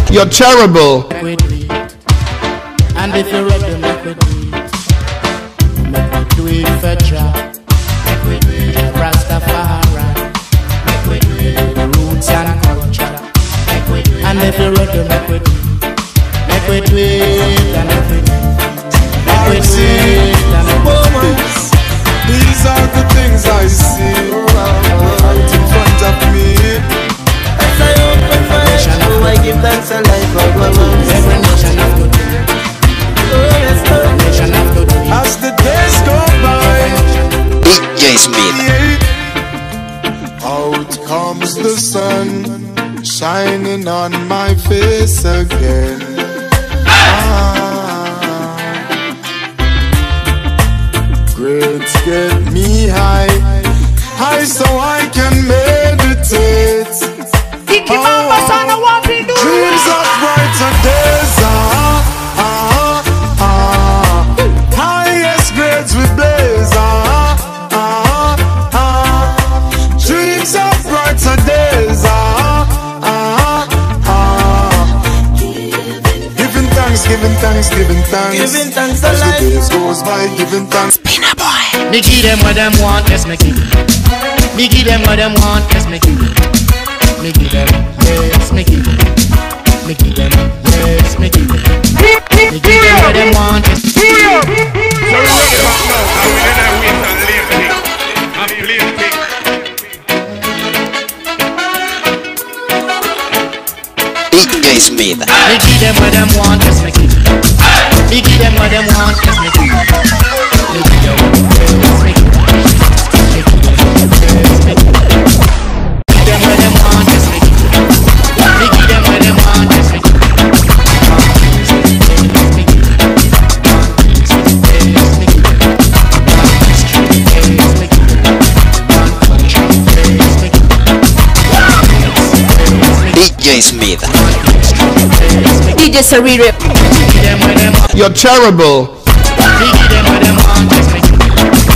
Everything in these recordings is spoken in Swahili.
You're terrible. Make we do it. And if you're ready, make we do it. Make we do it for Jah. Make we do it for Rastafari. Make we do it for roots and culture. Make we do it. And if you're ready, make we do it. Make we do it. And if we do it. Make we do it. And if we do it. These are the things I see right in front of me. As I open my eyes, oh, I give thanks and life for what was. Every nation have to do it. Oh, yes, Lord. Nation have to do it. As the days go by, DJ Smith. out comes the sun, shining on my face again. Ah. Grades get me high, high so I can meditate. Oh, dreams of brighter days. Ah, ah, ah. Highest grades we blaze. Ah, ah, ah. Dreams of brighter days. Ah, ah, ah. Giving thanks, giving thanks, giving thanks. Giving thanks to As the life. days goes by, giving thanks. Me give them what them want, yes me give. Me give them what them want, yes me give. Me give them, yes me give. Me give them, yes me give. Me give them what them want, yes. DJ Smith. Me give them what them want, yes me give. Me give them what them want, yes me give. Me give them, yes me give. Me give them, yes me give. Give them what them want, yes me give. Me give them what them want, yes me give. Yes me give. Yes me give. Yes me give. Yes me give. DJ Smith. DJ Sarire. Give them what them want. You're terrible. Me give them what them want, yes me give.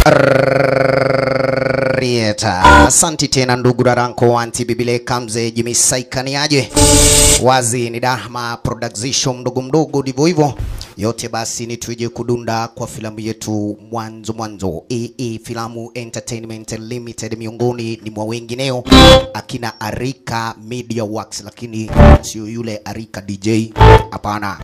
Rieta. Asanti tena ndugu Daranko anti bibile kamze jimisaikaniaje wazi ni Dahma production mdogo mdogo ndivyo hivyo yote basi ni tuje kudunda kwa filamu yetu mwanzo mwanzo AA Filamu Entertainment Limited miongoni ni mwa wengineo akina Arika Media Works lakini sio yule Arika DJ hapana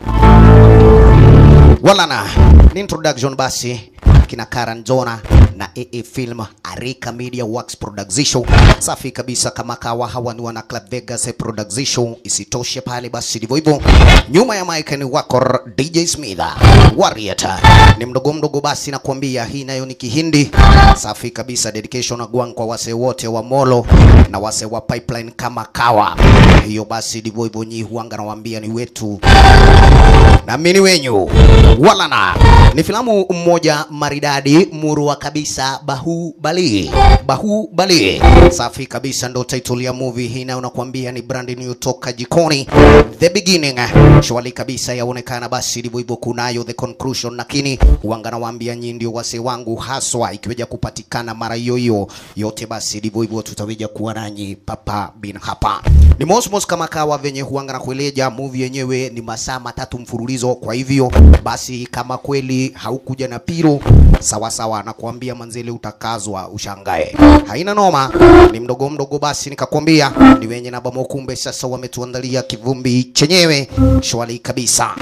walana ni introduction basi kina Karan Jona na AA Film Arika Media Works Production. Safi kabisa kama kawa hawa ni wana Club Vegas Production. Isitoshe pale basi ndivyo hivyo. Nyuma ya mic ni wako DJ Smith. Warrior ni mdogo mdogo basi nakwambia hii nayo ni Kihindi. Safi kabisa dedication agwang kwa wase wote wa Molo na wase wa Pipeline kama kawa. Hiyo basi ndivyo hivyo nyi huanga nawaambia ni wetu na mimi ni wenyu walana ni filamu mmoja maridadi murua kabisa bahubali bahubali safi kabisa ndo title ya movie hii nayo nakwambia ni brand new toka jikoni the beginning shwali kabisa yaonekana basi ndivyo hivyo kunayo the conclusion lakini wanga nawaambia nyinyi ndio wase wangu haswa ikiweja kupatikana mara hiyo hiyo yote basi ndivyo hivyo tutaweja kuwa nanyi papa bin hapa ni mosmos kama kawa venye huanga na kueleja movie yenyewe ni masaa matatu mfululizo kwa hivyo basi kama kweli haukuja na piro sawa sawa nakwambia manzele utakazwa ushangae haina noma ni mdogo mdogo basi nikakwambia ni wenye na bamokumbe sasa wametuandalia kivumbi chenyewe shwali kabisa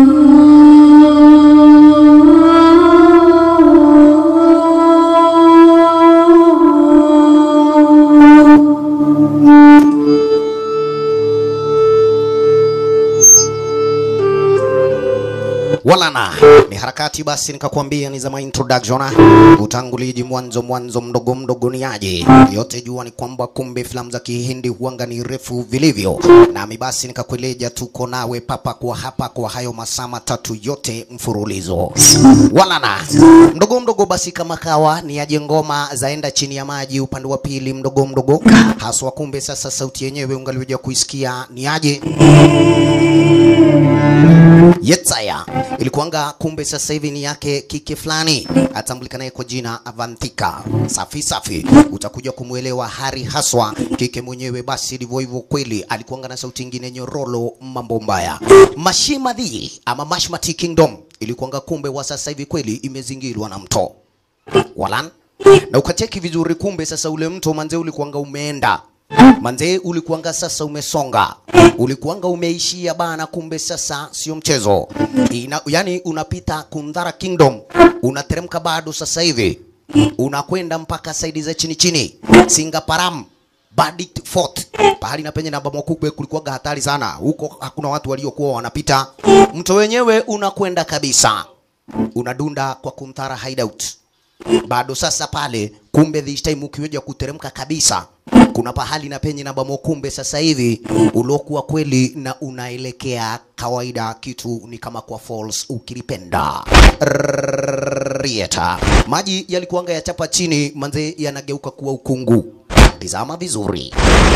walana ni harakati basi nikakwambia ni zama introduction utanguliji mwanzo mwanzo mdogo mdogo ni aje yote jua ni kwamba kumbe filamu za kihindi huanga ni refu vilivyo nami basi nikakueleja tuko nawe papa kwa hapa kwa hayo masaa matatu yote mfurulizo walana mdogo mdogo basi kama kawa ni aje ngoma zaenda chini ya maji upande wa pili mdogo mdogo haswa kumbe sasa sauti yenyewe ungaliweja kuisikia ni aje Yetsaya ilikuanga kumbe sasa hivi ni yake kike fulani atambulikanaye kwa jina Avantika. Safi safi, utakuja kumwelewa Hari haswa kike mwenyewe. Basi ndivyo hivyo kweli, alikuanga na sauti ingine nyororo, mambo mbaya. Mashimadhi ama Mashmati Kingdom ilikuanga kumbe wa sasa hivi kweli imezingirwa na mto walan na ukacheki vizuri, kumbe sasa ule mto manze ulikuanga umeenda manze, ulikuanga sasa umesonga, ulikuanga umeishia bana, kumbe sasa sio mchezo Ina, yani unapita Kundhara Kingdom unateremka bado sasa hivi unakwenda mpaka saidi za chini chini Singaparam Bandit Fort pahali na penye namba makubwa kulikuwaga hatari sana huko, hakuna watu waliokuwa wanapita. Mto wenyewe unakwenda kabisa, unadunda kwa Kunthara hideout bado sasa pale, kumbe this time ukiweja kuteremka kabisa, kuna pahali na penye na bamo, kumbe sasa hivi uliokuwa kweli na unaelekea kawaida, kitu ni kama kwa falls ukilipenda Rieta. Maji yalikuanga yachapa chini, manze yanageuka kuwa ukungu. Tizama vizuri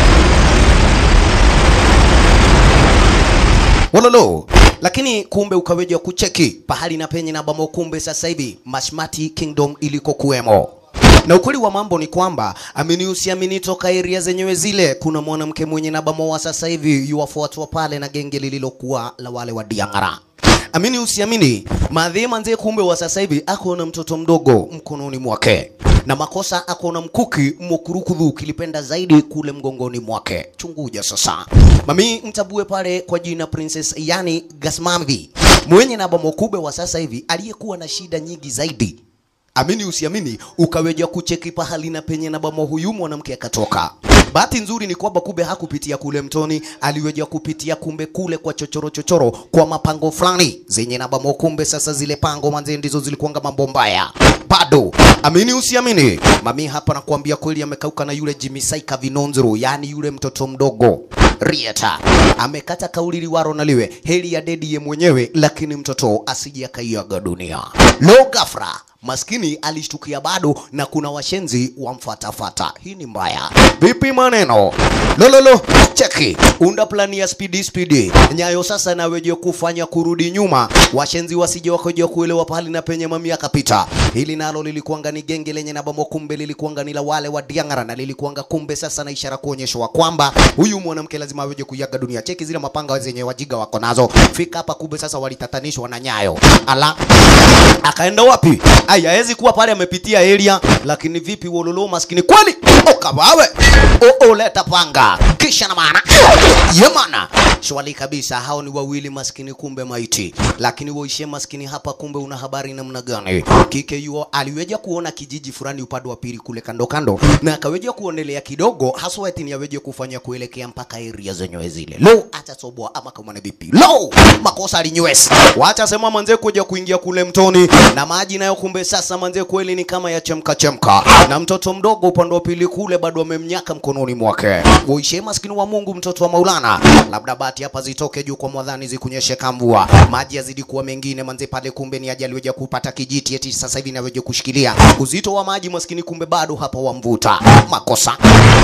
Wololo. Lakini kumbe ukaweja kucheki pahali na penye na bamo, kumbe sasa hivi Mashmati Kingdom iliko kuwemo. Na ukweli wa mambo ni kwamba amini usiamini, toka area zenyewe zile kuna mwanamke mwenye na bamo wa sasa hivi yuwafuatwa pale na genge lililokuwa la wale wa Diangara. Amini usiamini, madhi manze, kumbe wa sasa hivi ako na mtoto mdogo mkononi mwake na makosa ako na mkuki mokurukudhu kilipenda zaidi kule mgongoni mwake. Chunguja sasa, mami mtabue pale kwa jina Princess yani Gasmamvi mwenye na bamo kubwa wa sasa hivi aliyekuwa na shida nyingi zaidi amini usiamini, ukaweja kucheki pahali na penye na bamo huyu mwanamke akatoka. Bahati nzuri ni kwamba kumbe hakupitia kule mtoni, aliweja kupitia kumbe kule kwa chochoro chochoro, kwa mapango fulani zenye na bamo. Kumbe sasa zile pango manze ndizo zilikuanga mambo mbaya bado. Amini usiamini, mami hapa nakuambia kweli, amekauka na yule Jimmy Saika Vinonzuru, yani yule mtoto mdogo Rieta amekata kauli liwaro na liwe heri ya dedi ye mwenyewe, lakini mtoto asije akaiaga dunia. Lo gafra maskini alishtukia bado na kuna washenzi wamfatafata. Hii ni mbaya. Vipi maneno? Lololo, cheki unda plani ya spidi spidi nyayo sasa naweje kufanya kurudi nyuma, washenzi wasije wakaja kuelewa pahali na penye mami akapita. Hili nalo lilikuanga ni genge lenye na bamo, kumbe lilikuanga ni la wale wa Diangara na lilikuanga kumbe sasa na ishara kuonyeshwa kwamba huyu mwanamke lazima aweje kuiaga dunia. Cheki zile mapanga zenye wajiga wako nazo, fika hapa kumbe sasa walitatanishwa na nyayo ala akaenda wapi? Aya, hawezi kuwa pale amepitia area, lakini vipi wololo maskini kweli? Okawawe o o, leta panga kisha na maana yemana shwali kabisa. Hao ni wawili maskini, kumbe maiti, lakini waishe maskini hapa, kumbe una habari namna gani? Kike yuo aliweja kuona kijiji fulani upande wa pili kule kando kando, na akaweja kuonelea kidogo, haswa eti ni aweje kufanya kuelekea mpaka area zenyewe zile. Lo, atatoboa ama kama ni vipi? Lo, makosa alinywes, wacha sema manze kuja kuingia kule mtoni na maji nayo, kumbe sasa manze kweli ni kama ya chemka chemka, na mtoto mdogo upande wa pili kule bado amemnyaka mkononi mwake. Uishe maskini wa Mungu, mtoto wa Maulana, labda bati hapa zitoke juu kwa mwadhani zikunyeshe kamvua, maji yazidi kuwa mengine manze pale, kumbe ni ajali weja kupata kijiti eti sasa hivi naweje kushikilia uzito wa maji maskini, kumbe bado hapa wamvuta makosa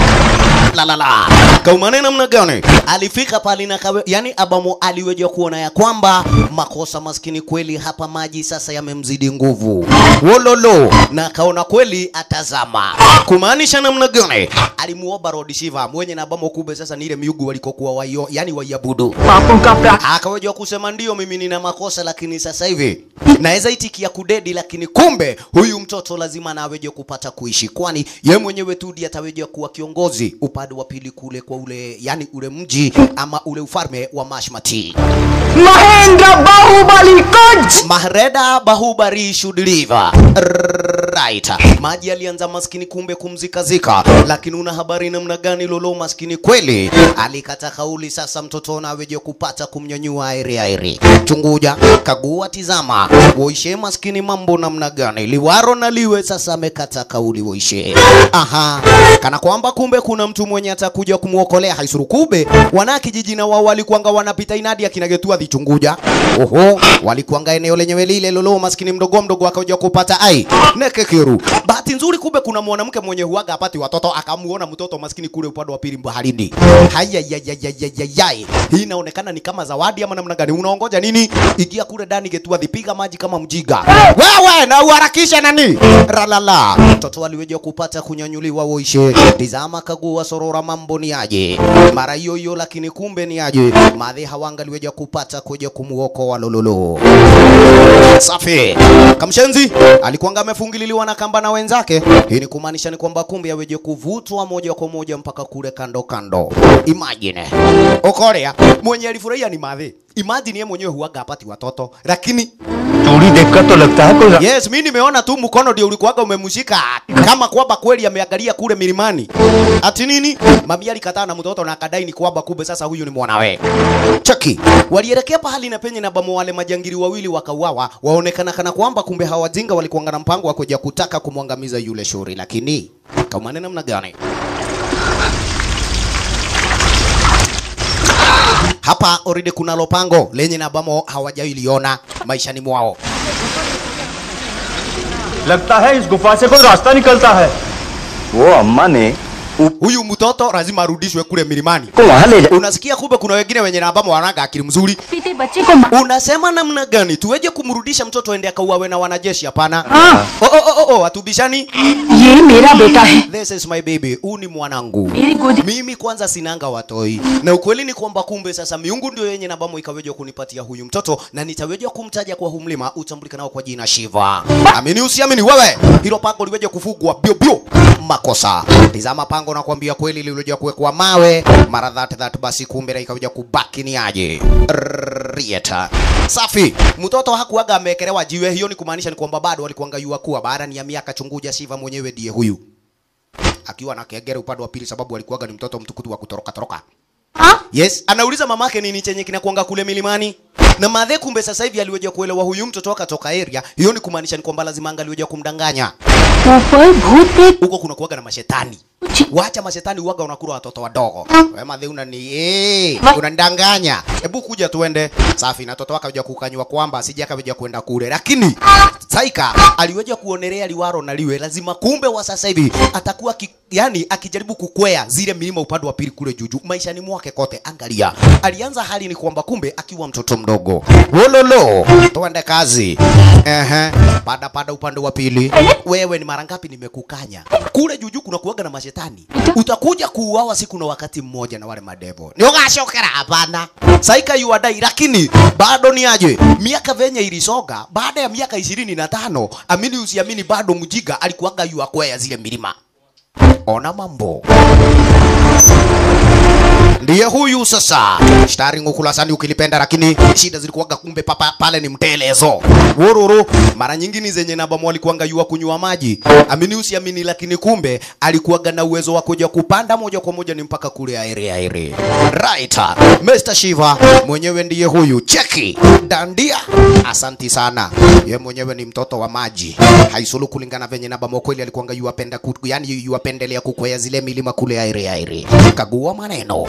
la la la kaumane namna gani alifika pale na kawe, yani abamo aliweja kuona ya kwamba makosa maskini kweli hapa maji sasa yamemzidi nguvu wololo na akaona kweli atazama kumaanisha namna gani alimuomba Lord Shiva mwenye na abamo kumbe sasa ni ile miugu walikokuwa waio yani waiabudu akaweja kusema ndio mimi nina makosa lakini sasa hivi naweza itikia kudedi lakini kumbe huyu mtoto lazima na aweje kupata kuishi kwani ye mwenyewe tu ndiye ataweja kuwa kiongozi upande wa pili kule kwa ule yani ule mji ama ule ufalme wa Mashmati Mahendra Bahubali Kaj! Mahreda Bahubari should live. Right. Maji yalianza maskini kumbe kumzikazika, lakini una habari namna gani lolo maskini kweli alikata kauli. Sasa mtoto naweje kupata kumnyanyua airi airi, chunguja kagua, tizama woishe maskini, mambo namna gani liwaro na liwe sasa amekata kauli woishe. Aha, kana kwamba kumbe kuna mtu mwenye atakuja kumwokolea haisuru. Kube wana kijiji na wao walikuanga wanapita inadi akinagetua dhichunguja. Oho, walikuanga eneo lenyewe lile lolo maskini mdogo mdogo akaja kupata ai neke Kieru. Bahati nzuri kumbe kuna mwanamke mwenye huaga apati watoto akamuona mtoto maskini kule upande wa pili baharini. Haya ya ya ya ya ya ya. Hii inaonekana ni kama zawadi ama namna gani? Unaongoja nini? Ingia kule ndani getua dhipiga maji kama mjiga. Wewe na uharakishe nani? Ralala. Mtoto aliweja kupata kunyanyuliwa uishe. Tizama kagua sorora mambo ni aje. Mara hiyo hiyo lakini kumbe ni aje. Madhi hawanga aliweja kupata kuja kumuokoa lololo. Safi. Kamshenzi alikuwanga amefungililiwa na kamba na wenzake. Hii ni kumaanisha ni kwamba kumbe aweje kuvutwa moja kwa moja mpaka kule kando kando. Imagine. Okorea mwenye alifurahia ni madhi. Imagine yeye mwenyewe huaga hapati watoto lakini चूड़ी देखकर तो लगता है कोई Yes, mi nimeona tu mkono ndio ulikuwaga umemshika kama kwamba kweli ameangalia kule milimani. Ati nini? Mami alikataa na mtoto na akadai ni kwamba kumbe sasa huyu ni mwanawe. Cheki. Walielekea pahali na penye na bamo wale majangili wawili wakauawa, waonekana kana kwamba kumbe hawa wajinga walikuwa na mpango wa kuja kutaka kumwangamiza yule shuri, lakini kama ni namna gani? Hapa already kuna lopango lenye na bamo hawajailiona maishani mwao. लगता है इस गुफा से कोई रास्ता निकलता है वो अम्मा ने huyu mtoto lazima arudishwe kule milimani. को वहाँ ले जा Unasikia kumbe kuna wengine wenye na ambamo wanaga akili mzuri. पीते बच्चे को मा- Unasema namna gani tuweje kumrudisha mtoto ende akauawe na wanajeshi? Hapana. हाँ, Oh, oh, oh, oh, hatubishani. ये मेरा बेटा है This is my baby. Huu ni mwanangu. मेरी गोदी Mimi kwanza sinanga watoi, na ukweli ni kwamba kumbe sasa miungu ndio yenye nabamo ikaweja kunipatia huyu mtoto, na nitaweja kumtaja kwa huu mlima utambulikanao kwa jina Shiva. Amini usiamini wewe, hilo pango liweje kufugwa bio bio makosa. Tizama pango na kuambia kweli lililoja kuwekwa mawe mara that that, basi kumbe na ikaweja kubaki ni aje Rieta. Safi, mtoto hakuaga amekelewa jiwe, hiyo ni kumaanisha ni kwamba bado alikuanga yua kuwa baada ni ya miaka chunguja, Shiva mwenyewe ndiye huyu akiwa na kegere upande wa pili, sababu alikuwaga ni mtoto mtukutu wa kutoroka toroka. Yes, anauliza mamake nini chenye kinakuanga kule milimani. Na madhe kumbe sasa hivi aliweja kuelewa huyu mtoto akatoka area. Hiyo ni kumaanisha ni kwamba lazima angaliweja kumdanganya. ऊपर भूत प्रेत Huko kuna kuwaga na mashetani. Wacha mashetani uwaga unakula watoto wadogo. Wewe madhe unani eh, unanidanganya. Hebu kuja tuende. Safi na mtoto wake akaja kukanywa kwamba asije akaja kwenda kule. Lakini Saika aliweja kuonelea liwaro na liwe lazima kumbe wa sasa hivi atakuwa ki, yani akijaribu kukwea zile milima upande wa pili kule juju maishani mwake kote. Angalia, alianza hali ni kwamba kumbe akiwa mtoto mdogo. Wololo, tuende kazi. Ehe, pada pada upande wa pili. Wewe ni mara ngapi nimekukanya? Kule juju kuna kuwaga na mashetani. Utakuja kuuawa siku na wakati mmoja na wale madevo. Ni ugashokera hapana. Saika yuadai lakini bado ni aje? Miaka venye ilisoga baada ya miaka ishirini na tano amini usiamini bado mjiga alikuwaga yuakwea zile milima. Ona mambo. Ndiye huyu sasa. Starring ukulasani ukilipenda, lakini shida zilikuwaga kumbe papa pale ni mtelezo. Wururu mara nyingine zenye namba mwalikuanga yua kunywa maji. Amini usiamini, lakini kumbe alikuwaga na uwezo wa kuja kupanda moja kwa moja ni mpaka kule aere aere. Right. Mr. Shiva mwenyewe ndiye huyu. Cheki. Dandia. Asanti sana. Ye mwenyewe ni mtoto wa maji. Haisulu kulingana venye namba mwakweli alikuanga yuapenda ku, yani yuapendelea kukwea zile milima kule aere aere. Kagua maneno.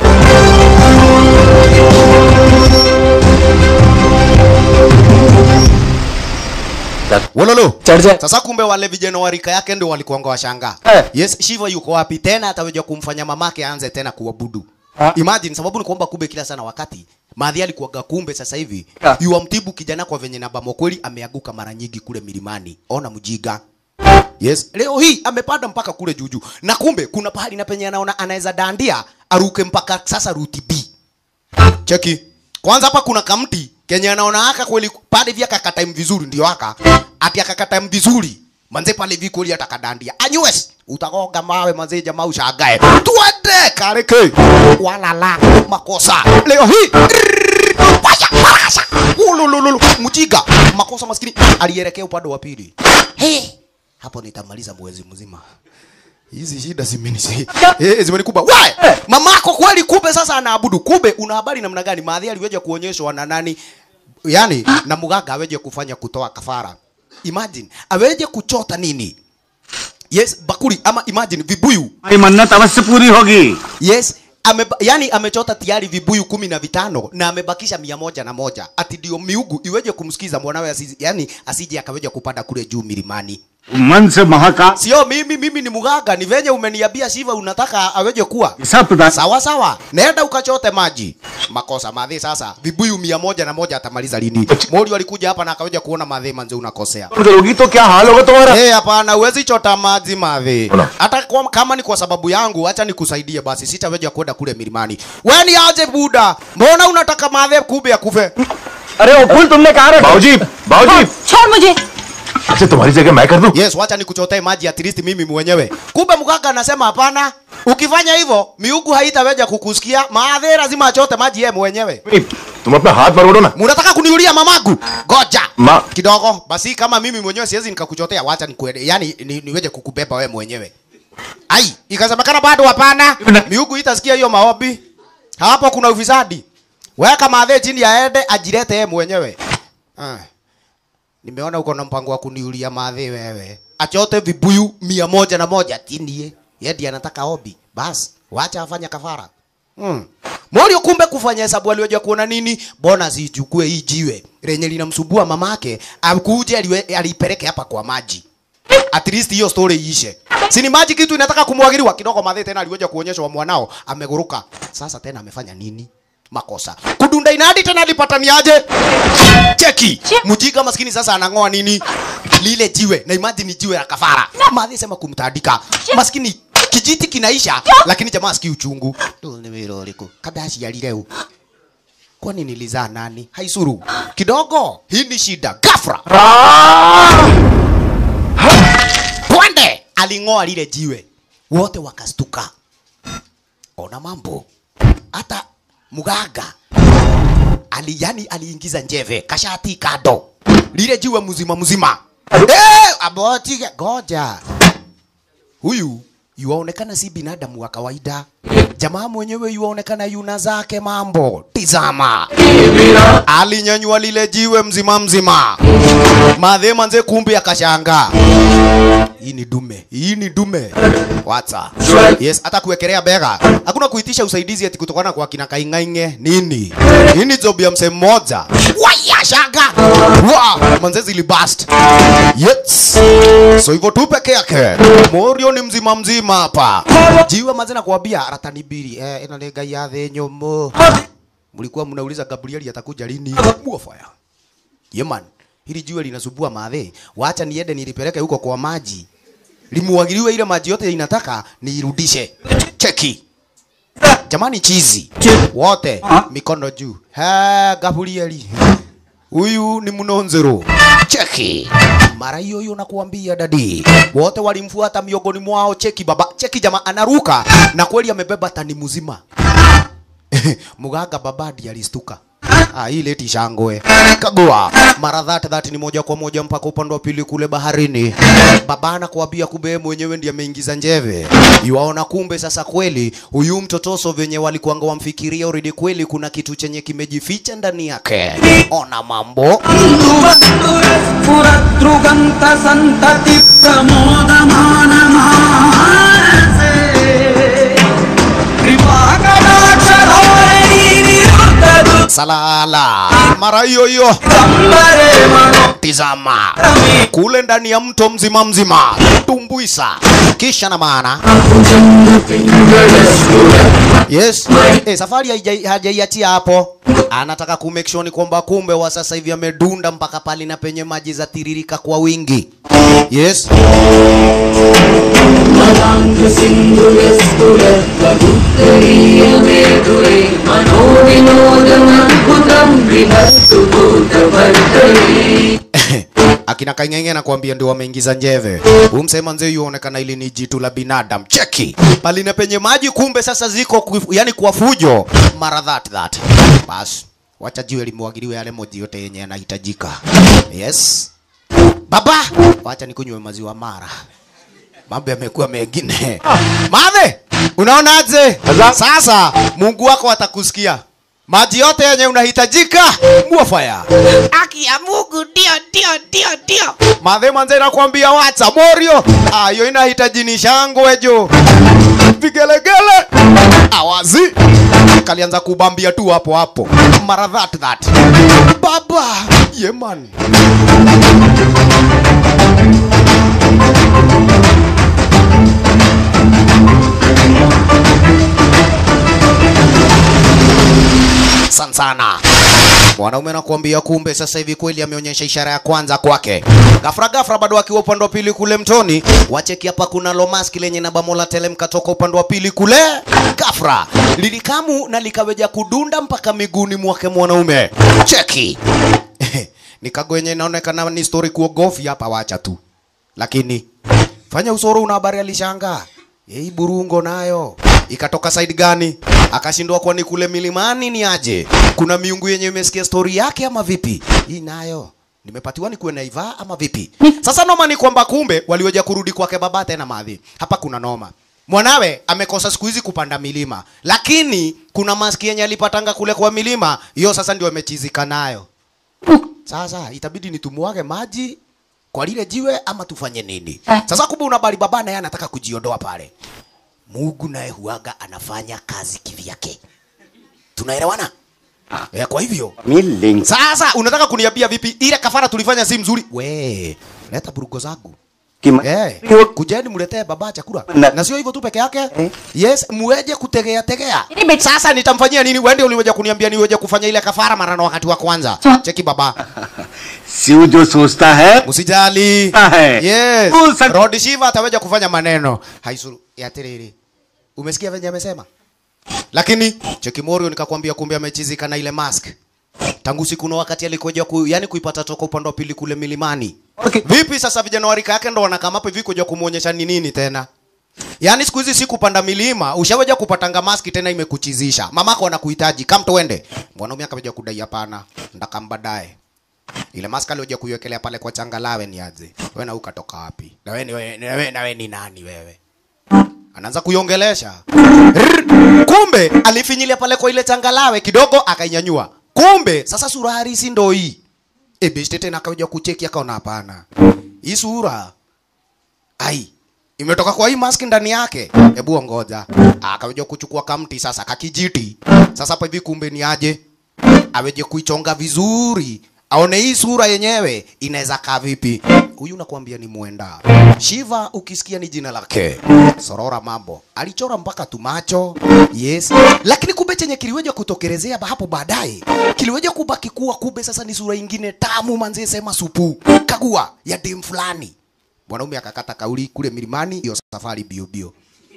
Wololo. चढ़ जाए Sasa kumbe wale vijana wa rika yake ndio walikuanga washanga. Eh. Yes, Shiva yuko wapi tena ataweja kumfanya mamake aanze tena kuabudu. Ah. Imagine sababu ni kwamba kumbe kila sana wakati Madhi alikuwaga kumbe sasa hivi Ah. yuamtibu kijana kwa venye namba kweli ameanguka mara nyingi kule milimani. Ona mjiga. Yes, leo hii amepanda mpaka kule juju. Na kumbe kuna pahali na penye anaona anaweza dandia aruke mpaka sasa ruti B. Cheki. Kwanza hapa kuna kamti kenye anaona aka kweli pale vya kakata vizuri ndio aka. Ati akakata vizuri. Manze pale vi kweli atakadandia. Anyues utagonga mawe manze jamaa ushagae. Tuende kareke. Walala makosa. Leo hii Waya, parasha. Ulululu. Mjiga. Makosa maskini. Alielekea upande wa pili. Hey. Hapo nitamaliza mwezi mzima. Hizi shida zimenisi. Eh, zimenikuba. Wewe, mamako kweli kumbe sasa anaabudu. Kumbe una habari namna gani? Maadhi aliweja kuonyeshwa na nani? Yaani na muganga aweje kufanya kutoa kafara. Imagine, aweje kuchota nini? Yes, bakuli ama imagine vibuyu. हमारी मन्नत अवश्य पूरी होगी Yes, ame, yani amechota tayari vibuyu kumi na vitano na amebakisha mia moja na moja ati ndio miugu iweje kumsikiza mwanawe asije, yani asije akaweja kupanda kule juu milimani. मन से Mahakal sio mimi mimi ni mganga ni venye umeniambia siva unataka aweje kuwa सब प्रदान sawa sawa nenda ukachote maji makosa madhi sasa vibuyu mia moja na moja atamaliza lini mori alikuja hapa na akaweja kuona madhi manze unakosea करोगी तो क्या हाल होगा तुम्हारा Eh, hapana huwezi chota maji madhi Ona. hata kwa, kama ni kwa sababu yangu acha nikusaidie basi sitaweja kwenda kule milimani we ni aje buda mbona unataka madhi kube akufe अरे वो फूल तुमने कहा रखा बाबूजी बाबूजी छोड़ मुझे अच्छा तुम्हारी जगह मैं कर दूं yes wacha nikuchotee maji at least mimi mwenyewe kumbe mganga anasema hapana ukifanya hivyo miugu haitaweja kukusikia maadhi lazima achote maji yeye mwenyewe तुम अपना हाथ मरोड़ो ना munataka kuniulia mamagu goja Ma- kidogo basi kama mimi mwenyewe siwezi nikakuchotea wacha nikuende yani ni, niweje kukubeba wewe mwenyewe ai ikasemekana bado hapana miugu itasikia hiyo maombi hapo kuna ufisadi weka madhe chini aende ajilete yeye mwenyewe ah. nimeona uko na mpango wa kuniulia madhe wewe achote vibuyu mia moja na moja tinie yedi anataka obi bas wacha afanya kafara Mm. Morio kumbe kufanya hesabu aliweja kuona nini? Bona zichukue hii jiwe lenye linamsumbua mamake, akuje aliwe- alipeleke hapa kwa maji. At least hiyo story iishe. Si ni maji kitu inataka kumwagiliwa kidogo madhe tena aliweja kuonyeshwa mwanao ameguruka. Sasa tena amefanya nini? Makosa. Kudunda inadi tena alipataniaje? Cheki. Mjika maskini sasa anang'oa nini? Lile jiwe. Na imagine ni jiwe la kafara. Madhe sema kumtandika. Maskini kijiti kinaisha lakini jamaa sikii uchungu. Nimeroliku. Kadashi yalileu. Kwani nilizaa nani? Haisuru. Kidogo. Hii ni shida. Gafra. Twende. Aling'oa lile jiwe. Wote wakastuka. Ona mambo. Hata mganga ali yani aliingiza njeve kashati kado lile jiwe mzima mzima eh aboti goja huyu yuaonekana si binadamu wa kawaida jamaa mwenyewe yuaonekana yuna zake mambo tizama alinyanyua lile jiwe mzima mzima madhe manze kumbe akashanga hii ni dume hii ni dume wata yes hata kuwekelea bega hakuna kuitisha usaidizi ati kutokana kwa kina kaingainge nini hii ni job ya msee mmoja waya shanga wa manze zilibast yes so hivyo tu peke yake morio ni mzima mzima hapa jiwe manze nakwambia ratanibiri eh ina ni ngai ya thĩ nyũmũ mlikuwa mnauliza Gabrieli atakuja lini muofaya yeman hili jiwe linasumbua madhe wacha niende nilipeleke huko kwa maji limuagiliwe ile maji yote inataka niirudishe cheki jamani chizi wote mikono juu ha Gabrieli huyu ni mnonzero cheki mara hiyo hiyo nakuambia dadi wote walimfuata miongoni mwao cheki baba cheki jamaa anaruka na kweli amebeba tani mzima muganga babadi alistuka Ah, hii leti shangwe kagua mara that that ni moja kwa moja mpaka upande wa pili kule baharini baba anakuambia kumbe yeye mwenyewe ndiye ameingiza njeve yuaona kumbe sasa kweli huyu mtotoso venye walikuanga wamfikiria already kweli kuna kitu chenye kimejificha ndani yake ona mambo पुरतृगन्त सन्तति प्रमोदमानमानसे कृपाकटाक्षधोरणीनिरुद्धदु salala mara hiyo hiyo सम्बरे मनो tizama kule ndani ya mto mzima mzima tumbuisa kisha na maana yes eh, safari haija- hajaiachia hapo anataka ku make sure ni kwamba kumbe wa sasa hivi amedunda mpaka pali na penye maji za tiririka kwa wingi yes akina kaingenge nakwambia ndio wameingiza njeve umsema nzee yuonekana ili ni jitu la binadamu cheki palina penye maji kumbe sasa ziko ku, yani kwa fujo mara that that bas wacha jiwe limwagiliwe yale moji yote yenye yanahitajika yes baba wacha nikunywe maziwa mara mambo yamekuwa mengine mame unaonaje sasa mungu wako atakusikia maji yote yenye unahitajika muofaya Aki ya Mungu ndio ndio ndio ndio. Madhe manze nakwambia wacha morio. Ah, hiyo inahitaji ni shangwe jo. Vigelegele. Awazi. Kalianza kubambia tu hapo hapo. Mara that that. Baba. Yeah man. San sana. Mwanaume anakuambia kumbe sasa hivi kweli ameonyesha ishara ya kwanza kwake. Gafra gafra bado akiwa upande wa pili kule mtoni. Wacheki hapa kuna lomaski lenye na bamola telemka toka upande wa pili kule. Gafra lilikamu na likaweja kudunda mpaka miguuni mwake mwanaume. Cheki. Nikagwenye inaonekana ni story kuogofya hapa wacha tu. Lakini fanya usoro una habari alishangaa. Hii burungo nayo ikatoka side gani? Akashindwa kwa ni kule milimani ni aje? Kuna miungu yenye imesikia story yake ama vipi? Hii nayo nimepatiwa ni kuwe naivaa ama vipi? Sasa noma ni kwamba kumbe waliweja kurudi kwake baba tena madhi. Hapa kuna noma. Mwanawe amekosa siku hizi kupanda milima, lakini kuna maski yenye alipatanga kule kwa milima, hiyo sasa ndio amechizika nayo. Sasa itabidi nitumwage maji kwa lile jiwe ama tufanye nini? Sasa kumbe unabali baba naye anataka kujiondoa pale. Mungu naye huaga anafanya kazi kivyake. Tunaelewana? Eh, kwa hivyo Milling. sasa unataka kuniambia vipi ile kafara tulifanya si mzuri? We, leta burugo zangu. Kima- Eh, kujeni mletee baba chakula. Na- Na sio hivyo tu peke yake. Yes, muweje kutegea tegea. Ini bet- Sasa nitamfanyia nini? Wewe ndio uliweja kuniambia niweje kufanya ile kafara mara na wakati wa kwanza. Cheki baba. Shiv जो सोचता है Usijali. Ahe. Yes. Full sat- Rod Shiva ataweja kufanya maneno. Haisuru. Ya tiriri. Umesikia venye amesema? Lakini Cheki Morio nikakwambia kumbe amechizika na ile mask. Tangu siku na wakati alikoja ku, yani kuipata toka upande wa pili kule milimani. Okay. Vipi sasa vijana wa rika yake ndo wanakama hapo hivi kuja kumuonyesha ni nini tena? Yaani siku hizi si kupanda milima, ushaweja kupatanga maski tena imekuchizisha. Mamako anakuhitaji, kam tuende. Mwanaume akaweja kudai hapana, ndakambadae. Ile mask alioja kuiwekelea pale kwa changalawe ni aje? Wewe na ukatoka wapi? Na wewe ni wewe, na wewe, na wewe ni nani wewe? Anaanza kuiongelesha. Rrr. Kumbe alifinyilia pale kwa ile changalawe kidogo akainyanyua. Kumbe sasa sura harisi ndo hii. E beshte tena akaja kucheki akaona hapana. Hii sura ai imetoka kwa hii mask ndani yake. Hebu ngoja. Akaja kuchukua kamti sasa kakijiti. Sasa hapa hivi kumbe ni aje? Aweje kuichonga vizuri. Aone hii sura yenyewe inaweza kaa vipi. Huyu nakwambia ni mwenda. Shiva ukisikia ni jina lake. Sorora mambo. Alichora mpaka tumacho. Yes. Lakini kumbe chenye kiliweja kutokelezea ba- hapo baadaye. Kiliweja kubaki kuwa kumbe sasa ni sura ingine tamu manze sema supu. Kagua ya dem fulani. Mwanaume akakata kauli kule milimani hiyo safari bio bio.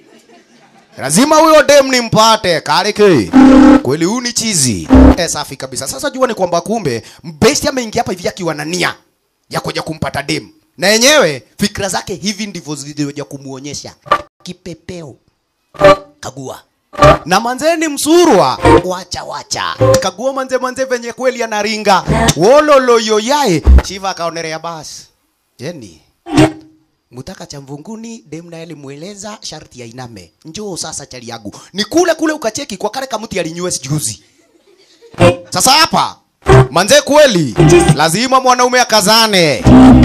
Lazima huyo dem nimpate kareke. Kweli huyu ni chizi. Eh, safi kabisa. Sasa jua ni kwamba kumbe mbesti ameingia hapa hivi akiwa na nia ya kuja kumpata dem. Na yenyewe fikra zake hivi ndivyo zilizoja kumuonyesha. Kipepeo. Kagua. Na manzeni msurwa wacha wacha. Kagua manze manze venye kweli anaringa. Wololo yoyae. Shiva akaonerea basi. Jeni. Mutaka cha mvunguni dem naye alimueleza sharti ya iname. Njoo sasa chali yangu. Ni kule kule ukacheki kwa kale kamuti alinywe juzi. Sasa hapa manze kweli lazima mwanaume akazane.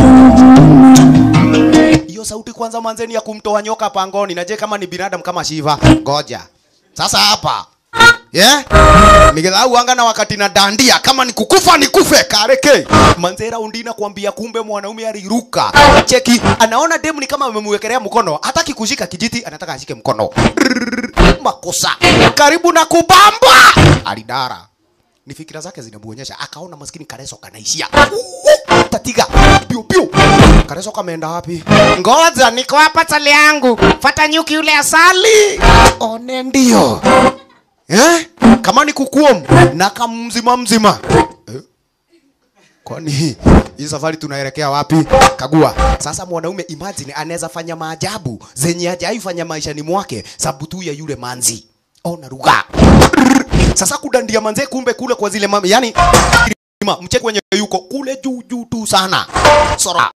Hiyo sauti kwanza manzeni ya kumtoa nyoka pangoni. Naje kama ni binadamu kama Shiva. Ngoja. Sasa hapa Yeah? Nigedhau anga na wakati na dandia kama ni kukufa ni kufe kareke. Manzera undina kuambia kumbe mwanaume aliruka. Cheki anaona demu ni kama amemwekelea mkono, hataki kushika kijiti, anataka ashike mkono. Rrrr, Makosa. Karibu na kubamba. Alidara. Ni fikira zake zinamuonyesha akaona maskini Kareso kanaishia. Uhu, Tatiga. Piu piu. Kareso kameenda wapi? Ngoja niko hapa chali yangu. Fata nyuki yule asali. One ndio. Eh? Kama ni kukuom na kamzima mzima. Eh? Kwani hii safari tunaelekea wapi? Kagua. Sasa mwanaume imagine anaweza fanya maajabu zenye hajai fanya maishani mwake sababu tu ya yule manzi. Ona ruga. Sasa kudandia manze kumbe kule kwa zile mama yani mcheke wenye yuko kule juu juu tu sana. Sora.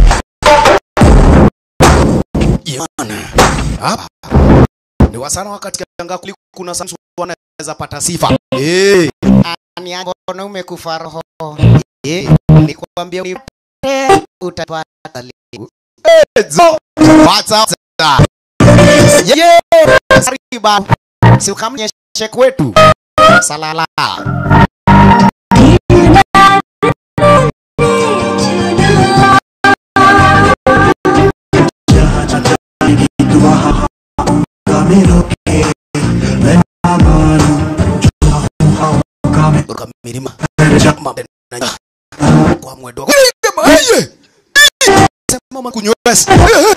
Yana. Hapa. Ni wasana wakati kanga kuli kuna Samson wanaweza pata sifa. Eh. Ani yangu wanaume kufa roho. Eh. Nikwambia unipate utapata liu. Eh. Zo. What's up? Yeah. Sariba. Si ukamnyeshe kwetu. Salala. Ruka milima Mambe na kwa mwendo Aye! Sema kunywes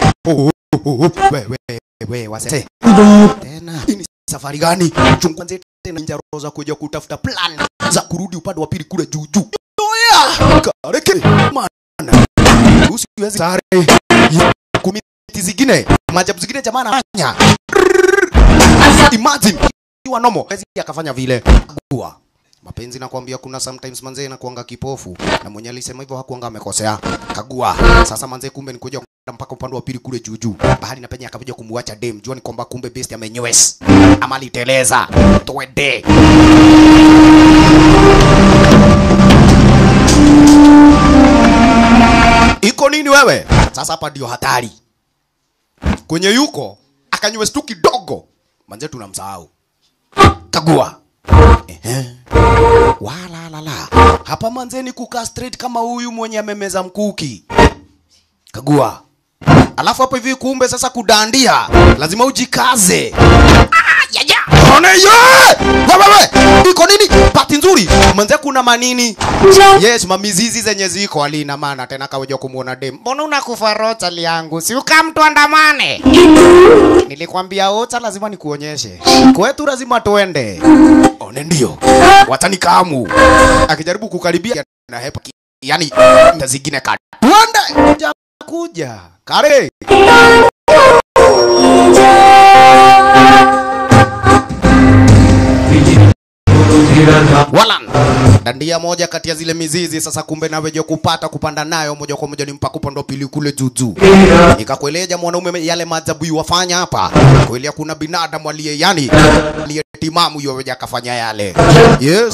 wewe wewe wase tena hii ni safari gani chungwanze tena njaro za kuja kutafuta plan za kurudi upande wa pili kule juu juu oya kareke mana usiwezi sare kumiti zingine majabu zingine jamaa anafanya imagine ikiwa nomo hawezi akafanya vile gua mapenzi nakwambia kuna sometimes manzee inakuanga kipofu na mwenye alisema hivyo hakuanga amekosea kagua sasa manzee kumbe ni kuja kwenda mpaka upande wa pili kule juu juu bahari na penye akakuja kumwacha dem jua ni kwamba kumbe best amenywes ama aliteleza twende iko nini wewe sasa hapa ndio hatari kwenye yuko akanywes tu kidogo manzee tunamsahau kagua Ehe. Wala la la. Hapa manzeni kukaa straight kama huyu mwenye amemeza mkuki. Kagua. Alafu hapo hivi kumbe sasa kudandia. Lazima ujikaze. Ah, ya ya. One ye! Wewe wewe. Iko nini? Pati nzuri. Manze kuna manini? Yes, mamizizi zenye ziko alina maana tena kaweja kumuona dem. Mbona unakufa rota liangu? Si ukamtu andamane. Nilikwambia ota lazima nikuonyeshe. Kwetu lazima tuende. One ndio. Watani kamu. Akijaribu kukaribia na hepa. ki- Yaani nda zingine ka. Tuende. Kuja kuja. Kare. Walan. Dandia moja kati ya zile mizizi sasa kumbe naweje kupata kupanda nayo moja kwa moja ni mpaka upande wa pili kule juu juu. Nikakueleja mwanaume yale maajabu yuwafanya hapa. Kweli kuna binadamu aliye yani aliye timamu yuweje akafanya yale. Yes.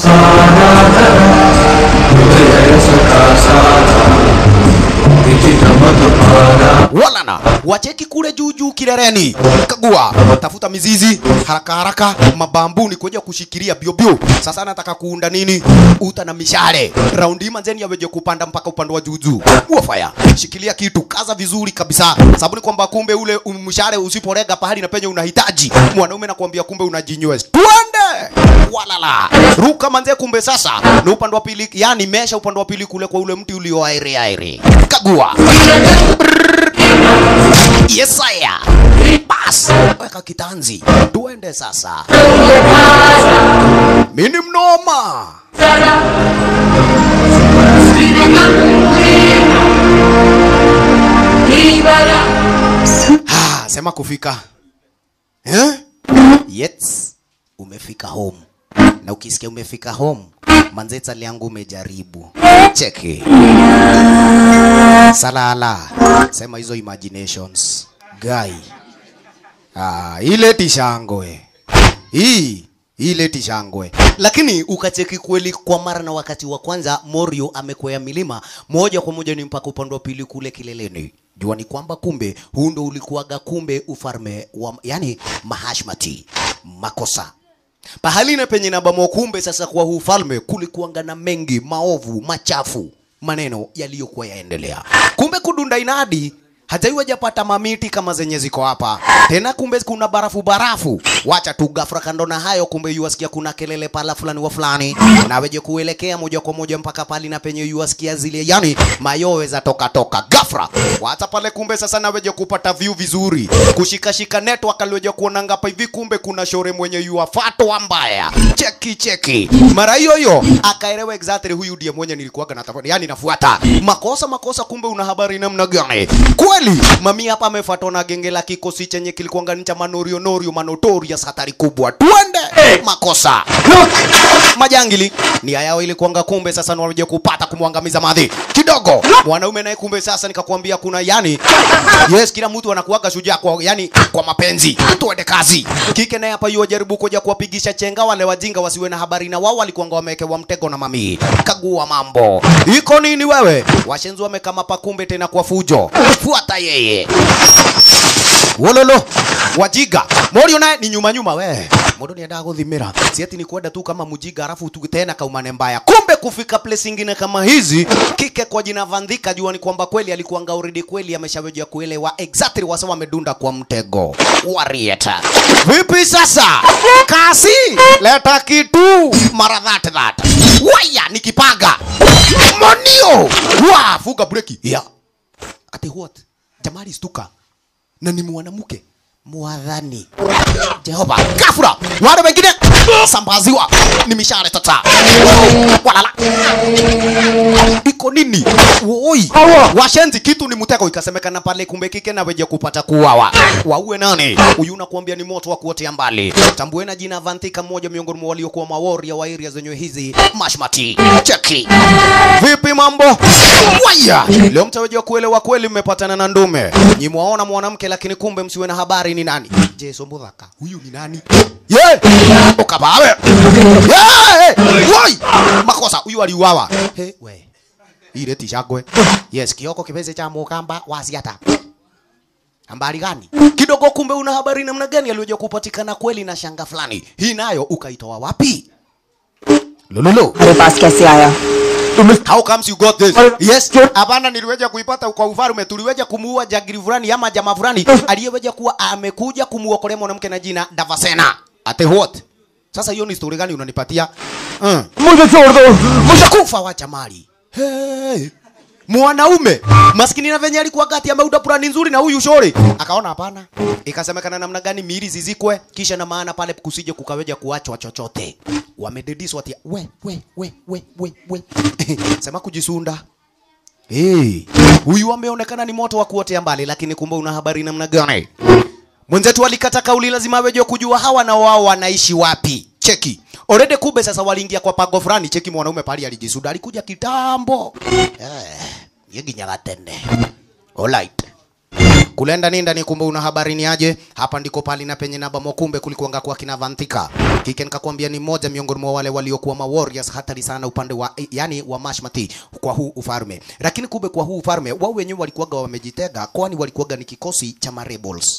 Walana wacheki kule juu juu kileleni, kagua, tafuta mizizi haraka haraka, mabambuni kuja kushikilia bio bio. Sasa nataka kuunda nini? Uta na mishale. Raundi manzeni yaweje kupanda mpaka upande wa juu juu. Uofaya, shikilia kitu, kaza vizuri kabisa, sababu ni kwamba kumbe ule mshale usiporega pahali na penye unahitaji, mwanaume nakwambia kumbe unajinywes. Tuende walala, ruka manze, kumbe sasa ni upande wa pili, yani mesha upande wa pili kule kwa ule mti ulio aire aire. Kagua Yesaya. Bas, weka kitanzi. Tuende sasa. Mini mnoma. Ha, sema kufika. Eh? Yes, umefika home. Na ukisikia umefika home, manzeta liangu umejaribu. Cheki. Salala. Sema hizo imaginations. Guy. Ah, ile tishangwe. Hii ile tishangwe. Lakini ukacheki kweli kwa mara na wakati wa kwanza Morio amekwea milima moja kwa moja ni mpaka upande wa pili kule kileleni. Jua ni kwamba kumbe huu ndo ulikuwaga kumbe ufalme wa yani Mahashmati. Makosa pahali na penye nabamo kumbe sasa kwa huu ufalme kulikuanga na mengi maovu machafu maneno yaliyokuwa yaendelea kumbe kudunda inadi hajaiwa japata mamiti kama zenye ziko hapa tena kumbe kuna barafu barafu wacha tu gafra kando na hayo kumbe yuwasikia kuna kelele pala fulani wa fulani naweje kuelekea moja kwa moja mpaka pali na penye yuwasikia zile yani mayowe za toka toka gafra wacha pale kumbe sasa naweje kupata view vizuri kushikashika network aliweje kuona ngapa hivi kumbe kuna shore mwenye yuwafatwa mbaya cheki cheki mara hiyo hiyo akaelewa exactly huyu ndiye mwenye nilikuwaga natafuta yani nafuata makosa makosa kumbe una habari namna gani kweli mami hapa amefuatwa na genge la kikosi chenye kilikuanga ni cha manorio norio manotorious hatari kubwa twende makosa majangili nia yao ilikuanga kumbe sasa wanakuja kupata kumwangamiza madhi kidogo mwanaume naye kumbe sasa nikakwambia kuna yani yes kila mtu anakuwaga shujaa kwa yani kwa mapenzi tuende kazi kike naye hapa yuwa jaribu kuja kuwapigisha chenga wale wajinga wasiwe na habari na wao walikuanga wamewekewa mtego na mami kagua mambo iko nini wewe washenzi wamekama pakumbe tena kwa fujo fuata yeye wololo wajiga morio naye ni nyuma nyuma we mundu niendaga guthimira si ati ni kwenda tu kama mjinga alafu tu tena kaumane mbaya kumbe kufika place ingine kama hizi kike kwa jina Vandhika jua ni kwamba kweli alikuwa already kweli ameshawejea kuelewa exactly wasa wamedunda kwa mtego warieta vipi sasa kasi leta kitu mara that that waya nikipaga monio wa fuga breki ya ati what jamali stuka na ni mwanamke mwadhani Jehova kafura wale wengine sambaziwa ni mishale tata walala iko nini woi washenzi kitu ni mtego ikasemekana pale kumbe kike na weje kupata kuwawa waue nani huyu nakuambia ni moto wa kuotea mbali tambuena jina Vantika mmoja miongoni mwa waliokuwa maworia wa area zenye hizi mashmati cheki vipi mambo waya leo mtawejua kuelewa kweli mmepatana na ndume nyi mwaona mwanamke lakini kumbe msiwe na habari ni nani jeso mudhaka huyu ni nani ye ukabawe ye woi makosa huyu aliuawa he we ile tishagwe yes kioko kipeze cha mukamba wasiata habari gani kidogo kumbe una habari namna gani aliyoja kupatikana kweli na shanga fulani hii nayo ukaitoa wapi lololo मेरे पास कैसे आया How comes you got this? Yes, hapana, niliweja kuipata kwa ufalme. Tuliweja kumuua jagiri fulani ama jamaa fulani aliyeweja kuwa amekuja kumuokolea mwanamke na jina Davasena. Ate what? Sasa hiyo ni story gani unanipatia? Mm. मुझे छोड़ दो Mshakufa wacha mali. Hey. Mwanaume maskini na venye alikuwa gati ameuda plani nzuri na huyu shori akaona hapana, ikasemekana namna gani miili zizikwe, kisha na maana pale kusije kukaweja kuachwa chochote. Wamedediswa ati we we we we we we sema kujisunda Hey, huyu ameonekana ni moto wa kuotea mbali, lakini kumbe una habari namna gani? Mwenzetu alikata kauli, lazima aweje kujua hawa na wao wanaishi wapi. Cheki already, kumbe sasa waliingia kwa pago fulani. Cheki mwanaume pale alijisuda, alikuja kitambo eh, yeginyaga tene. Alright. Kulenda ni ndani, kumbe una habari ni aje? Hapa ndiko pali na penye naba mokumbe kulikuanga kwa kina Vantika. Kike nikakwambia ni mmoja miongoni mwa wale waliokuwa ma warriors hatari sana upande wa yani wa Mashmati kwa huu ufalme. Lakini kumbe kwa huu ufalme wao wenyewe walikuwaga wamejitega, kwani walikuwaga ni kikosi cha ma rebels.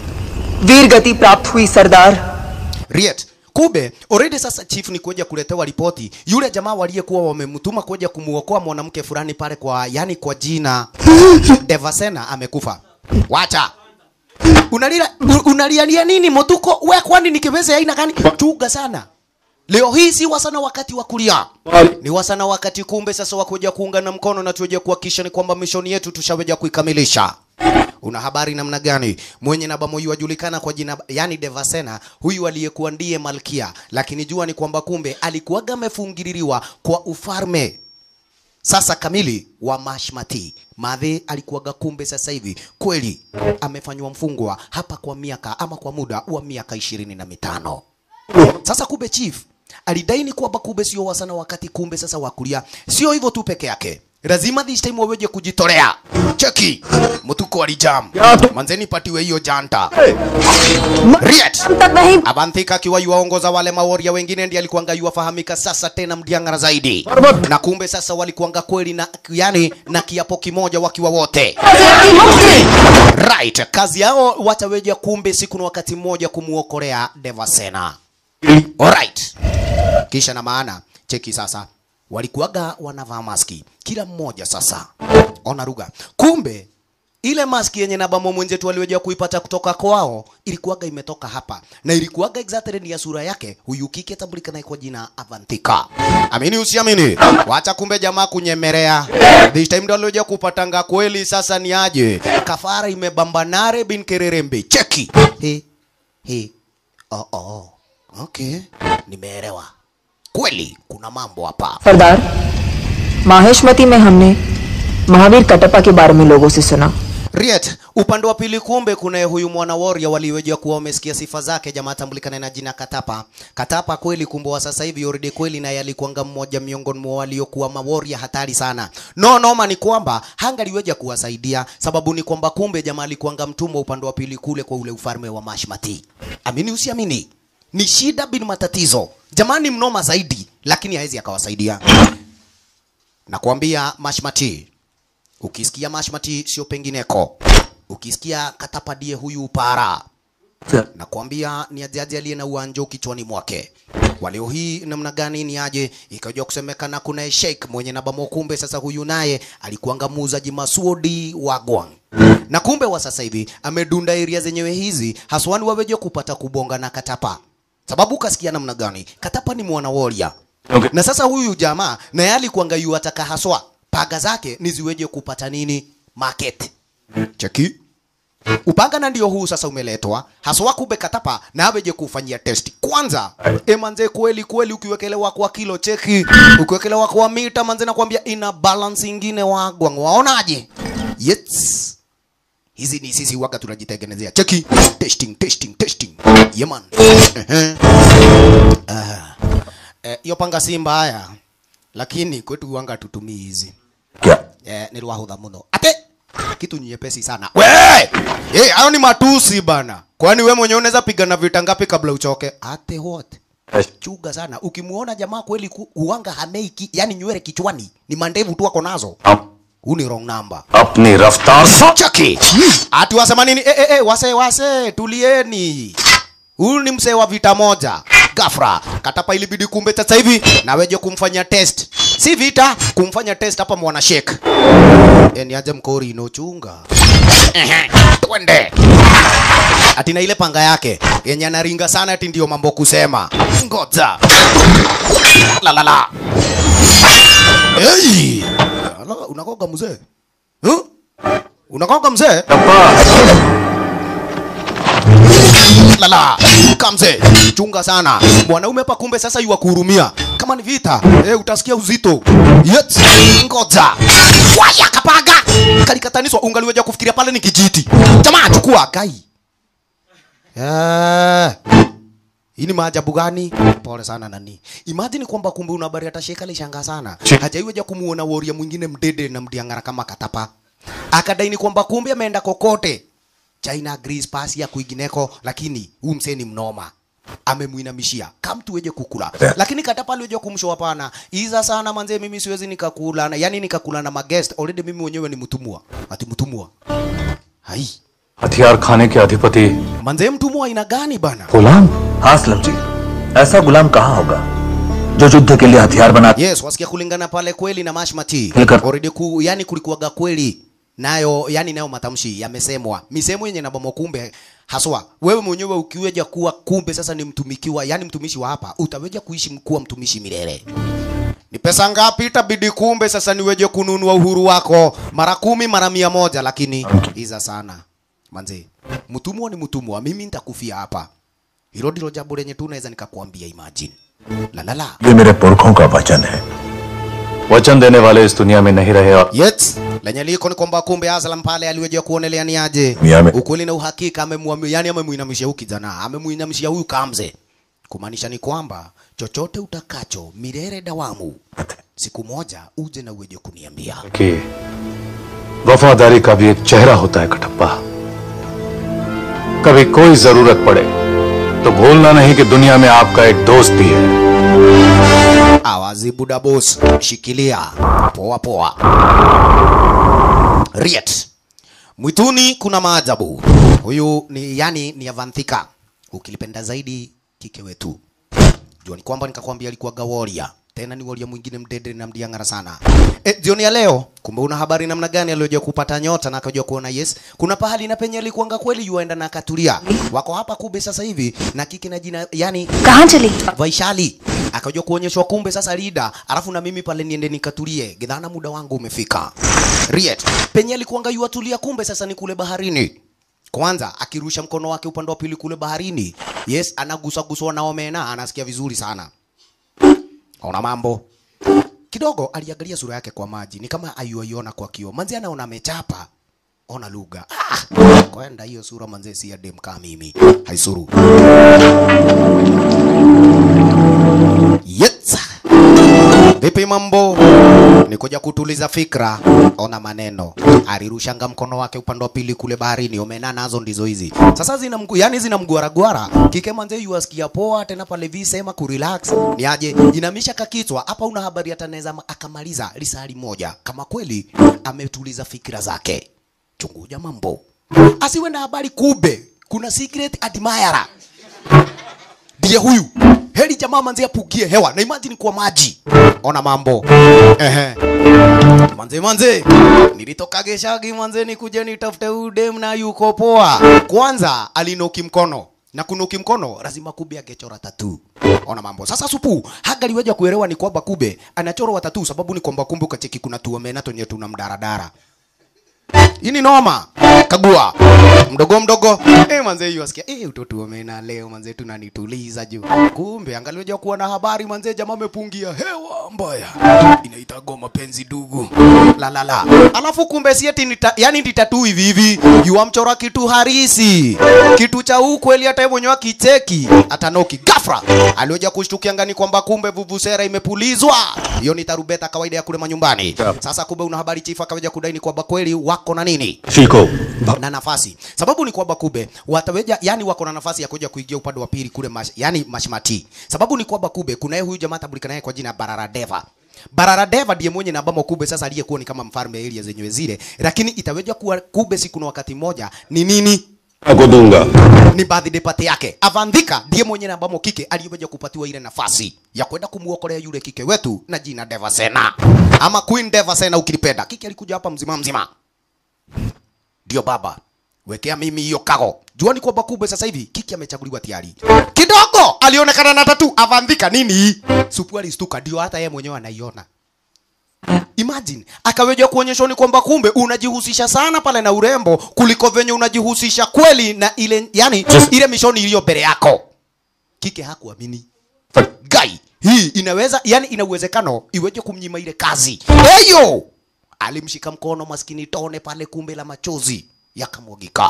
वीर गति प्राप्त हुई सरदार Riet. Kumbe already sasa chief ni kuja kuletewa ripoti yule jamaa waliyekuwa wamemtuma kuja kumuokoa mwanamke fulani pale kwa yani kwa jina Devasena amekufa. Wacha. Unalia unalialia nini motuko? We kwani ni kibeze ya aina gani? Chuga sana. Leo hii si wasana wakati wa kulia. Ni wasana wakati kumbe sasa wa kuja kuungana mkono na tuje kuhakikisha ni kwamba mishoni yetu tushaweja kuikamilisha. Una habari namna gani? Mwenye naba moyo wajulikana kwa jina yani Devasena, huyu aliyekuwa ndiye malkia, lakini jua ni kwamba kumbe alikuwaga amefungililiwa kwa ufalme sasa kamili wa Mashmati. Madhe alikuwaga kumbe sasa hivi kweli amefanywa mfungwa hapa kwa miaka ama kwa muda wa miaka ishirini na mitano. Sasa kumbe chief alidaini kwamba kumbe sio wasana wakati kumbe sasa wakulia. Sio hivyo tu peke yake, lazima this time waweje kujitolea. Cheki mtuko alijam manzeni, patiwe hiyo janta Riet तक नहीं Abanthika akiwa yuwaongoza wale maworia wengine ndiye alikuanga yuwafahamika sasa tena mdiangara zaidi, na kumbe sasa walikuanga kweli na yani na kiapo kimoja wakiwa wote right. Kazi yao wataweja kumbe siku na wakati mmoja kumuokolea Devasena. Alright. Kisha na maana cheki sasa, walikuwaga wanavaa maski kila mmoja sasa, ona lugha. Kumbe ile maski yenye nabamo mwenzetu aliweza kuipata kutoka kwao ilikuwaga imetoka hapa na ilikuwaga exactly ni ya sura yake huyu kike tambulikana kwa jina Avantika. Amini usiamini, wacha kumbe jamaa kunyemelea. This time ndio aliweza kupatanga kweli. Sasa ni aje, kafara imebambanare bin kererembe. Cheki he he, oh oh, okay, nimeelewa kweli, kuna mambo hapa. सरदार माहेशमती में हमने महावीर कटप्पा के बारे में लोगों से सुना Riet, upande wa pili kumbe kuna huyu mwana warrior waliweja kuwa wamesikia sifa zake, jamaa tambulikana na jina Katapa. Katapa kweli kumbe wa sasa hivi already kweli naye alikuanga mmoja miongoni mwa waliokuwa maworia hatari sana. No noma ni kwamba hangaliweja kuwasaidia, sababu ni kwamba kumbe jamaa alikuanga mtumwa upande wa pili kule kwa ule ufalme wa Mashmati. Amini usiamini, ni shida bin matatizo. Jamani mnoma zaidi, lakini hawezi akawasaidia. Nakwambia Mashmati, Ukisikia mashmati sio pengineko. Ukisikia katapa die huyu upara. nakwambia ni ajaji aliye na uanjo kichwani mwake waleo hii namna gani ni aje ikajua kusemekana kuna sheik mwenye nabamo kumbe sasa huyu naye alikuanga muuzaji masuodi wa gwang na kumbe wa sasa hivi amedunda area zenyewe hizi haswani waweje kupata kubonga na katapa sababu kasikia namna gani katapa ni mwana warrior Okay. na sasa huyu jamaa naye alikuanga yu ataka haswa paga zake niziweje kupata nini market cheki upanga na ndio huu sasa umeletwa haswa kumbe katapa na aweje kufanyia test kwanza e manze kweli kweli ukiwekelewa kwa kilo cheki ukiwekelewa kwa mita manze nakwambia ina balance ingine wagwa waonaje yes hizi ni sisi waga tunajitengenezea cheki testing testing testing yeman Eh, hiyo panga si mbaya lakini kwetu wanga tutumii hizi क्या eh, ni rwahudha muno ate kitu nyepesi sana we eh, hayo ni matusi bana kwani we mwenyewe unaweza pigana vita ngapi kabla uchoke ate what chuga sana ukimuona jamaa kweli ku- huanga hameiki yani nywele kichwani ni mandevu tu ako nazo अब huu ni wrong number अपनी रफ्तार से chaki ati wasema nini eh, eh, eh, wase wase tulieni huyu ni msee wa vita moja gafra katapa ilibidi kumbe sasa hivi naweje kumfanya test si vita kumfanya test hapa mwana shek e, ni aje mkori inochunga Ehe, twende ati na ile panga yake yenye anaringa sana ati ndio mambo kusema ngoja la la la hey! Ala, unakoga mzee huh? unakoga mzee lala kamze chunga sana mwanaume hapa kumbe sasa yuwa kuhurumia kama ni vita eh, utasikia uzito yes. ngoja waya kapaga kalikataniswa ungaliweja kufikiria pale ni kijiti jamaa chukua kai Eh, hii ni maajabu gani pole sana nani imagine kwamba kumbe una habari hata sheka lishanga sana hajaiweja kumuona woria mwingine mdede na mdiangara kama katapa akadaini kwamba kumbe ameenda kokote China, Greece, Persia kwingineko, lakini huu msee ni mnoma amemuinamishia kama mtu weje kukula lakini katapa aliweje kumshow hapana iza sana manze mimi siwezi nikakula na yani nikakula na magest already mimi mwenyewe ni mtumwa ati mtumwa hai हथियार खाने के अधिपति manze mtumwa aina gani bana गुलाम हाँ असलम जी ऐसा गुलाम कहाँ होगा जो युद्ध के लिए हथियार बना yes wasikia kulingana pale kweli na mashmati Nika- already ku, yani kulikuwaga kweli nayo yani nayo matamshi yamesemwa misemo yenye nabamo kumbe haswa wewe mwenyewe ukiweja kuwa kumbe sasa ni mtumikiwa yani mtumishi wa hapa utaweja kuishi kuwa mtumishi milele ni pesa ngapi itabidi kumbe sasa niweje kununua uhuru wako mara kumi mara mia moja lakini iza sana manze mtumwa ni mtumwa mimi nitakufia hapa hilo ndilo jambo lenye tu naweza nikakwambia imagine la la la ये मेरे पुरखों का वचन है वचन देने वाले इस दुनिया में नहीं रहे और Yet, lenye liko ni kwamba kumbe Aslam pale aliweja kuonelea ni aje Miame. ukweli na uhakika amemwamia, yani amemuinamishia huyu kijana, amemuinamishia huyu kamze, kumaanisha ni kwamba chochote utakacho milele dawamu, siku moja uje na uweje kuniambia. कि वफादारी का भी एक चेहरा होता है कटप्पा कभी कोई जरूरत पड़े तो भूलना नहीं कि दुनिया में आपका एक दोस्त भी है Awazi buda boss, shikilia poa poa. Riet. Mwituni kuna maajabu. Huyu ni yani ni Avanthika. Ukilipenda zaidi kike wetu. Jua ni kwamba nikakwambia alikuwa gaworia. Tena ni waria mwingine mdede na mdiangara sana. E, jioni ya leo kumbe una habari namna gani aliyojua kupata nyota na akajua kuona yes. Kuna pahali na penye alikuanga kweli yuaenda na akatulia. Wako hapa kube sasa hivi na kike na jina yani कहाँ चली Vaishali akajua kuonyeshwa kumbe sasa lida, alafu na mimi pale niende nikatulie, gidhana muda wangu umefika. Riet penye alikuanga yuatulia, kumbe sasa ni kule baharini. Kwanza akirusha mkono wake upande wa pili kule baharini, yes, anagusaguswa na omena, anasikia vizuri sana. Ona mambo kidogo, aliangalia sura yake kwa maji, ni kama ayuaiona kwa kioo. Manzi anaona amechapa ona lugha ah, kwenda hiyo sura manze, si ya dem kama mimi haisuru Yes. Vipi mambo? Ni kuja kutuliza fikra, ona maneno. Alirushanga mkono wake upande wa pili kule baharini, omena nazo ndizo hizi. Sasa zina mgu, yani zina mgwaragwara. Kike manze yuasikia poa tena pale vi sema ku relax. Ni aje? Inamisha kakichwa. Hapa una habari atanaweza akamaliza lisali moja kama kweli ametuliza fikra zake. Chunguja mambo. Asiwe na habari kube kuna secret admirer ndiye huyu heri jamaa manzi apugie hewa na imagine kwa maji ona mambo ehe manze manze nilitoka geshagi manze nikuje nitafute udem na yuko poa kwanza alinoki mkono na kunuki mkono lazima kube angechora tatu ona mambo sasa supu hagaliweja kuelewa ni kwamba kube anachorwa tatu sababu ni kwamba kumbe ukacheki kuna tuomena tonye tuna mdaradara hii ni noma kagua mdogo mdogo eh manze hiyo asikia eh utoto umena leo manze tunanituliza juu kumbe angalioja kuwa na habari manze jamaa amepungia hewa mbaya inaitagwa mapenzi dugu la la la alafu kumbe si eti nita, yani nditatu hivi hivi yuamchora kitu harisi kitu cha ukweli hata yeye mwenyewe akicheki atanoki gafra alioja kushtukia ngani kwamba kumbe vuvusera imepulizwa hiyo ni tarubeta kawaida ya kule manyumbani sasa kumbe una habari chifa akaweja kudai ni kwamba kweli wako na nini Shiko. na nafasi sababu ni kwamba kube wataweja yani wako na nafasi ya kuja kuingia upande wa pili kule mash, yani mashmati sababu ni kwamba kube kuna huyu jamaa tabulika naye kwa jina Bararadeva Bararadeva ndiye mwenye na ambamo kube sasa aliyekuwa ni kama mfalme area zenyewe zile lakini itaweja kuwa kube siku na wakati moja ni nini Ako dunga. ni birthday party yake. Avandhika ndiye mwenye namba kike aliyeweza kupatiwa ile nafasi ya kwenda kumuokolea yule kike wetu na jina Devasena ama Queen Devasena ukilipenda. Kike alikuja hapa mzima mzima, ndio baba wekea mimi hiyo kago. Juani kwamba kumbe sasa hivi kiki amechaguliwa tayari. Kidogo alionekana na tatu. Avandhika nini? Supu alistuka, ndio hata yeye mwenyewe anaiona. Imagine akaweja kuonyeshwa ni kwamba kumbe unajihusisha sana pale na urembo kuliko venye unajihusisha kweli na ile yani Just- ile mishoni iliyo mbele yako. Kike hakuamini. Gai, hii inaweza yani ina uwezekano iweje kumnyima ile kazi. Eyo! Alimshika mkono maskini tone pale kumbe la machozi yakamwagika.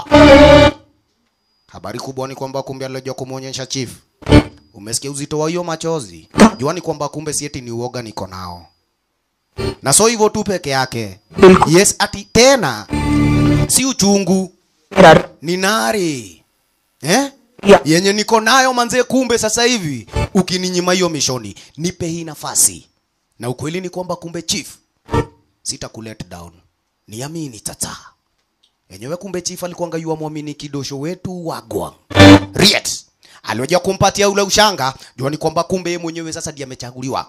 Habari kubwa ni kwamba kumbe alioja kumuonyesha chief. Umesikia uzito wa hiyo machozi? Juani kwamba kumbe si eti ni uoga niko nao na so hivyo tu peke yake. Yes, ati tena si uchungu, ni nari eh? Yeah. yenye niko nayo manze. Kumbe sasa hivi ukininyima hiyo mishoni, nipe hii nafasi, na ukweli ni kwamba kumbe chief, sita let down, niamini tata yenyewe. Kumbe chief alikuwa yua mwamini kidosho wetu wagwa Riet alioja kumpatia ule ushanga, jua ni kwamba kumbe yeye mwenyewe sasa ndiye amechaguliwa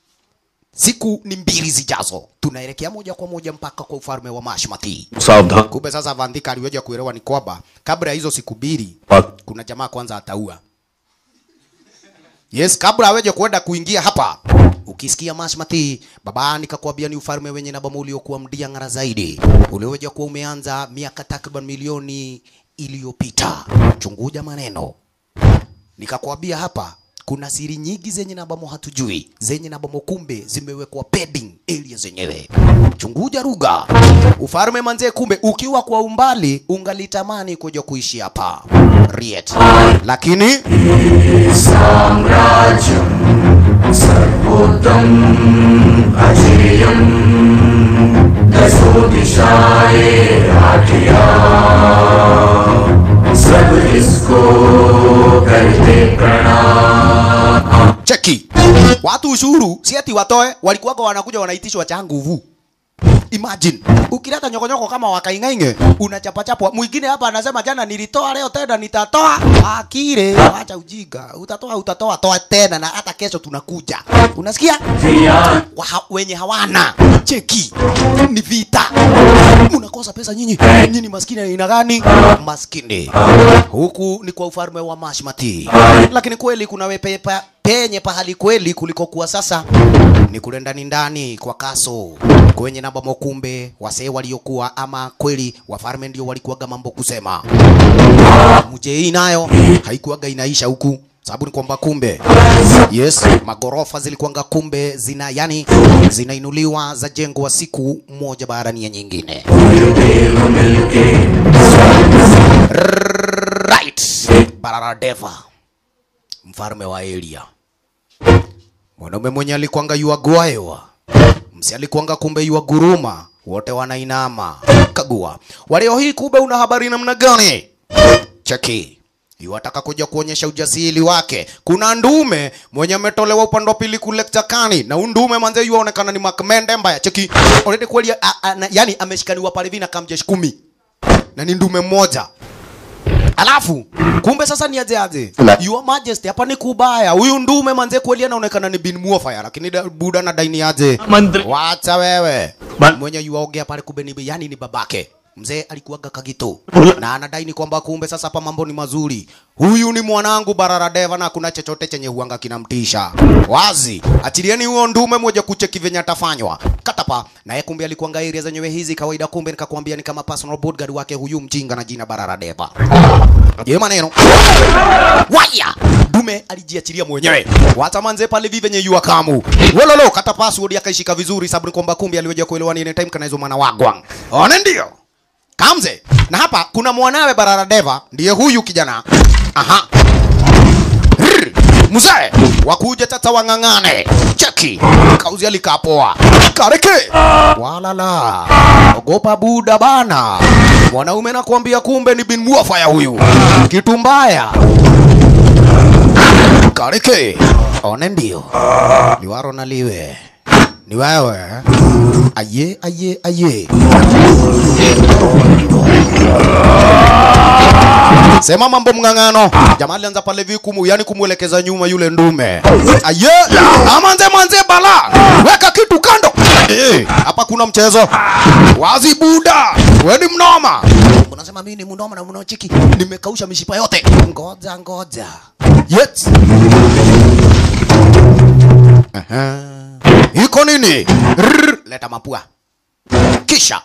siku ni mbili zijazo tunaelekea moja kwa moja mpaka kwa ufalme wa Mashmati. सावधान Kumbe sasa Vandika aliweza kuelewa ni kwamba kabla ya hizo siku mbili Pak- kuna jamaa kwanza ataua. Yes, kabla aweje kwenda kuingia hapa. Ukisikia Mashmati, baba nikakwambia ni ufalme wenye na bomu uliokuwa mdia ngara zaidi. Ulioweja kuwa umeanza miaka takriban milioni iliyopita. Chunguja maneno nikakwambia hapa kuna siri nyingi zenye nabamo hatujui zenye nabamo kumbe zimewekwa pending area zenyewe chunguja ruga ufalme manze kumbe ukiwa kwa umbali ungalitamani kuja kuishi hapa riet lakini cheki watu ushuru si ati watoe walikuwako wanakuja wanaitishwa cha nguvu Imagine ukileta nyokonyoko kama wakaingainge unachapachapwa. Mwingine hapa anasema jana nilitoa, leo tena nitatoa. Akire, acha ujinga. Utatoa, utatoa, toa tena, na hata kesho tunakuja. Unasikia? Waha, wenye hawana cheki ni vita. Mnakosa pesa nyinyi, nyinyi maskini aina gani? Maskini huku ni kwa ufalme wa Mashmati, lakini kweli kuna wepe pa, penye pahali kweli kuliko kuwa sasa ni kule ndani ndani kwa kaso kwenye namba mokumbe wasee waliokuwa ama kweli wafalme ndio walikuwaga mambo kusema mje hii nayo haikuwaga inaisha huku sababu ni kwamba kumbe yes magorofa zilikuwanga kumbe zina yani zinainuliwa za jengo wa siku moja baada ya nyingine right bararadeva mfalme wa elia mwanaume mwenye alikuanga yuagwaewa msi alikuanga kumbe yuaguruma wote wanainama kagua waleo hii kumbe una habari namna gani cheki iwataka kuja kuonyesha ujasiri wake kuna ndume mwenye ametolewa upande wa pili kule kichakani na undume manze yuaonekana ni makmende mbaya cheki already kweli a- a- na- yani ameshikaniwa pale hivi na kamjeshi kumi na ni ndume mmoja alafu kumbe sasa ni aje aje La- your majesty hapa ni kubaya huyu ndume manze kweli anaonekana ni bin muofaya lakini da- buda na daini aje मंत्री wacha wewe Ba- mwenye yuaongea pale kumbe ni yani ni babake mzee alikuwaga kagito Ula- na anadai ni kwamba kumbe sasa hapa mambo ni mazuri huyu ni mwanangu bararadeva na kuna chochote chenye huanga kinamtisha wazi achilieni huo ndume moja kucheki venye atafanywa katapa naye kumbe alikuanga area zenyewe hizi kawaida kumbe nikakwambia ni kama personal bodyguard wake huyu mjinga na jina bararadeva je maneno waya dume alijiachilia mwenyewe wacha manze pale vive venye yua kamu wololo kata password akaishika vizuri sababu ni kwamba kumbe aliweja kuelewa ni time kana hizo mwana wagwang one ndio kamze na hapa kuna mwanawe bararadeva ndiye huyu kijana aha Rrr, mzee wakuja tata wang'ang'ane cheki kauzi alikapoa kareke walala ogopa buda bana mwanaume nakwambia kumbe ni bin muafaya huyu kitu mbaya kareke one ndio liwaro na liwe ni wewe aye aye aye sema mambo mng'ang'ano jamaa alianza pale vikumu yani kumwelekeza nyuma yule ndume aye amanze manze bala weka kitu kando Eh, hapa kuna mchezo wazi buda weni mnoma unasema mimi ni mnoma na mnochiki nimekausha mishipa yote ngoja ngoja yes Aha. iko nini Rrr, leta mapua kisha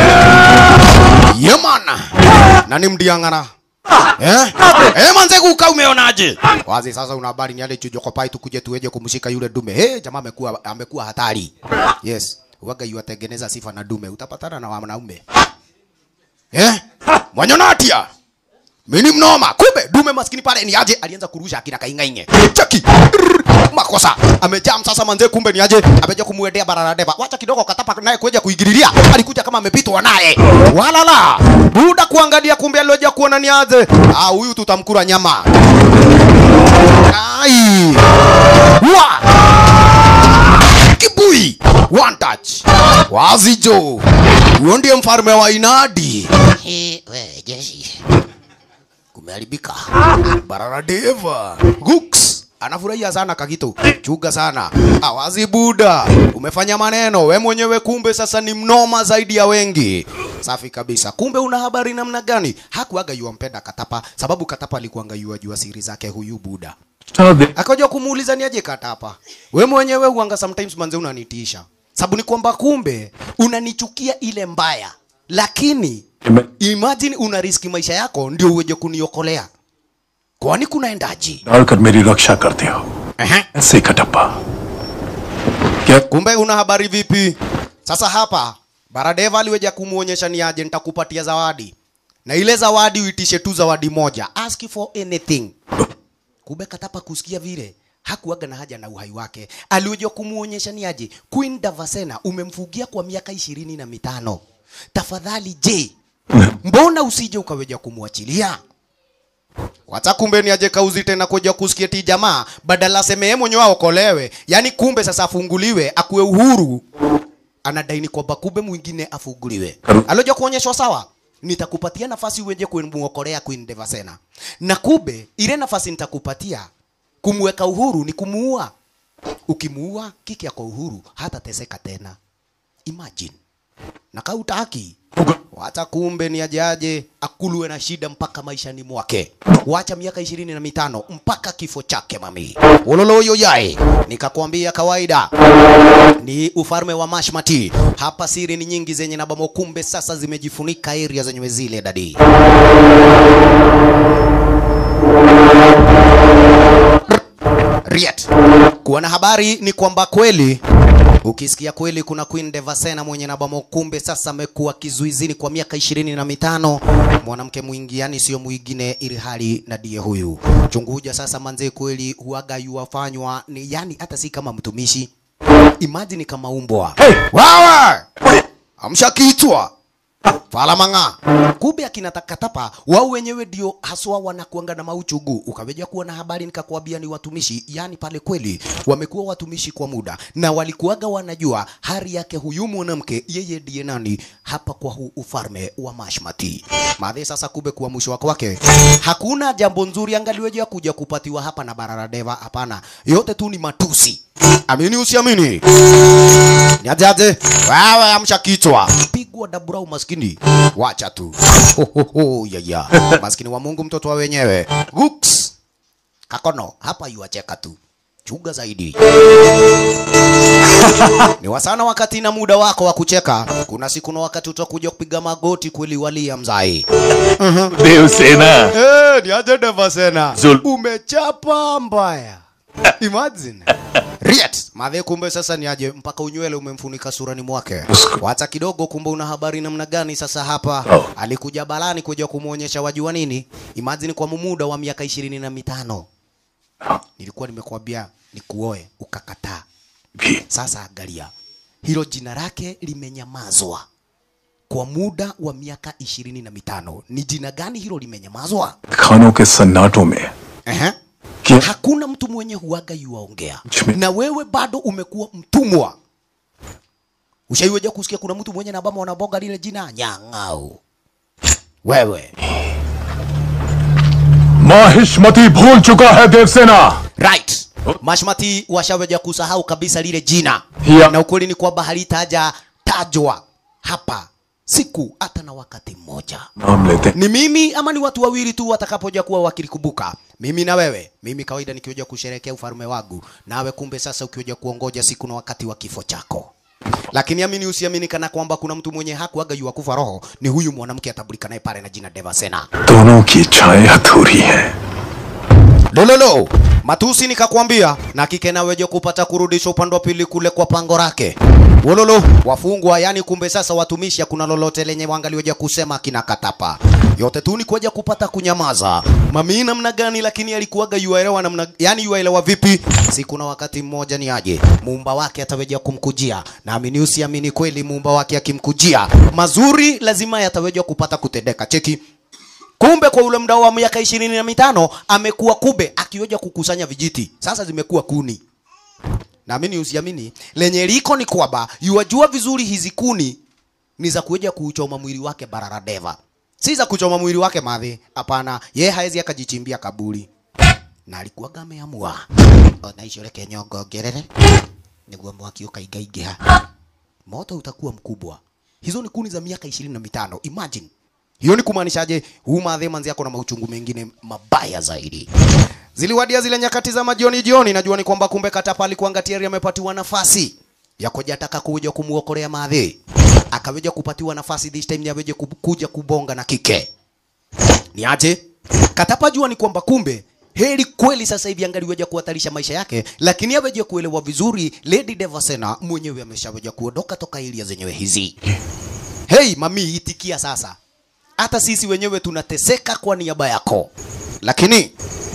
yemana na ni mdiangana Eh? Eh, manze kuka umeonaje? Wazi sasa una habari ni ale chujoko pai tukuje tuweje kumshika yule dume. Eh, jamaa amekuwa amekuwa hatari. Yes. Waga yuatengeneza sifa na dume. Utapatana na wanaume. Eh? Mwanyonatia. Mimi mnoma. Kumbe dume maskini pale ni aje alianza kurusha akina kaingainge. Cheki. Rrr, Makosa. Amejam sasa manze kumbe ni aje ameja kumwendea bararadeva. Wacha kidogo katapa naye kuja kuigililia. Alikuja kama amepitwa naye. Walala. Buda kuangalia kumbe alioja kuona ni aje. Ah huyu tutamkura nyama. Ai. Wa. Kibui. One touch. Wazi jo. Huyo ndiye mfalme wa inadi. Eh, we, jeshi. kumeharibika. Bararadeva Gux anafurahia sana Kagito, chuga sana. Awazi Buda, umefanya maneno we mwenyewe, kumbe sasa ni mnoma zaidi ya wengi. Safi kabisa. Kumbe una habari namna gani? Hakuaga yuampenda Katapa, sababu Katapa alikuanga yua jua siri zake huyu Buda. Akaja kumuuliza ni aje Katapa, we mwenyewe huanga sometimes manze unanitisha, sababu ni kwamba kumbe unanichukia ile mbaya, lakini imagine una riski maisha yako ndio uweje kuniokolea. Kwani kunaendaje? डालकर मेरी रक्षा करते हो Ehe. ऐसे कटप्पा क्या Kumbe una habari vipi? Sasa hapa Baradeva aliweja kumuonyesha ni aje nitakupatia zawadi. Na ile zawadi uitishe tu zawadi moja. Ask for anything. Kumbe Katapa kusikia vile hakuwaga na haja na uhai wake. Aliweja kumuonyesha ni aje Queen Davasena umemfugia kwa miaka ishirini na mitano. Tafadhali je, mbona usije ukaweja kumwachilia? Wacha kumbe ni aje kauzi tena kuja kusikia ti jamaa badala aseme yeye mwenyewe aokolewe. Yaani kumbe sasa afunguliwe akuwe uhuru. Anadaini kwamba kumbe mwingine afunguliwe. Aloja kuonyeshwa sawa. Nitakupatia nafasi uweje kumuokolea Queen Devasena. Na kumbe ile nafasi nitakupatia kumweka uhuru ni kumuua. Ukimuua kiki yako uhuru hata teseka tena. Imagine. Na kautaki wacha kumbe ni ajaje akuluwe na shida mpaka maishani mwake wacha miaka ishirini na mitano mpaka kifo chake mami uloloyo yae nikakwambia kawaida ni ufalme wa mashmati hapa siri ni nyingi zenye nabamo kumbe sasa zimejifunika area zenyewe zile dadi Riet. Kuwa na habari ni kwamba kweli ukisikia kweli kuna Queen Devasena mwenye nabamo kumbe sasa amekuwa kizuizini kwa miaka ishirini na mitano mwanamke mwingi yani sio mwingine ili hali na die huyu chunguja sasa manze kweli huaga yuwafanywa ni yani hata si kama mtumishi imagine kama umbwa hey! wawa amsha kichwa falamanga kumbe akina takatapa wao wenyewe ndio haswa wanakuanga na mauchugu ukaweja kuwa na habari nikakwambia ni watumishi yani pale kweli wamekuwa watumishi kwa muda na walikuwaga wanajua hali yake huyu mwanamke yeye ndiye nani hapa kwa huu ufalme wa mashmati madhe sasa kumbe kuwa mwisho wake wake hakuna jambo nzuri angaliweja kuja kupatiwa hapa na bararadeva hapana yote tu ni matusi amini usiamini Niajaje? Wewe amsha kichwa. Pigwa dabura umaskini. Wacha tu. Ho, ho, ho, ya, ya. Maskini wa Mungu mtoto wa wenyewe. Guks. Kakono, hapa yuacheka tu. Chuga zaidi. Ni wasana wakati na muda wako wa kucheka. Kuna siku na wakati utakuja kupiga magoti kweli walia mzai. Devasena Eh, ni aje Devasena. Zul- Umechapa mbaya. Imagine. Riet. Madhe kumbe sasa ni aje mpaka unywele umemfunika surani mwake. Wacha kidogo kumbe una habari namna gani sasa hapa. Oh. Alikuja balani kuja kumuonyesha wajua nini? Imagine kwa muda wa miaka ishirini na mitano. Nilikuwa nimekuambia nikuoe ukakataa. भी Sasa angalia. Hilo jina lake limenyamazwa kwa muda wa miaka ishirini na mitano. Ni jina gani hilo limenyamazwa? खानों के सन्नाटों में Ehe. क्या Hakuna mtu mwenye huaga yuwaongea, Chime- na wewe bado umekuwa mtumwa. Ushaiweja kusikia kuna mtu mwenye nabama wanaboga lile jina Nyang'au? Wewe Mahishmati भूल चुका है Devasena right. Mashmati washaweja kusahau kabisa lile jina Yeah. na ukweli ni kwamba halitaja tajwa hapa siku hata na wakati mmoja. नाम लेते ni mimi ama ni watu wawili tu watakapoja kuwa wakilikumbuka mimi na wewe mimi kawaida nikioja kusherekea ufalme wangu nawe kumbe sasa ukioja kuongoja siku na wakati wa kifo chako lakini amini usiamini kana kwamba kuna mtu mwenye hakuaga yu kufa roho ni huyu mwanamke atambulika naye pale na jina Devasena दोनों की इच्छाएं अधूरी हैं lololo matusi nikakwambia na kike naweje kupata kurudisha upande wa pili kule kwa pango lake wololo wafungwa yani kumbe sasa watumishi hakuna lolote lenye wangaliweja kusema kina katapa yote tu ni kuja kupata kunyamaza mami namna gani lakini alikuwaga yuaelewa namna yani yuaelewa vipi siku na wakati mmoja ni aje muumba wake ataweja kumkujia naamini usiamini kweli muumba wake akimkujia mazuri lazima yataweja kupata kutendeka cheki kumbe kwa ule muda wa miaka ishirini na mitano amekuwa kube akioja kukusanya vijiti sasa zimekuwa kuni naamini usiamini lenye liko ni kwamba yuwajua vizuri hizi kuni ni za kuja kuuchoma mwili wake bararadeva si za kuchoma mwili wake madhi hapana ye haezi akajichimbia kaburi na alikuwaga ameamua ona icio reke nyongongerere niguo mwaki ũkaingaingĩha moto utakuwa mkubwa hizo ni kuni za miaka ishirini na mitano imagine hiyo ni kumaanishaje huu madhe manzi yako na mauchungu mengine mabaya zaidi ziliwadia zile nyakati za majioni jioni najua ni kwamba kumbe katapa alikuanga tayari amepatiwa nafasi ya kuja taka kuja kumuokolea madhe akaweja kupatiwa nafasi this time ni aweje kub- kuja kubonga na kike ni aje katapa jua ni kwamba kumbe heri kweli sasa hivi angaliweja kuhatarisha maisha yake lakini aweje kuelewa vizuri lady devasena mwenyewe ameshaweja kuondoka toka ilia zenyewe hizi hei mami itikia sasa hata sisi wenyewe tunateseka kwa niaba yako lakini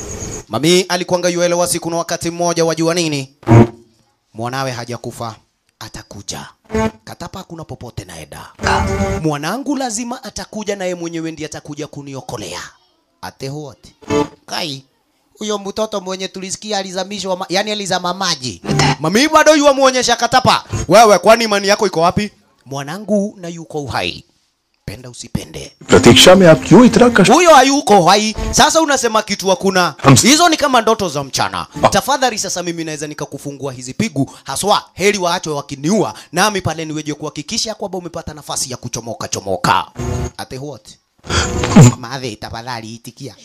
mami alikuanga yuelewa siku na wakati mmoja wajua nini mwanawe hajakufa atakuja katapa hakuna popote naenda mwanangu lazima atakuja naye mwenyewe ndiye atakuja kuniokolea ate wote kai huyo mtoto mwenye tulisikia alizamishwa ma, yani alizama maji mami bado yuwa muonyesha katapa wewe kwani imani yako iko wapi mwanangu na yuko uhai penda usipende प्रतीक्षा में आप क्यों इतना कष्ट huyo hayuko hai sasa unasema kitu hakuna Ams- hizo ni kama ndoto za mchana tafadhali sasa mimi naweza nikakufungua hizi pigu haswa heri waachwe wakiniua nami pale niweje kuhakikisha kwamba umepata nafasi ya kuchomoka chomoka ate what mathe tafadhali itikia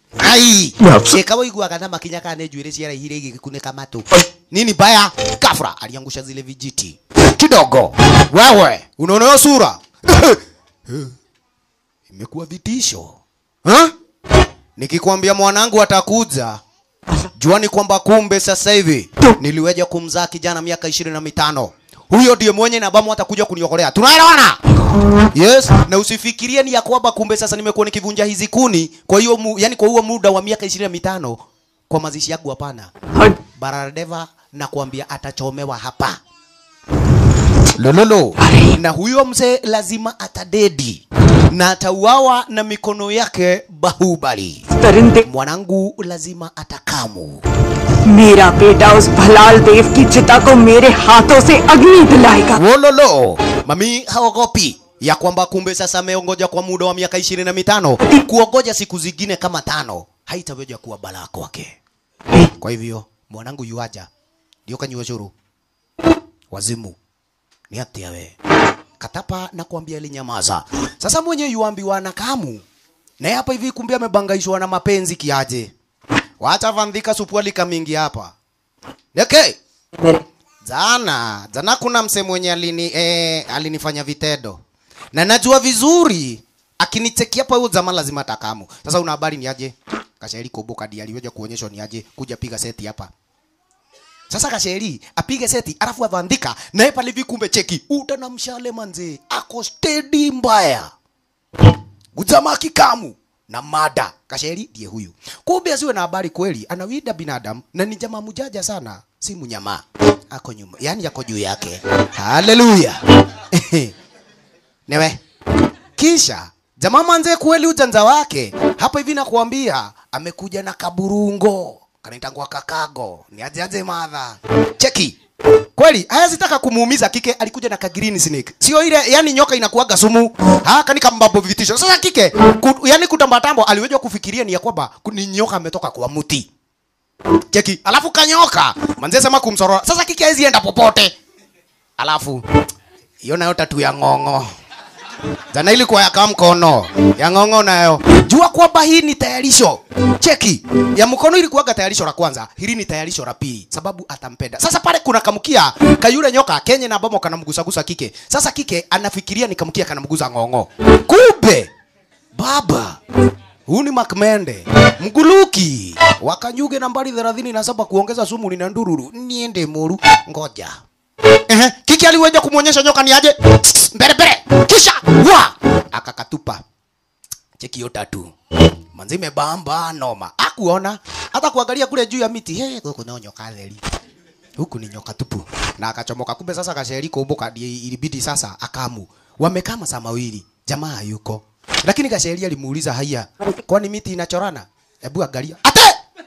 ai Naps- ikawa iguaga na makinya kana njuire ciara ihire igikunika matu nini baya kafra aliangusha zile vijiti kidogo wewe unaona hiyo sura imekuwa vitisho ha? Nikikwambia mwanangu atakuja, jua ni kwamba kumbe sasa hivi niliweja kumzaa kijana miaka ishirini na mitano. Huyo ndiye mwenye na bamu atakuja kuniokolea. Tunaelewana? Yes, na usifikirie ni ya kwamba kumbe sasa nimekuwa nikivunja hizi kuni. Kwa hiyo mu, yani kwa huo muda wa miaka ishirini na mitano kwa mazishi yangu hapana. Baradeva na kuambia atachomewa hapa. lololo na huyo mzee lazima atadedi na atauawa na mikono yake bahubali तरिंदे mwanangu lazima atakamu मेरा बेटा उस भलाल देव की चिता को मेरे हाथों से अग्नि दिलाएगा wololo mami haogopi ya kwamba kumbe sasa ameongoja kwa muda wa miaka ishirini na mitano kuongoja siku zingine kama tano haitaweza kuwa balaa kwake kwa hivyo mwanangu yuaja ndio kanyua shuru wazimu ni atia we katapa na kuambia alinyamaza sasa mwenye yuambiwa na kamu naye hapa hivi kumbe amebangaishwa na mapenzi kiaje wacha vandhika supualika mingi hapa okay. मेरे Jana, jana kuna mse mwenye alini, eh, alinifanya vitendo na najua vizuri akinichekia pa huyo jamaa lazima takamu. Sasa una habari ni aje? Kasheri kubuka ndi aliweja kuonyeshwa ni aje kuja piga seti hapa. Sasa Kasheri apige seti alafu avandika na yeye pale hivi kumbe cheki utana mshale manze ako steady mbaya. Ujamaa kikamu na mada. Kasheri ndiye huyu. Kumbe asiwe na habari kweli, anawida binadamu na ni jamaa mujaja sana, si mnyamaa. Ako nyuma, yani yako juu yake. Haleluya. Newe. Kisha jamaa manze kweli ujanja wake hapa hivi nakuambia amekuja na kaburungo kanaitangwa kakago ni aje aje madha cheki kweli haya sitaka kumuumiza kike alikuja na ka green snake sio ile yani nyoka inakuaga sumu ha kani kambabo vitisho sasa kike ku, yani kutambatambo aliweza kufikiria ni ya kwamba ku- ni nyoka ametoka kwa mti cheki alafu kanyoka manze sema kumsorora sasa kike haizi enda popote alafu hiyo nayo tatu ya ng'ong'o jana ilikuwa ya kamkono ya ng'ong'o nayo jua kwamba hii ni tayarisho cheki ya mkono ilikuwaga tayarisho la kwanza hili ni tayarisho la pili sababu atampenda sasa pale kuna kamkia kayule nyoka kenye na bomo kanamgusagusa kike sasa kike anafikiria ni kamkia kanamguza ng'ong'o kumbe baba huu ni makmende mguluki wakanyuge nambari thelathini na saba kuongeza sumu nina ndururu niende moru ngoja Ehe, kiki aliweza kumwonyesha nyoka ni aje Tsk, mbele mbele kisha wa akakatupa cheki hiyo tatu manzi imebamba noma akuona hata kuangalia kule juu ya miti hey, huku nao nyoka theri huku ni nyoka tupu na akachomoka kumbe sasa kasheri kumbuka ndiye ilibidi sasa akamu wamekaa masaa mawili jamaa hayuko lakini kasheri alimuuliza haya kwani miti inachorana hebu angalia ate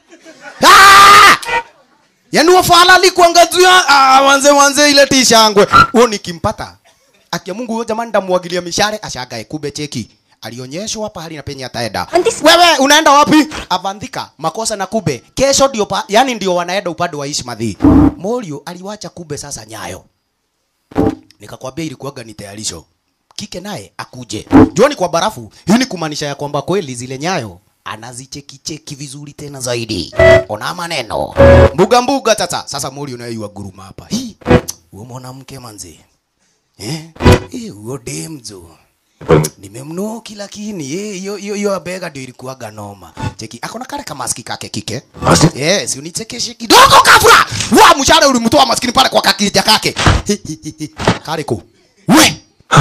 ah! Yaani wafala alikuangazia ah, wanze wanze ile tishangwe. Huo nikimpata. Akia Mungu huyo jamani ndamwagilia mishare ashagae kube cheki. Alionyeshwa pahali na penye ataenda. Wewe unaenda wapi? Avandika makosa na kube. Kesho ndio pa, yani ndio wanaenda upande wa Ishmadhi. Morio aliwacha kube sasa nyayo. Nikakwambia ilikuwaga ni tayarisho. Kike naye akuje. Juani kwa barafu. Hii ni kumaanisha ya kwamba kweli zile nyayo anazicheki cheki vizuri tena zaidi. Ona maneno. Mbuga mbuga tata. Sasa Morio naye yua guruma hapa. Hii. Huyo mwanamke manzi. Eh? Eh, huyo demzo. Nimemnoki lakini eh, hiyo hiyo hiyo bega ndio ilikuwaga noma. Cheki, akona kale kama maski kake kike. Eh, si unichekeshe kidogo kafura. Wa mshahara ulimtoa maskini pale kwa kakija kake. Kale ko. We.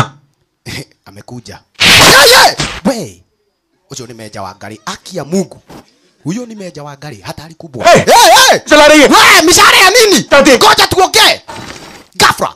Amekuja. Yeye! We. Ucio ni meja wa ngari. Aki ya Mungu. Huyo ni meja wa ngari hatari kubwa. Hey! hey, hey! चला रही है We, mishahara ya nini? Ngoja tuongee. Gafra.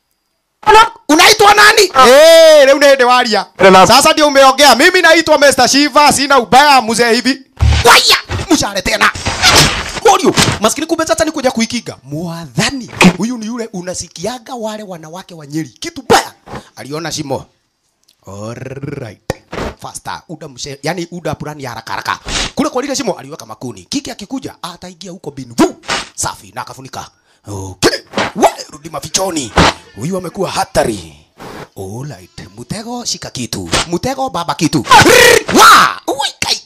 Unaitwa nani? Eh, leo unaende waria. Relax. Sasa ndio umeongea. Mimi naitwa Mr. Shiva, sina ubaya mzee hivi. Waya, mshahara tena. Morio, maskini kumbe sasa ni kuja kuikiga. Mwadhani. Huyu ni yule unasikiaga wale wanawake wa Nyeri. Kitu baya. Aliona shimo. Alright. Faster. Uda mshe, yani uda purani ya haraka haraka. Kule kwa lile shimo aliweka makuni. Kiki akikuja ataingia huko binu. Vu! Safi na akafunika. Okay. We, rudi mafichoni. Huyu amekuwa hatari. Alright. Mutego shika kitu. Mutego baba kitu. Wa! Ui kai.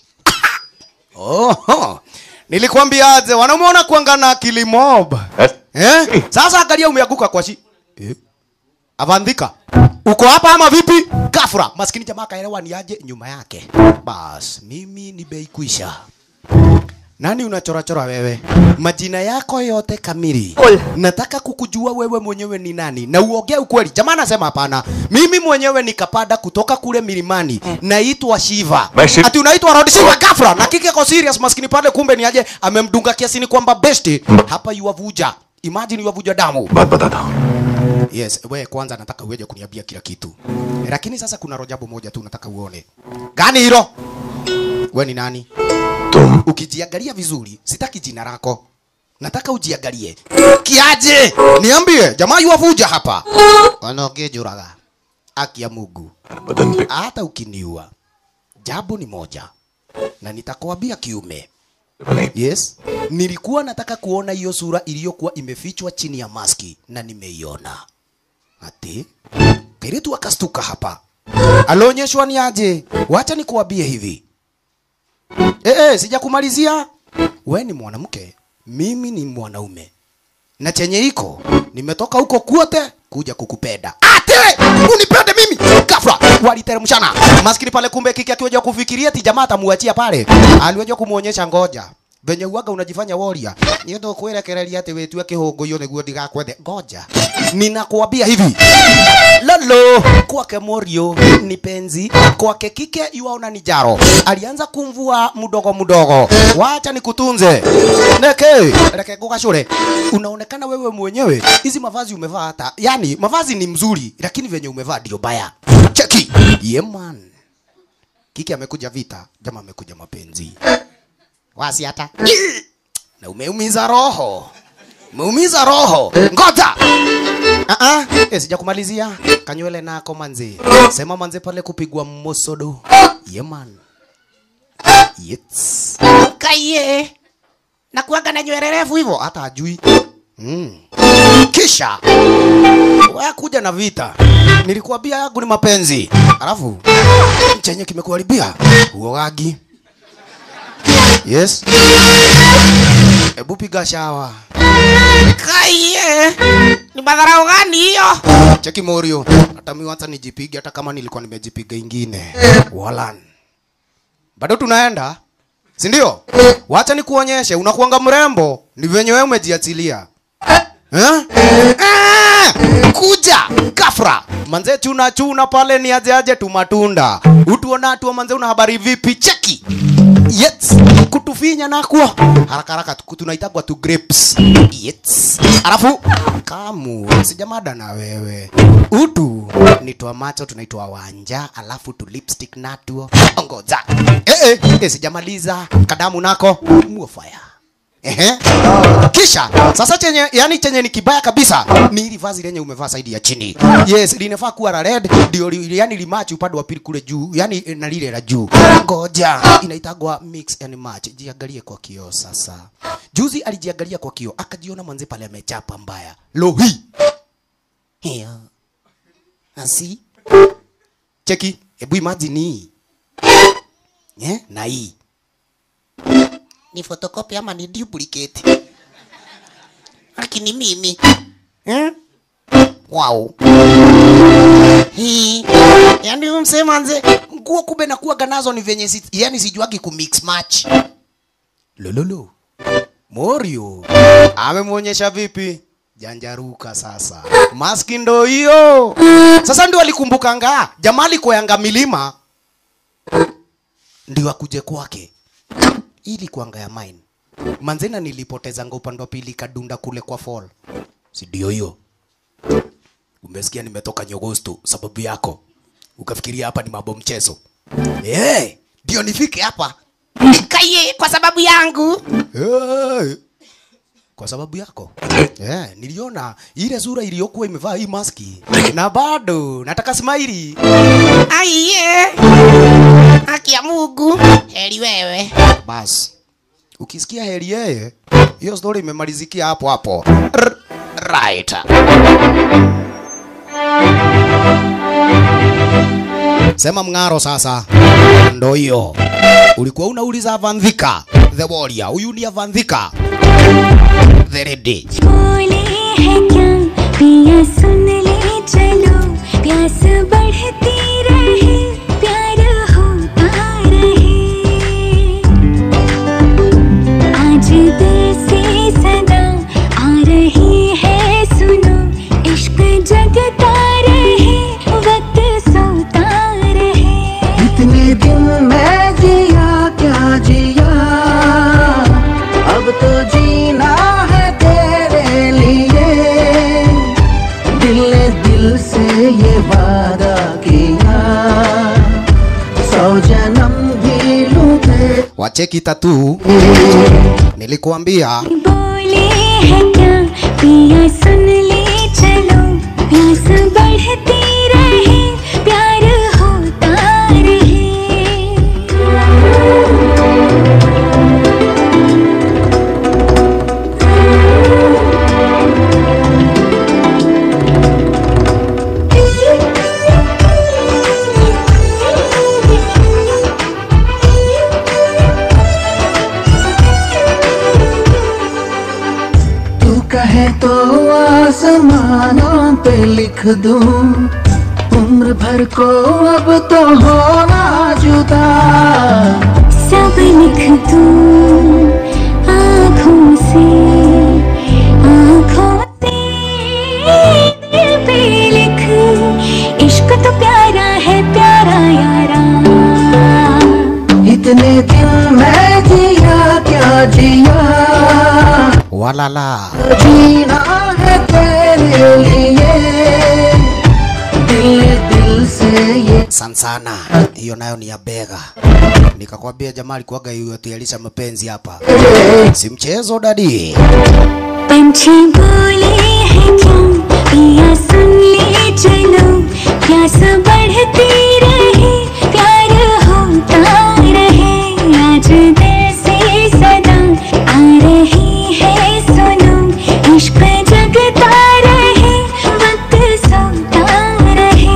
Oho. Nilikwambiaje wanamuona kuangana akili mob. Yes. Eh? Sasa angalia umeanguka kwa shi. Eh? Avandhika. Uko hapa ama vipi? Gafra. Maskini jamaa kaelewa ni aje nyuma yake. Bas, mimi ni bei kuisha. Nani unachorachora wewe? Majina yako yote kamili. Ol. Nataka kukujua wewe mwenyewe ni nani na uongee ukweli. Jamaa anasema hapana. Mimi mwenyewe nikapada kutoka kule milimani. Naitwa Shiva. Basi- Ati unaitwa Rod Shiva Gafra. Na kike ko serious maskini pale kumbe ni aje amemdunga kiasini kwamba besti hapa yuwavuja. Imagine yuwavuja damu. बात बताता हूँ Yes, we kwanza nataka uweje kuniambia kila kitu. Lakini sasa kuna rojabu moja tu nataka uone. Gani hilo? We ni nani? तुम Ukijiangalia vizuri, sitaki jina lako. Nataka ujiangalie. Kiaje? Niambie, jamaa yuwavuja hapa. Wanogejuraga. Aki ya Mungu. बदन पे Hata ukiniua, jambo ni moja. Na nitakwambia kiume. बने Yes. Nilikuwa nataka kuona hiyo sura iliyokuwa imefichwa chini ya maski na nimeiona. Ati Kiritu akastuka hapa. Alionyeshwa ni aje? Wacha nikuambie hivi. Eh, eh, sijakumalizia. We ni mwanamke, mimi ni mwanaume. Na chenye iko, nimetoka huko kwote kuja kukupenda. Ate, unipende mimi. Kafra, waliteremshana. Maskini pale kumbe kiki akiwa kufikiria ati jamaa atamuachia pale. Aliweza kumuonyesha ngoja. Venye uaga unajifanya warrior. Ni ndo kuerekereria ati wetu kihungu hiyo niguo ndigakwende. Ngoja. Ninakuambia hivi. Lolo kwake Morio ni penzi, kwake kike yuaona ni jaro. Alianza kumvua mdogo mdogo, wacha nikutunze neke reke gugacure. Unaonekana wewe mwenyewe hizi mavazi umevaa hata, yani mavazi ni mzuri, lakini venye umevaa ndio baya. Cheki yeah man, kike amekuja vita, jamaa amekuja mapenzi, wasi hata na umeumiza roho, umeumiza roho. Ngoja Ah ah, eh, sijakumalizia. Kanywele nako manze. Sema manze pale kupigwa mosodo. Yeah man. Yes. Kaiye. Na kuaga na nywele refu hivyo. Hata ajui. Mm. Kisha wewe kuja na vita. Nilikuambia yangu ni mapenzi. Alafu chenye kimekuharibia uogagi. Yes. Ebu piga shawa. Kaiye. Ni madharau gani hiyo? Cheki Morio, hata mimi hata nijipige hata kama nilikuwa nimejipiga ingine. Walan. Bado tunaenda? Si ndio? Wacha nikuonyeshe unakuanga mrembo, ni venye wewe umejiachilia. Eh? Ah! Kuja kafra. Manze chuna chuna pale ni aje aje tu matunda. Utuona tu manze una habari vipi? Cheki. Yes. Kutufinya nakuo. Haraka haraka tu- tunaitagwa tu grapes. Yes. Alafu kamu sijamada na wewe. Utu ni twa macho tunaitwa wanja, alafu tu lipstick natuo. Ngoja. Eh eh, eh sijamaliza. Kadamu nako muofaya. Ehe. Kisha sasa chenye yani chenye ni kibaya kabisa ni ili vazi lenye umevaa saidi ya chini. Yes, linafaa kuwa la red ndio li, yani limachi upande wa pili kule juu, yani eh, na lile la juu. Ngoja, inaitagwa mix and match. Jiangalie kwa kioo sasa. Juzi alijiangalia kwa kioo akajiona manze pale amechapa mbaya. Lohi. Hiyo. Asi. Cheki, hebu imagine hii. Eh, na hii. Ni photocopy ama ni duplicate? Lakini mimi. Eh? Wow. Hii. Yaani huyu msee manze, nguo kumbe nakuwaga nazo ni venye si, yani sijuagi ku mix match. Lololo. Morio amemwonyesha vipi? Janjaruka sasa. Maski ndo hiyo. Sasa ndio alikumbukanga jamaa alikoyanga milima ndio akuje kwake ili kuanga ya mine. Manzena nilipotezanga upande wa pili kadunda kule kwa fall. Si ndio hiyo? Umesikia nimetoka Nyogosto sababu yako. Ukafikiria hapa ni mambo mchezo. Eh, ndio nifike hapa. Kaiye kwa sababu yangu. Eh. Kwa sababu yako. Eh, niliona ile sura iliyokuwa imevaa hii maski. Na bado nataka smile. Aiye. Haki ya Mungu. Heri wewe. Bas. Ukisikia heri yeye, hiyo story imemalizikia hapo hapo. R right. Sema mng'aro sasa. Ndo hiyo. Ulikuwa unauliza Vandhika, the warrior. Huyu ni Vandhika. The lady. बोले है क्या पिया सुन ले चलो प्यास बढ़ती रहे प्यार होता रहे आज दिल से सदा आ रही है सुनो इश्क जगता रहे वक्त सोता रहे इतने दिन मैं जिया क्या जिया अब तो जीना है तेरे लिए wacheki tatu nilikuambia बोले है क्या पिया सुन ले चलो प्यास बढ़ती रहे प्यार होता रहे तू कहे तो आसमानों पे लिख दूं उम्र भर को अब तो होना जुदा सब लिख दूं आँखों से आँखों से दिल पे लिख इश्क तो प्यारा है प्यारा यारा इतने दिन मैं जिया क्या जिया walala जीना है तेरे लिए दिल दिल से ये sansana hiyo nayo ni ya bega nikakwambia jamaa alikuwaga yotialisha mapenzi hapa si mchezo dadi पंछी बोले हैं क्या पिया सुन ले चलो प्यास बढ़ती रहे प्यार होता रहे आज दिल से सदा आ रही है सुनो इश्क जगता रहे वक्त सोता रहे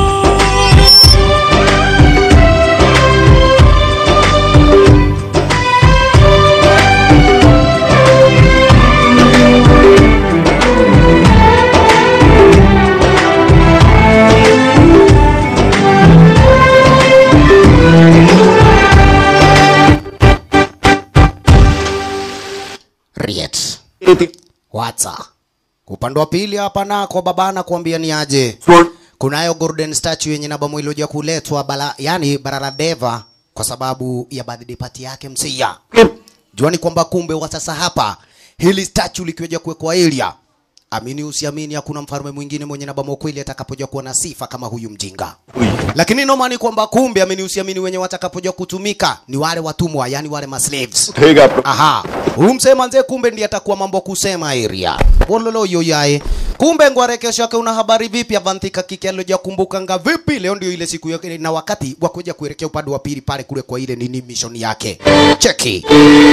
riet watsa upande wa pili hapa nako babana kuambia ni aje kunayo golden statue yenye naba mwili ya kuletwa bala, yani barara deva kwa sababu ya birthday party yake msia juani kwamba kumbe wa sasa hapa hili statue likiweja kuwekwa area amini usiamini hakuna mfalme mwingine mwenye naba kweli atakapoja kuwa na sifa kama huyu mjinga lakini noma ni kwamba kumbe amini usiamini wenye watakapoja kutumika ni wale watumwa yani wale maslaves aha huyu msema nzee kumbe ndiye atakuwa mambo kusema area wololo yoyae kumbe ngware kesho yake una habari vipi avantika kike aloja kumbuka nga vipi leo ndio ile siku yake na wakati wa kuja kuelekea upande wa pili pale kule kwa ile nini mission yake cheki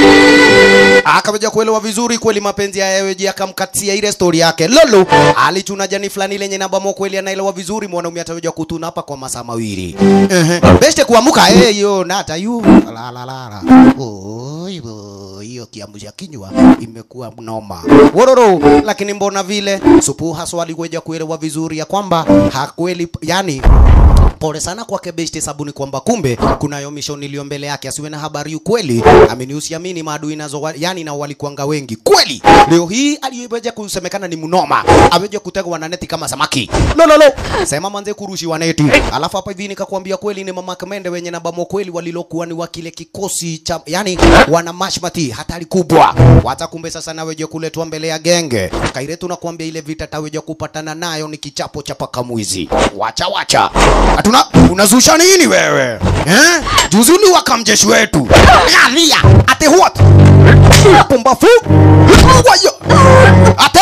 akaweja kuelewa vizuri kweli mapenzi ya yeweji akamkatia ile story yake lolo alichuna jani fulani lenye namba mo kweli anaelewa vizuri mwanaume ataweja kutuna hapa kwa masaa mawili ehe beste kuamuka eh yo nata yu la la la la oi oi, hiyo kiamsha kinywa imekuwa mnoma wororo lakini mbona vile supu haswa alikuja kuelewa vizuri ya kwamba hakweli yani pole sana kwake besti sabuni kwamba kumbe kunayo mission iliyo mbele yake asiwe na habari ukweli amini usiamini maadui nazo wa- yani na walikuanga wengi kweli leo hii aliyeweja kusemekana ni mnoma aweja kutegwa na neti kama samaki lololo sema manze kurushiwa neti alafu hapa hivi nikakwambia kweli ni mama kamende wenye nabamo kweli walilokuwa ni wa kile kikosi cha yani wana mashmati hatari kubwa wata kumbe sasa naweja kuletwa mbele ya genge kairetu nakwambia ile vita taweja kupatana nayo ni kichapo cha paka mwizi wacha wacha hatuna unazusha nini wewe eh? juzi uliwaka mjeshi wetu alia ate what pumbafu wayo ate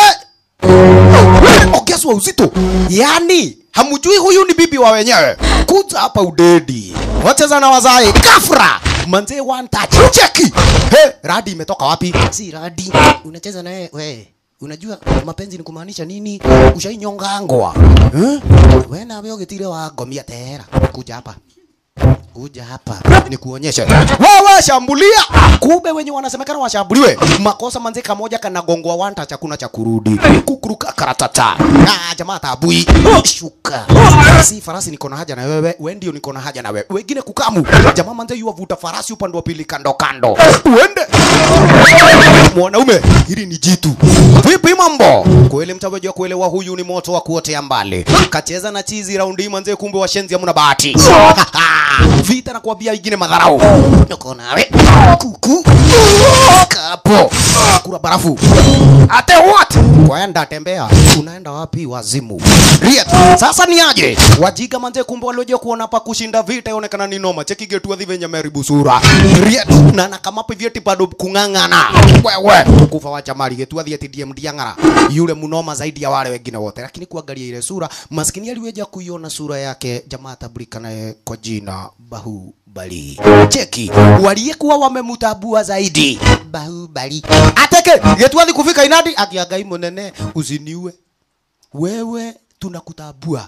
ongezwa uzito yani hamujui huyu ni bibi wa wenyewe kuja hapa udedi wacheza na wazai kafra manze one touch cheki he radi imetoka wapi si radi unacheza na yeye we unajua mapenzi ni kumaanisha nini ushainyongangwa eh? we nawe ugitire wa ngomia tera kuja hapa kuja hapa nikuonyeshe wewe shambulia kumbe wenye wanasemekana washambuliwe makosa manze kamoja kanagongwa wanta chakuna cha kurudi kukuruka karatata ah jamaa tabui shuka si farasi niko na haja na wewe we ndio niko na haja na wewe wengine kukamu jamaa manze yuwavuta farasi upande wa pili kando kando uende mwanaume hili ni jitu vipi mambo kweli mtawejwa kuelewa huyu ni moto wa kuotea mbali kacheza na chizi raundi manze kumbe washenzi hamna bahati vita na kuambia ingine madharau niko nawe kuku hapo kura barafu ate what kwenda tembea unaenda wapi wazimu Riet. sasa ni aje wajiga manze kumbe walioje kuona pa kushinda vita ionekana ni noma cheki getu adhi venye meribu sura Riet. na na kama pa vyeti bado kung'ang'ana wewe kufa wacha mali getu adhi eti DM diang'ara yule munoma zaidi ya wale wengine wote lakini kuangalia ile sura maskini aliweja kuiona sura yake jamaa tabulika naye kwa jina Bahubali cheki waliyekuwa wamemutambua zaidi Bahubali ateke getuathi kufika inadi akiagai munene usiniue wewe tunakutambua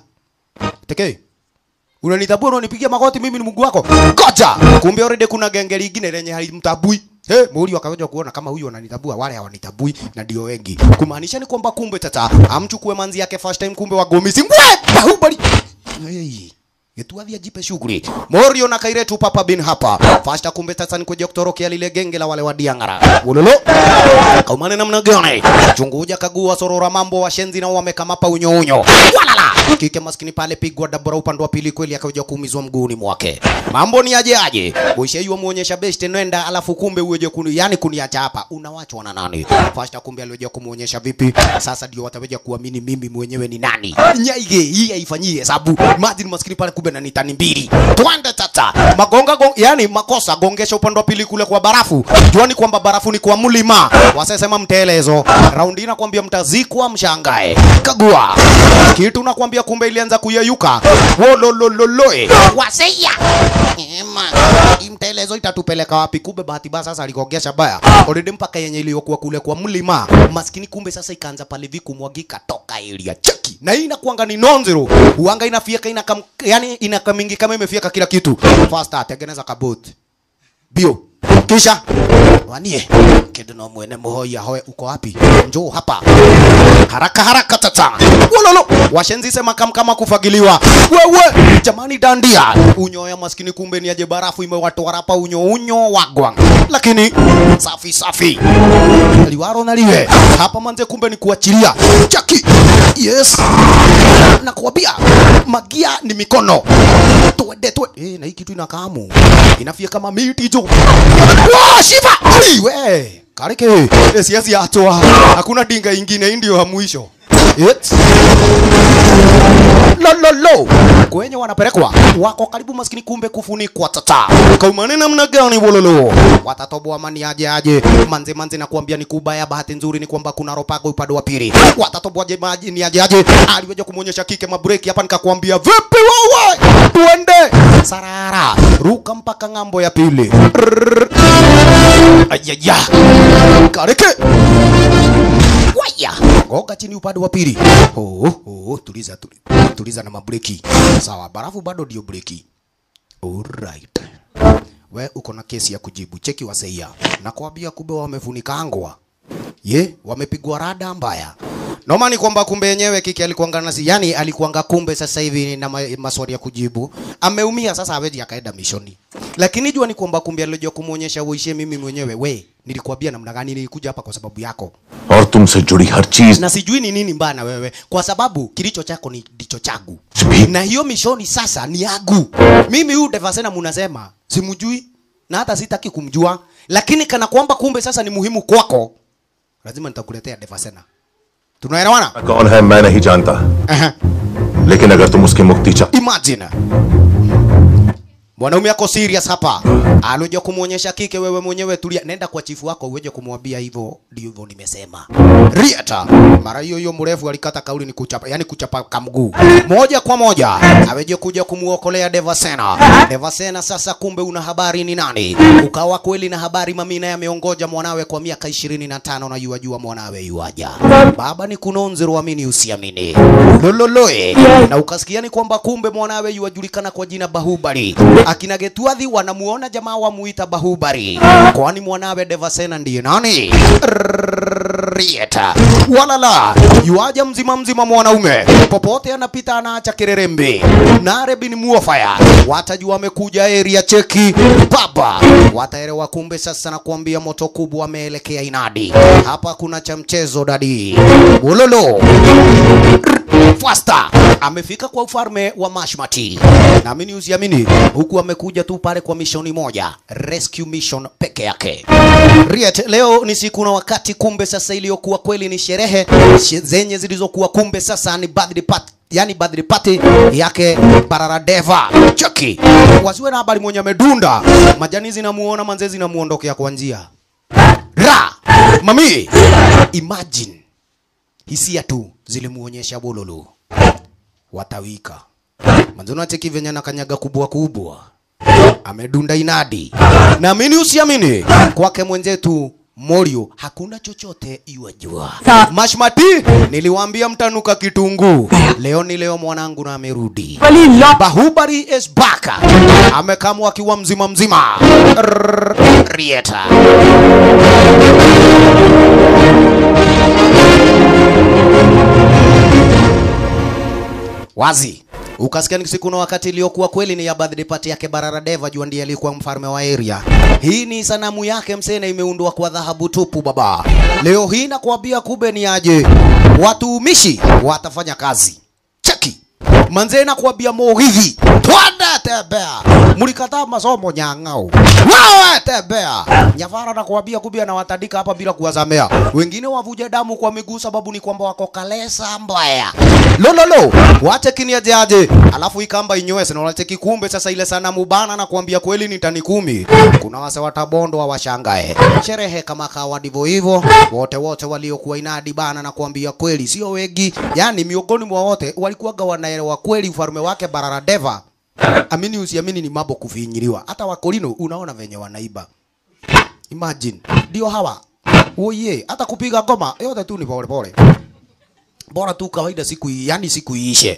teke unanitambua unanipigia magoti mimi ni mungu wako goja kumbe already kuna genge lingine lenye halimtambui Hey, Muri wakaja kuona kama huyu ananitambua wale hawanitabui na ndio wengi. Kumaanisha ni kwamba kumbe tata amchukue manzi yake first time kumbe wagomisi. Mbwe Bahubali. Hey. Getuathi ajipe shughuli. Morio na Kairetu Papa bin hapa. Fasta kumbe sasa ni kuja kutorokea lile genge la wale wa Diangara. Ulolo. Kaumane namna gani? Chunguja kagua sorora mambo washenzi na wamekamapa unyo unyo. Walala. Kike maskini pale pigwa dabora upande wa pili kweli akaja kuumizwa mguuni mwake. Mambo ni aje aje? Ushaiwa muonyesha best nenda alafu kumbe uweje kuni yani kuniacha hapa. Unawachwa na nani? Fasta kumbe alioja kumuonyesha vipi? Sasa ndio wataweja kuamini mimi mwenyewe ni nani. Nyaige hii haifanyii hesabu. Imagine maskini pale kumbe na ni tani mbili. Twende tata. Magonga gong, yani makosa gongesha upande wa pili kule kwa barafu. Juani kwamba barafu ni kwa mlima. Wasesema mtelezo. Raundi nakwambia mtazikwa mshangae. Kagua. Kitu nakwambia kumbe ilianza kuyeyuka. Wololololoe. Waseya. Ema, imtelezo itatupeleka wapi? Kumbe bahati mbaya sasa aligogesha baya already mpaka yenye iliyokuwa kule kwa mlima maskini, kumbe sasa ikaanza pale viku mwagika toka area cheki, na hii inakuanga ni nonzero uanga inafieka inakam, yani inakamingi kama imefieka kila kitu. Faster tengeneza kabut bio kisha wanie kidu no mwene muhoya hoe uko wapi? Njoo hapa haraka haraka tata. Wololo washenzi sema kam kama kufagiliwa. Wewe jamani, dandia unyoya maskini, kumbe ni aje barafu imewatoa hapa unyo unyo wagwang, lakini safi safi liwaro na liwe hapa manze, kumbe ni kuachilia chaki. Yes, nakwambia magia ni mikono twende twende. Eh, na hii kitu inakamu inafia kama miti jo. Wow, shiva we kareke eh, siasi atoa hakuna dinga ingine, hii ndio ya mwisho It. Lo, lo, lo. Kwenye wanapelekwa wako karibu maskini, kumbe kufunikwa tata. Kaumane namna gani bololo? Watatoboa mani aje aje manze manze, na kuambia ni kubaya. Bahati nzuri ni kwamba kuna ropago upande wa pili. Watatoboa je maji ni aje aje, aliweja kumuonyesha kike mabreki hapa, nikakwambia vipi wewe, tuende sarara, ruka mpaka ng'ambo ya pili. Rrrr. Ayaya, kareke waya goga chini upande wa pili. Oh, oh, tuliza, tuliza, tuliza na mabreki. Sawa, barafu bado ndio breki. Alright. We uko na kesi ya kujibu. Cheki waseia. Nakwambia kumbe wamefunikangwa. Ye, wamepigwa rada mbaya. Noma ni kwamba kumbe yenyewe kiki alikuanga nasi, yani alikuanga kumbe sasa hivi na ma, maswali ya kujibu. Ameumia sasa hawezi akaenda mishoni. Lakini jua ni kwamba kumbe alijua kumuonyesha uishie mimi mwenyewe. We, nilikwambia namna gani nilikuja hapa kwa sababu yako. और तुमसे जुड़ी हर चीज Na sijui ni nini mbaya na wewe, kwa sababu kilicho chako ni ndicho changu, na hiyo mishoni sasa ni yangu mimi. Huyu Devasena munasema simjui na hata sitaki kumjua, lakini kana kwamba kumbe sasa ni muhimu kwako, lazima nitakuletea Devasena. Tunaelewana? कौन है मैं नहीं जानता Aha. लेकिन अगर तुम उसकी मुक्ति चाह Imagine mwanaume ako serious hapa, alikuja kumuonyesha kike, wewe mwenyewe tulia, nenda kwa chifu wako uweje kumwambia hivyo, ndio hivyo nimesema. Riata mara hiyo hiyo mrefu alikata kauli ni kuchapa, yani kuchapa kamguu moja kwa moja, aweje kuja kumuokolea Devasena. Devasena sasa, kumbe una habari ni nani? Ukawa kweli na habari, Mamina yameongoja mwanawe kwa miaka ishirini na tano na yuajua mwanawe yuaja. Baba ni kunonzero, amini usiamini, lololoe na ukasikia ni kwamba kumbe mwanawe yuajulikana kwa jina Bahubali. Akina Getuadhi wanamuona jamaa wamuita Bahubali, kwani mwanawe Devasena ndiye nani? Rieta walala yuaja mzima mzima mwanaume popote anapita anaacha kererembe nare bin muofaya watajua amekuja area cheki baba wataelewa kumbe sasa nakuambia moto kubwa ameelekea inadi hapa kuna cha mchezo dadi ulolo Faster amefika kwa ufalme wa Mashmati. Naamini usiamini, huku amekuja tu pale kwa mishoni moja, rescue mission peke yake. Riet, leo ni siku na wakati, kumbe sasa iliyokuwa kweli ni sherehe she- zenye zilizokuwa kumbe sasa ni birthday party yani birthday party yake Bararadeva Chucky. Wasiwe na habari mwenye amedunda majani zinamuona manze zinamuondokea kwa njia ra mami, imagine hisia tu zilimuonyesha bololo watawika manze, unacheki venye na kanyaga kubwa kubwa amedunda inadi. Naamini usiamini, kwake mwenzetu Morio hakuna chochote iwajua. Mashmati, niliwaambia mtanuka kitunguu. Leo ni leo mwanangu na amerudi. Bahubali is back. Amekamwa akiwa mzima mzima. Rrrr, Rieta. wazi ukasikia ni siku na wakati iliyokuwa kweli ni ya birthday party yake Bararadeva, jua ndiye alikuwa mfalme wa area. Hii ni sanamu yake msene, imeundwa kwa dhahabu tupu baba. Leo hii nakwambia, kumbe ni aje watumishi watafanya kazi cheki manze nakwambia mogithi twende tembea mlikataa masomo nyang'au wewe tembea nyavara nakwambia kumbe anawatandika hapa bila kuwazamea wengine wavuje damu kwa miguu sababu ni kwamba wako kalesa mbaya lololo wache kiniaje aje alafu ikamba inywese na wache kikumbe sasa ile sanamu bana nakwambia kweli ni tani kumi kuna wase watabondwa washangae sherehe kama kawa ndivyo hivyo wote wote waliokuwa inadi bana nakwambia kweli sio wengi yani miongoni mwa wote walikuwaga wanaelewa kweli ufalme wake Bararadeva amini usiamini ni mambo kufinyiliwa hata wakolino unaona venye wanaiba imagine ndio hawa oye hata kupiga ngoma yote tu ni pole pole bora tu kawaida siku hii yani siku iishe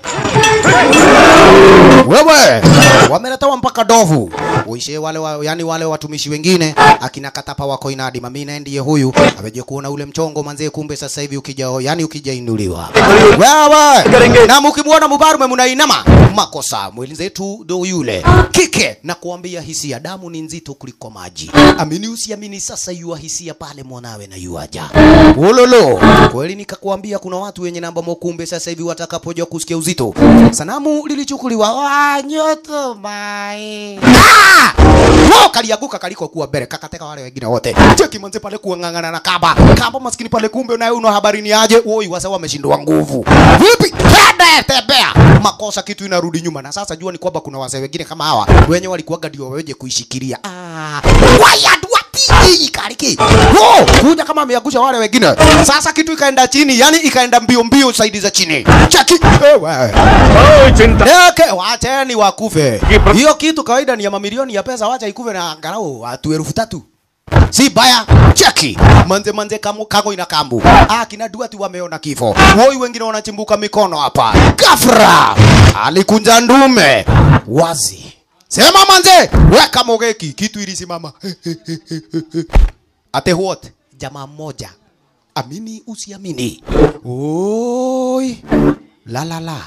wewe wameletewa mpaka dovu uishe wale wa, yani wale watumishi wengine akina katapa wako inadi mamina ndiye huyu ameje kuona ule mchongo manzee kumbe sasa hivi ukija yani ukija inuliwa wewe na mkimwona mubarume mnainama makosa mwenzetu ndo yule kike na kuambia hisia damu ni nzito kuliko maji amini usiamini sasa yua hisia pale mwanawe na yuaja ulolo kweli nikakwambia kuna watu wenye namba mokumbe sasa hivi watakapoja kusikia uzito sanamu lilichukuliwa wanyoto mai ah! Wow, kalianguka kaliko kuwa mbele kakateka wale wengine wote cheki manze pale kuang'ang'ana na kamba kamba maskini pale kumbe unaye una habari ni aje woi wasa wameshindwa nguvu vipi tende tembea makosa kitu inarudi nyuma na sasa jua ni kwamba kuna wazee wengine kama hawa wenye walikuwaga ndio weje kuishikilia ah wayad watiji kariki oh kuja kama ameangusha wale wengine sasa kitu ikaenda chini yani ikaenda mbio mbio saidi za chini cheki ewe Yake wacheni wakufe. Hiyo kitu kawaida ni ya mamilioni ya pesa, wacha ikufe na angalau watu elfu tatu. Si baya, cheki manze manze kamu, kago ina kambu. Ah, kina duati wameona kifo. Woi wengine wanachimbuka mikono hapa. Gafra alikunja ndume wazi. Sema manze, weka mogeki, kitu ilisimama. Ate what? Jamaa mmoja. Amini usiamini. Oi. La la la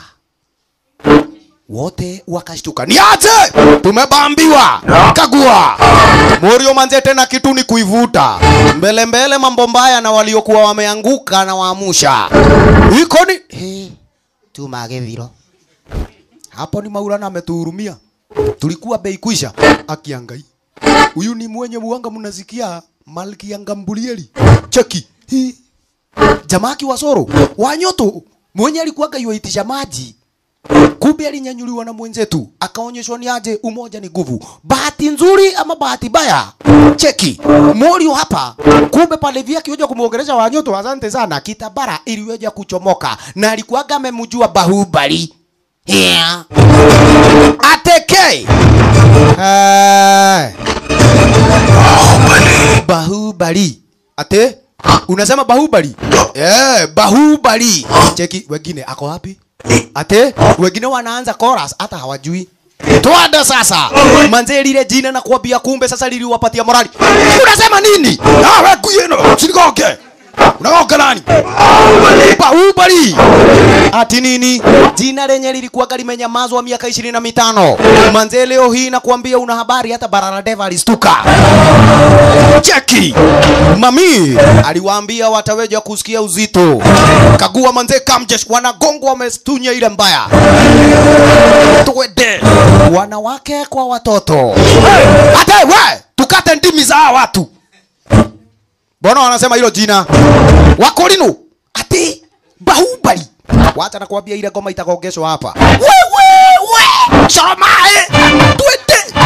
wote wakashtuka, ni aje, tumebambiwa. Kagua Morio manze, tena kitu ni kuivuta mbele mbele, mambo mbaya na waliokuwa wameanguka na waamusha iko ni hey, tumagethiro hapo ni Maulana ametuhurumia, tulikuwa bei kuisha. Akiangai huyu ni mwenye muanga, mnasikia Malkia Ngambulieli cheki hii jamaa kiwasoro wanyoto mwenye alikuwaga yuaitisha maji kumbe alinyanyuliwa na mwenzetu akaonyeshwa ni aje umoja ni nguvu bahati nzuri ama bahati baya cheki morio hapa kumbe pale vya kioja kumuongelesha wanyoto asante sana kitabara iliweja kuchomoka na alikuwaga amemjua bahubali yeah. ateke hey. bahubali ate unasema bahubali eh bahubali cheki wengine ako wapi ate wengine wanaanza chorus hata hawajui twende sasa manze lile jina na kuambia kumbe sasa liliwapatia morali unasema nini awe kuyeno sinigoke unaoga nani bahubali ati nini jina lenye lilikuwa limenyamazwa miaka ishirini na mitano manze leo hii nakuambia una habari hata bararadeva alistuka cheki mami aliwaambia wataweja kusikia uzito kagua manze kamjesh wanagongwa wamestunya ile mbaya twende wanawake kwa watoto hata we tukate ndimi za hawa watu mbona wanasema hilo jina wakorinu ati bahubali wacha nakwambia ile ngoma itakongeshwa hapa wewe choromae twende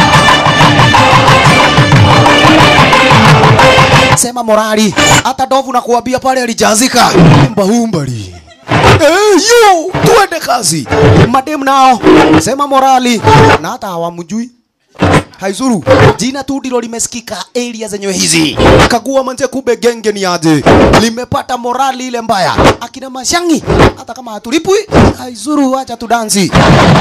sema morali hata ndovu nakuambia pale alijazika bahumbali Eh, yo tuende kazi madem nao sema morali na hata hawamjui haizuru jina tu ndilo limesikika area zenyewe hizi kagua manze kumbe genge ni aje limepata morali ile mbaya akina mashangi hata kama hatulipwi haizuru acha tudansi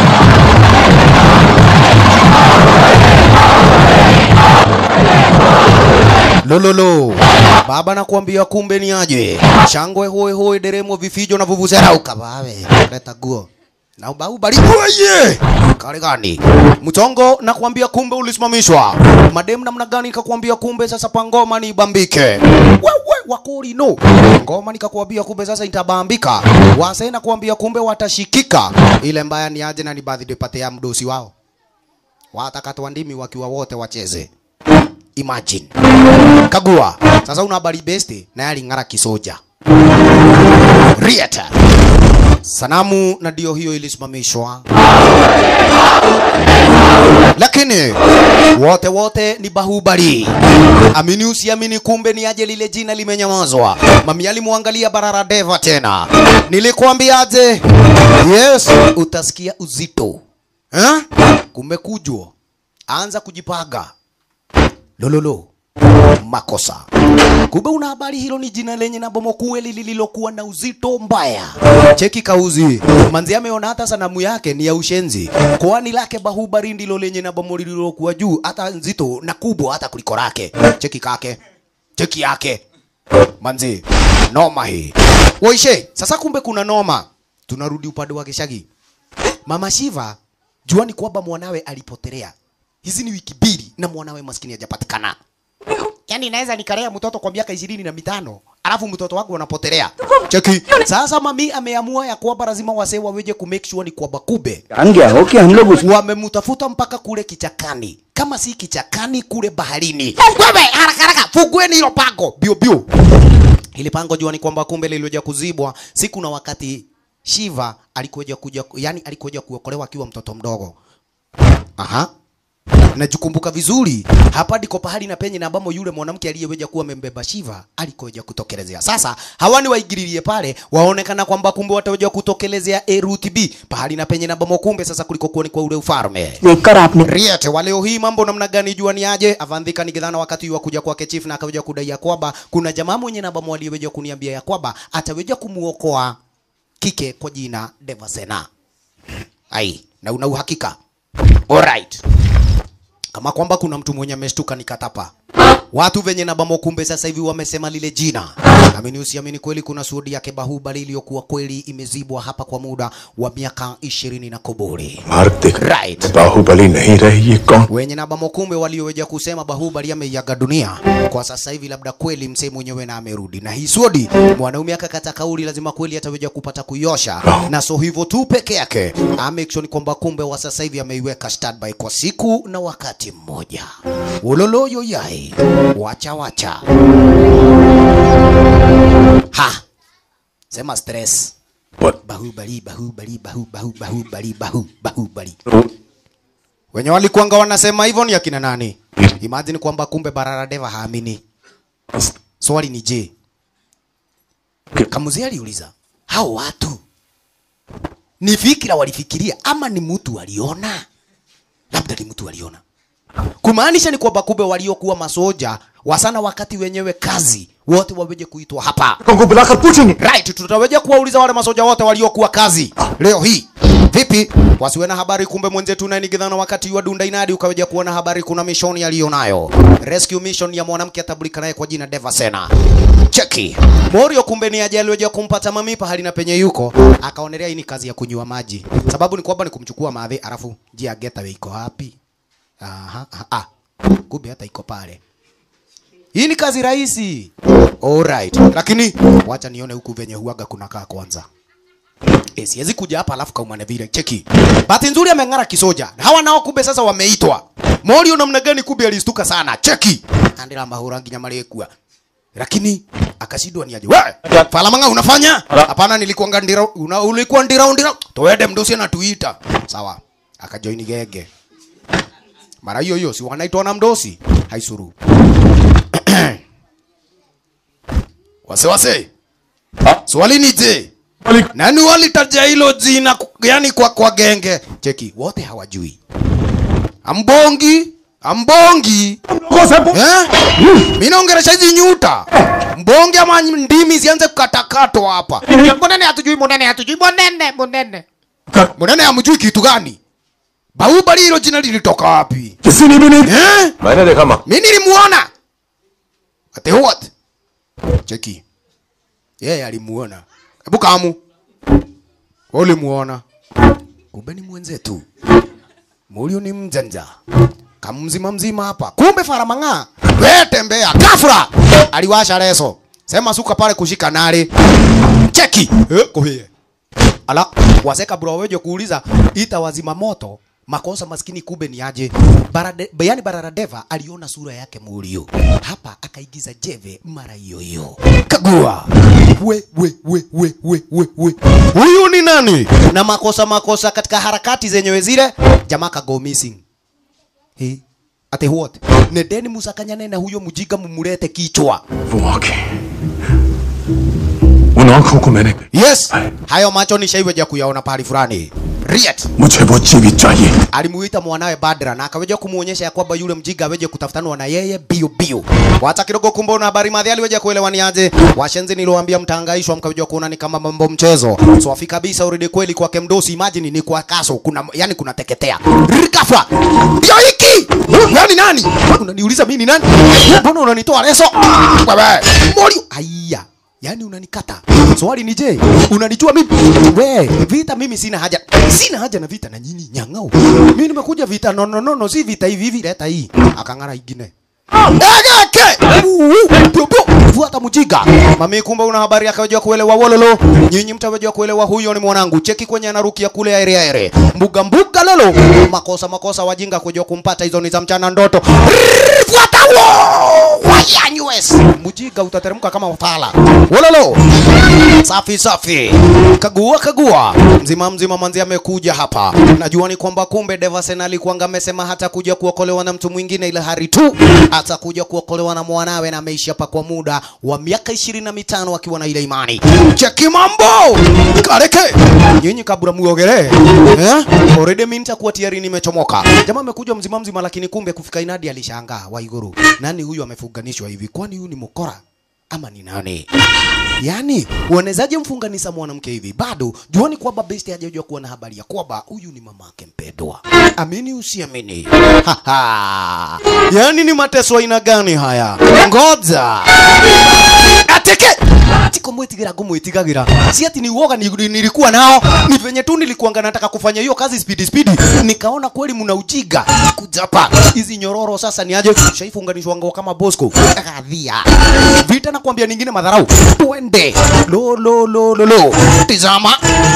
lololo baba nakuambia kumbe ni aje shangwe hoe hoe deremo vifijo na vuvuzela ukabawe leta guo na ubau barikuaye kale gani mchongo nakwambia kumbe ulisimamishwa madem namna gani nikakwambia kumbe sasa pangoma ni bambike wewe wakori no ngoma nikakwambia kumbe sasa itabambika wase nakwambia kumbe watashikika ile mbaya ni aje na ni birthday party ya mdosi wao watakatwa ndimi wakiwa wote wacheze imagine kagua sasa una habari besti na yaling'ara kisoja riata sanamu na ndio hiyo ilisimamishwa lakini wote wote ni bahubali amini usiamini kumbe ni aje lile jina limenyamazwa mami alimwangalia barara deva tena nilikwambiaje yes utasikia uzito eh? kumekujwa anza kujipaga lololo makosa kumbe una habari hilo ni jina lenye na bomo kweli lililokuwa na uzito mbaya cheki kauzi manzi ameona hata sanamu yake ni ya ushenzi kwani lake bahubari ndilo lenye na bomo lililokuwa juu hata nzito na kubwa hata kuliko lake cheki kake cheki yake manzi noma hii waishe sasa kumbe kuna noma tunarudi upande wa kishagi mama shiva jua ni kwamba mwanawe alipotelea hizi ni wiki mbili na mwanawe maskini hajapatikana yaani naweza nikalea mtoto kwa miaka ishirini na mitano alafu mtoto wangu anapotelea cheki sasa mami ameamua ya kwamba lazima wasee waweje ku make sure ni kwamba kube जान गया हो कि हम लोग उस wamemtafuta mpaka kule kichakani kama si kichakani kule baharini wewe haraka haraka fungueni hilo pango bio bio ili pango jua ni kwamba kumbe lilioja kuzibwa siku na wakati Shiva alikuja kuja yani alikuja kuokolewa akiwa mtoto mdogo aha najukumbuka vizuri hapa ndiko pahali na penye na ambamo yule mwanamke aliyeweja kuwa amembeba Shiva alikoja kutokelezea. Sasa hawani waingililie pale, waonekana kwamba kumbe wataweja kutokelezea A route B pahali na penye na ambamo kumbe sasa kuliko kuwa ni kwa ule ufalme. देखकर आपने Riete wa leo hii mambo namna gani jua ni aje? Avandhika nikidhana wakati wa kuja kwake chief na akaweja kudai ya kwamba kuna jamaa mwenye namba aliyeweja kuniambia ya kwamba ataweja kumuokoa kike kwa jina Devasena. Ai, na una uhakika? Alright. Kama kwamba kuna mtu mwenye ameshtuka nikatapa. Watu venye na bamo kumbe sasa hivi wamesema lile jina. Amini usiamini kweli kuna shuhudi yake Bahubali iliyokuwa kweli imezibwa hapa kwa muda wa miaka ishirini na kobori. मार्ग देख Right. बाहुबली नहीं रही ये कौन wenye na bamokumbe walioweja kusema Bahubali ameiaga dunia kwa sasa hivi, labda kweli msee mwenyewe na amerudi na hii swodi. Mwanaume akakata kauli, lazima kweli ataweja kupata kuiosha, na so hivyo tu peke yake make sure ni kwamba kumbe wa sasa hivi ameiweka standby kwa siku na wakati mmoja. Uloloyo yai wacha wacha ha sema stress What? Bahubali, Bahubali, Bahu, Bahu, Bahubali, Bahu, Bahubali. Wenye walikuanga wanasema hivyo ni akina nani? Imagine kwamba kumbe Barara Deva haamini. Swali ni je, Kamuzi aliuliza hao watu ni fikira walifikiria ama ni mtu waliona? Labda ni mtu waliona. Kumaanisha ni kwamba kumbe waliokuwa masoja wasana wakati wenyewe kazi wote waweje kuitwa hapa. को बुलाकर पूछेंगे Right, tutaweja kuwauliza wale masoja wote waliokuwa kazi leo hii. Vipi? Wasiwe na habari kumbe mwenzetu naye nigidhana wakati wa dunda inadi ukaweja kuona habari kuna mission aliyonayo. Rescue mission ya mwanamke atambulika naye kwa jina Devasena. cheki morio kumbe ni aje aliweja kumpata mamipa hali na penye yuko akaonelea hii ni kazi ya kunywa maji sababu ni kwamba ni kumchukua madhi alafu jia geta iko wapi aha aha, ah kumbe hata iko pale hii ni kazi rahisi alright lakini wacha nione huku venye huaga kunakaa kwanza Eh, siwezi kuja hapa alafu kaumane vile cheki. Bahati nzuri ameng'ara kisoja. Na Hawa nao kumbe sasa wameitwa. Mori namna gani kumbe alistuka sana. Cheki. Andira mahura nginya malekua. Lakini akashindwa ni aje. Wewe, Falamanga unafanya? Hapana nilikuwa ndira una, ulikuwa ndira ndira. Toende mdosi anatuita. Sawa. Akajoin gege. Mara hiyo hiyo si wanaitwa na mdosi. Haisuru. wase wase. Swali ni je? Nani walitaja hilo jina ku- yani kwa kwa genge? Cheki, wote hawajui. Ambongi, ambongi. Eh? Mimi naongelesha hizi nyuta. Mbongi ama ndimi zianze kukatakatwa hapa. Mbonene hatujui, mbonene hatujui, mbonene, mbonene. Mbonene hamjui kitu gani? Bahubali hilo jina lilitoka wapi? किसी ने भी नहीं Eh? मैंने देखा माँ Mimi nilimuona. Ate what? Cheki. Yeye alimuona. Hebu kamu. Wewe ulimuona. Kumbe ni mwenzetu. Mulio ni mjanja. Kamzima mzima hapa. Kumbe faramanga. Wewe tembea. Gafra. Aliwasha leso. Sema suka pale kushika nari. Cheki. Eh, kohie. Ala, waseka bro wewe kuuliza ita wazima moto makosa maskini kumbe ni aje Barade, yani Bararadeva aliona sura yake Mulio hapa akaigiza jeve mara hiyo hiyo kagua we we we we we we we huyu ni nani na makosa makosa katika harakati zenyewe zile jamaa kago missing He. ate what nedeni musakanyane na huyo mjiga mumulete kichwa वो आंखें उन आंखों को मैंने yes hayo macho nishaiweja kuyaona pahali fulani Riet मुझे वो जीवित चाहिए alimuita mwanawe Badra na akaweja kumuonyesha ya kwamba yule mjiga aweje kutafutanwa na yeye bio bio. Wacha kidogo kumbe na habari madhi aliweja kuelewa ni aje. Washenzi niliwaambia mtangaishwa mkaweja kuona ni kama mambo mchezo. So afi kabisa uridi kweli kwake mdosi imagine ni kwa kaso kuna yani kuna teketea. Rikafa. Ndio hiki. Nani nani? Unaniuliza mimi ni nani? Mbona unanitoa leso? Wewe. Mori. Aiya. Yaani unanikata. Swali ni je, unanijua mimi? We, vita mimi sina haja. Sina haja na vita na nyinyi nyang'au. Mimi nimekuja vita no no no, no si vita hivi hivi leta hii. Akang'ara ingine. Egeke! Pio pio, fuata mjiga. Mami kumbe una habari akawajua kuelewa wololo. Nyinyi mtawajua kuelewa huyo ni mwanangu. Cheki kwenye anarukia kule ere ere. Mbuga mbuga lolo. Makosa makosa wajinga kujua kumpata hizo ni za mchana ndoto. Rrrr, Fuata wo! Waya US. Mjiga utateremka kama fala. Wololo. Safi safi. Kagua kagua. Mzima mzima manzi amekuja hapa. Najua ni kwamba kumbe Devasen alikuwa amesema hata kuja kuokolewa na mtu mwingine ila hari tu atakuja kuokolewa na mwanawe na ameishi hapa kwa muda wa miaka ishirini na mitano akiwa na ile imani. Cheki mambo. Kareke. Nyinyi kabla muogelee. Eh? Already mimi nitakuwa tayari nimechomoka. Jamaa amekuja mzima mzima lakini kumbe kufika inadi alishangaa Waiguru. Nani huyu amefunganishwa hivi? Kwani huyu ni mkora? Ama ni nani? Yaani, unawezaje mfunganisha mwanamke hivi? Bado juani kwamba besti hajajua kuwa na habari ya kwamba huyu ni mamake mpendwa. Amini usiamini. Ha, ha. Yaani ni mateso aina gani haya? Ngoja. Ateke. Tiko mwitigira kumwitigagira. Si ati ni uoga ni- nilikuwa nao. Ni venye tu nilikuanga nataka kufanya hiyo kazi speed speed. Nikaona kweli mna ujiga. Kujapa. Hizi nyororo sasa ni aje? Shaifunganishwa ngao kama Bosco. Kadhia. Vita nakwambia ningine madharau. Twende. Lo lo lo lo lo. Tizama.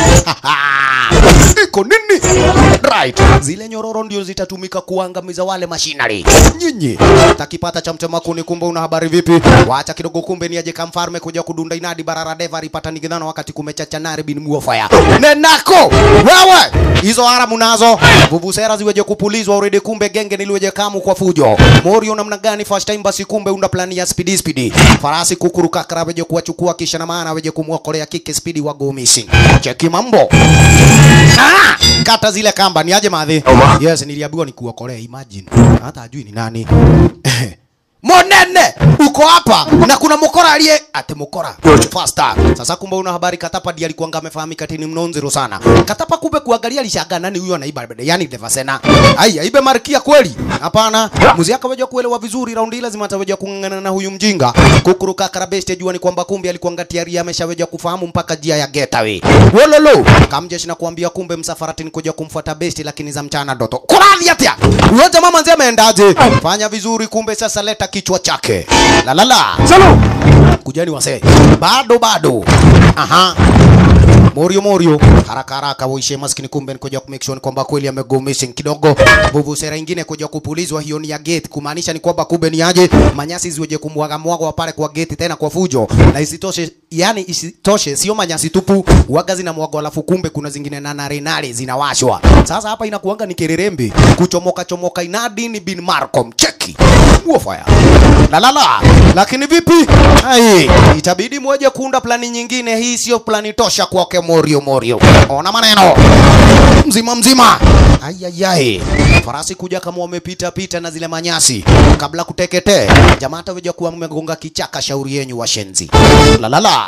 Iko nini? Right. Zile nyororo ndio zitatumika kuangamiza wale mashinari. Nyinyi takipata cha mtema kuni, kumbe una habari vipi? Wacha kidogo, kumbe ni aje kamfarme kuja kudunda inadi barara deva ripata nigidhana wakati kumechacha nari bin muofaya. Nenako wewe hizo haramu nazo vuvusera ziweje kupulizwa already, kumbe genge niliweje kamu kwa fujo. Morio namna gani? First time basi, kumbe una plani ya speedy speedy. Farasi kukuruka kara weje kuwachukua kisha na maana weje kumwokolea kike speedy wa go missing. Cheki mambo. Ah! Kata zile kamba ni aje madhi? Yes, niliambiwa nikuokolee, imagine. Hata ajui ni nani. monene uko hapa na kuna mukora aliye ati mukora faster sasa kumbe una habari katapa ndiye alikuwa amefahamika tini mnonzero sana katapa kumbe kuangalia alishangaa nani huyo anaiba yani devasena ai aibe markia kweli hapana muzi akaweja kuelewa vizuri raundi ile lazima ataweja kung'ang'ana na huyu mjinga kukuruka karabeste jua ni kwamba kumbe alikuwa ngatiari ameshaweja kufahamu mpaka jia ya getaway wololo kamjeshi na kuambia kumbe msafaratini kuja kumfuata besti lakini za mchana ndoto kuradhi atia huyo jamaa manzi ameendaje fanya vizuri kumbe sasa leta kichwa chake la la la kujani wasee bado bado aha Morio Morio haraka haraka uishe maskini, kumbe ni kuja ku make sure ni kwamba kweli amego missing kidogo. Bubu sera ingine kuja kupulizwa, hiyo ni ya gate, kumaanisha ni kwamba kumbe ni aje manyasi ziweje kumwaga mwaga pale kwa gate tena kwa fujo, na isitoshe, yani isitoshe, sio manyasi tupu, waga zina mwaga, alafu kumbe kuna zingine na nare nare zinawashwa. Sasa hapa inakuanga ni kererembe kuchomoka chomoka, inadi ni bin Marcom cheki huo fire la la la, lakini vipi? Ai, itabidi mweje kuunda plani nyingine. Hii sio plani tosha kwake Morio Morio. Ona maneno mzima mzima. Ayayai, farasi kuja kama wamepita pita na zile manyasi kabla kuteketee. Jamaa ataweja kuwa mmegonga kichaka, shauri yenyu washenzi. La la la.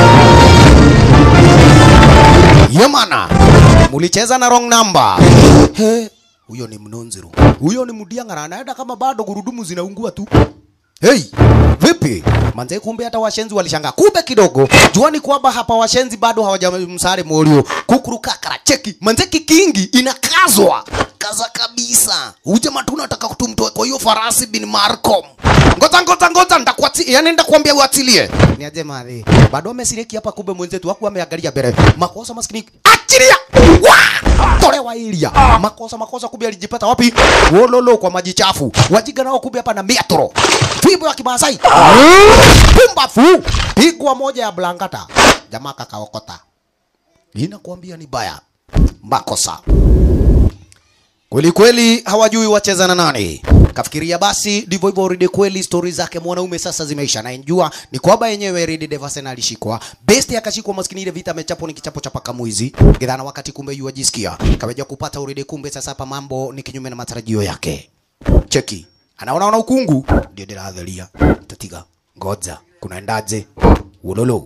Yemana, mulicheza na wrong number. He, huyo ni mnonziru, huyo ni mudiang'ara, anaenda kama bado gurudumu zinaungua tu. Hey, vipi manze? Kumbe hata washenzi walishangaa. Kumbe kidogo juani kwamba hapa washenzi bado hawajamsare Morio kukuru kakara. Cheki manze, kikingi inakazwa kaza kabisa. Ujama tu nataka kutumtoe kwa hiyo farasi bin Marcom. Ngoja ngoja ngoja, ndakuati yani ndakwambia uatilie. Ni aje madhi. Bado amesiriki hapa, kumbe mwenzetu hakuwa ameangalia mbele. Makosa maskini. Achilia. Wa! Tolewa ilia. Makosa makosa, kumbe alijipata wapi? Wololo kwa maji chafu. Wajiga nao kumbe hapa na metro. Fimbo ya Kimasai. Pumbafu. Pigwa moja ya blankata. Jamaa kakaokota. Ninakwambia ni baya. Makosa. Kweli kweli hawajui wacheza na nani. Kafikiria basi ndivyo hivyo Rede kweli stori zake mwanaume sasa zimeisha na njua ni kwamba yenyewe Rede Devasena alishikwa. Best akashikwa maskini ile vita amechapo ni kichapo cha paka mwizi. Gidhana wakati kumbe yu ajisikia. Kaweja kupata Rede kumbe sasa hapa mambo ni kinyume na matarajio yake. Cheki. Anaona ona ukungu ndio ndiradharia. Tatiga. Ngoja. Kunaendaje? Ulolo.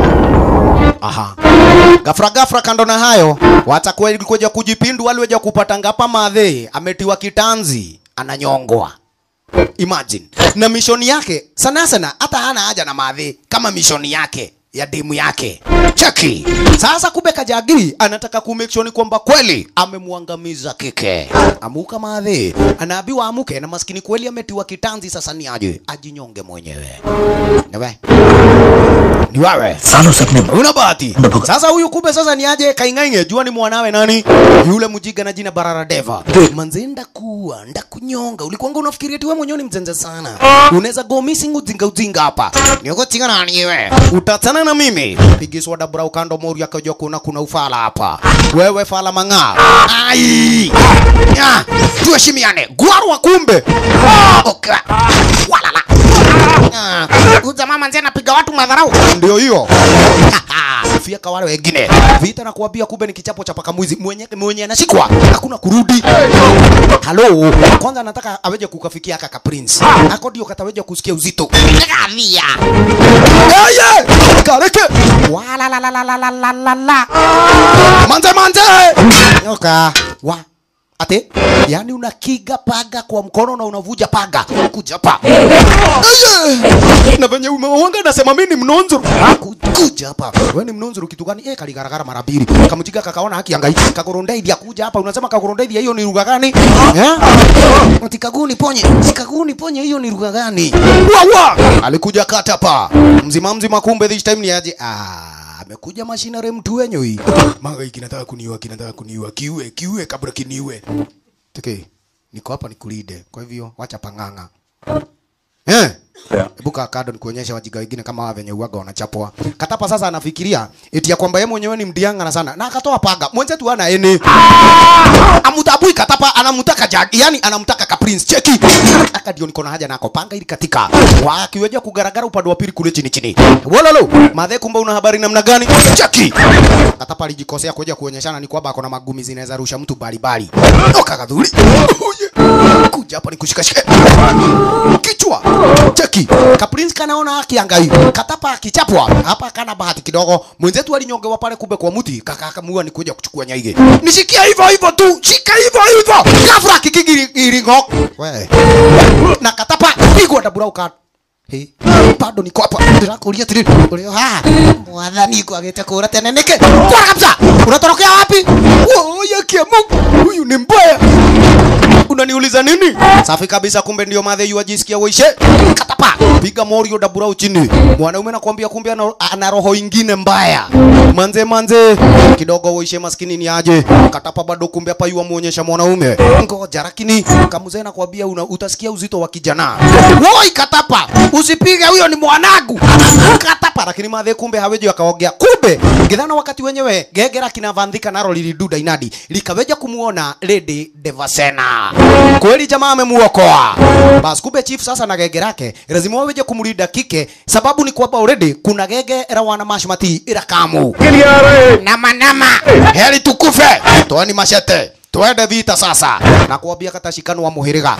Aha. Gafra gafra kando na hayo, watakuwa kuja kujipindu wale waja kupata ngapa madhe, ametiwa kitanzi, ananyongwa. Imagine. Na mishoni yake sana sana hata hana haja na madhe kama mishoni yake ya demu yake. Cheki. Sasa kumbe Kajagiri anataka ku make sure ni kwamba kweli amemwangamiza kike. Amuka madhe, anaambiwa amuke na maskini kweli ametiwa kitanzi sasa ni aje ajinyonge mwenyewe. Newe. Ni wewe. सालों से अपने Una bahati. Sasa huyu kumbe sasa ni aje kaingainge jua ni mwanawe nani? Yule mjiga na jina Barara Deva. Manze ndakuwa, ndakunyonga. Ulikuwanga unafikiria eti wewe mwenyewe ni mzenze sana. Unaweza go missing ujinga ujinga hapa. Niko tinga nani wewe? Utatana na mimi. Pigiswa dabra ukando mori akajua kuna kuna ufala hapa. Wewe fala mang'aa. Ai! Ya, tuheshimiane. Gwarwa kumbe. Okay. Walala. Ah, Huyu jamaa manzi anapiga watu madharau. ndio hiyo fiaka wale wengine vita na kuambia kumbe ni kichapo cha paka mwizi mwenye mwenye anashikwa hakuna kurudi halo kwanza anataka aweje kukafikia aka ka prince ako ndio kataweje kusikia uzito Kadhia. yeye kareke wala la la la la la la la la manze manze nyoka wa ate yani unakiga paga kwa mkono na unavuja paga kuja pa Eye! na venye umewanga nasema mimi ni mnonzuru Ku- kuja hapa wewe ni mnonzuru kitu gani eh kaligaragara mara mbili kamjiga kakaona haki angai kagorondaidi akuja hapa unasema kagorondaidi hiyo ni lugha gani eh ati kaguni ponye sikaguni ponye hiyo ni lugha gani wa wa alikuja kata hapa mzima mzima kumbe this time ni aje ah amekuja mashinare mtu wenyu hii manga hiki kinataka kuniua kinataka kuniua kiue kiue kabla kiniue teke niko hapa nikulide kwa hivyo wacha panganga eh Hebu kaa kado nikuonyesha wajiga wengine kama hawa venye uaga wanachapwa. Katapa sasa anafikiria eti ya kwamba yeye mwenyewe ni mdiangana sana na akatoa paga. Mwenzetu hana ene. Amutabui Katapa anamtaka jag, yani anamtaka ka prince cheki. Aka ndio niko na haja nako panga ili katika. Wakiweja kugaragara upande wa pili kule chini chini. Wololo, madhe kumbe una habari namna gani? Cheki. Katapa alijikosea kuja kuonyeshana ni kwamba akona magumi zinaweza rusha mtu bali bali. Oka kadhuri. Kuja hapa nikushikashike. kichwa cheki kaprince kanaona akiangai katapa akichapwa hapa kana bahati kidogo mwenzetu alinyongewa pale kumbe kwa mti kakakamua ni kuja kuchukua nyaige nishikia hivyo hivyo tu shika hivyo hivyo ghafla kikigiringo we na katapa pigwa na burauka Hey, bado niko hapa ndirakuria tiriri ulio ha mwathani kwagete kura tene niki kwa kabisa unatorokea wapi oya kiamu huyu ni mbaya unaniuliza nini safi kabisa kumbe ndio madhe yu ajisikia uishe katapa piga morio dabura chini mwanaume nakwambia kumbe ana, ana roho ingine mbaya manze manze kidogo uishe maskini ni aje katapa bado kumbe hapa yu amuonyesha mwanaume ngoja lakini kamuzee nakwambia una, utasikia uzito wa kijana woi katapa usipige huyo ni mwanangu katapa lakini madhe kumbe haweji akaongea kumbe githana wakati wenyewe gegera kinavandhika naro liliduda inadi likaweja kumuona lady devasena kweli jamaa amemuokoa basi kumbe chief sasa na gege lake lazima waweje kumlinda kike sababu ni kwamba already kuna gege la wana mashmati ila kamu nama nama heri tukufe toani mashete twende vita sasa na kuambia katashikano wa muhiriga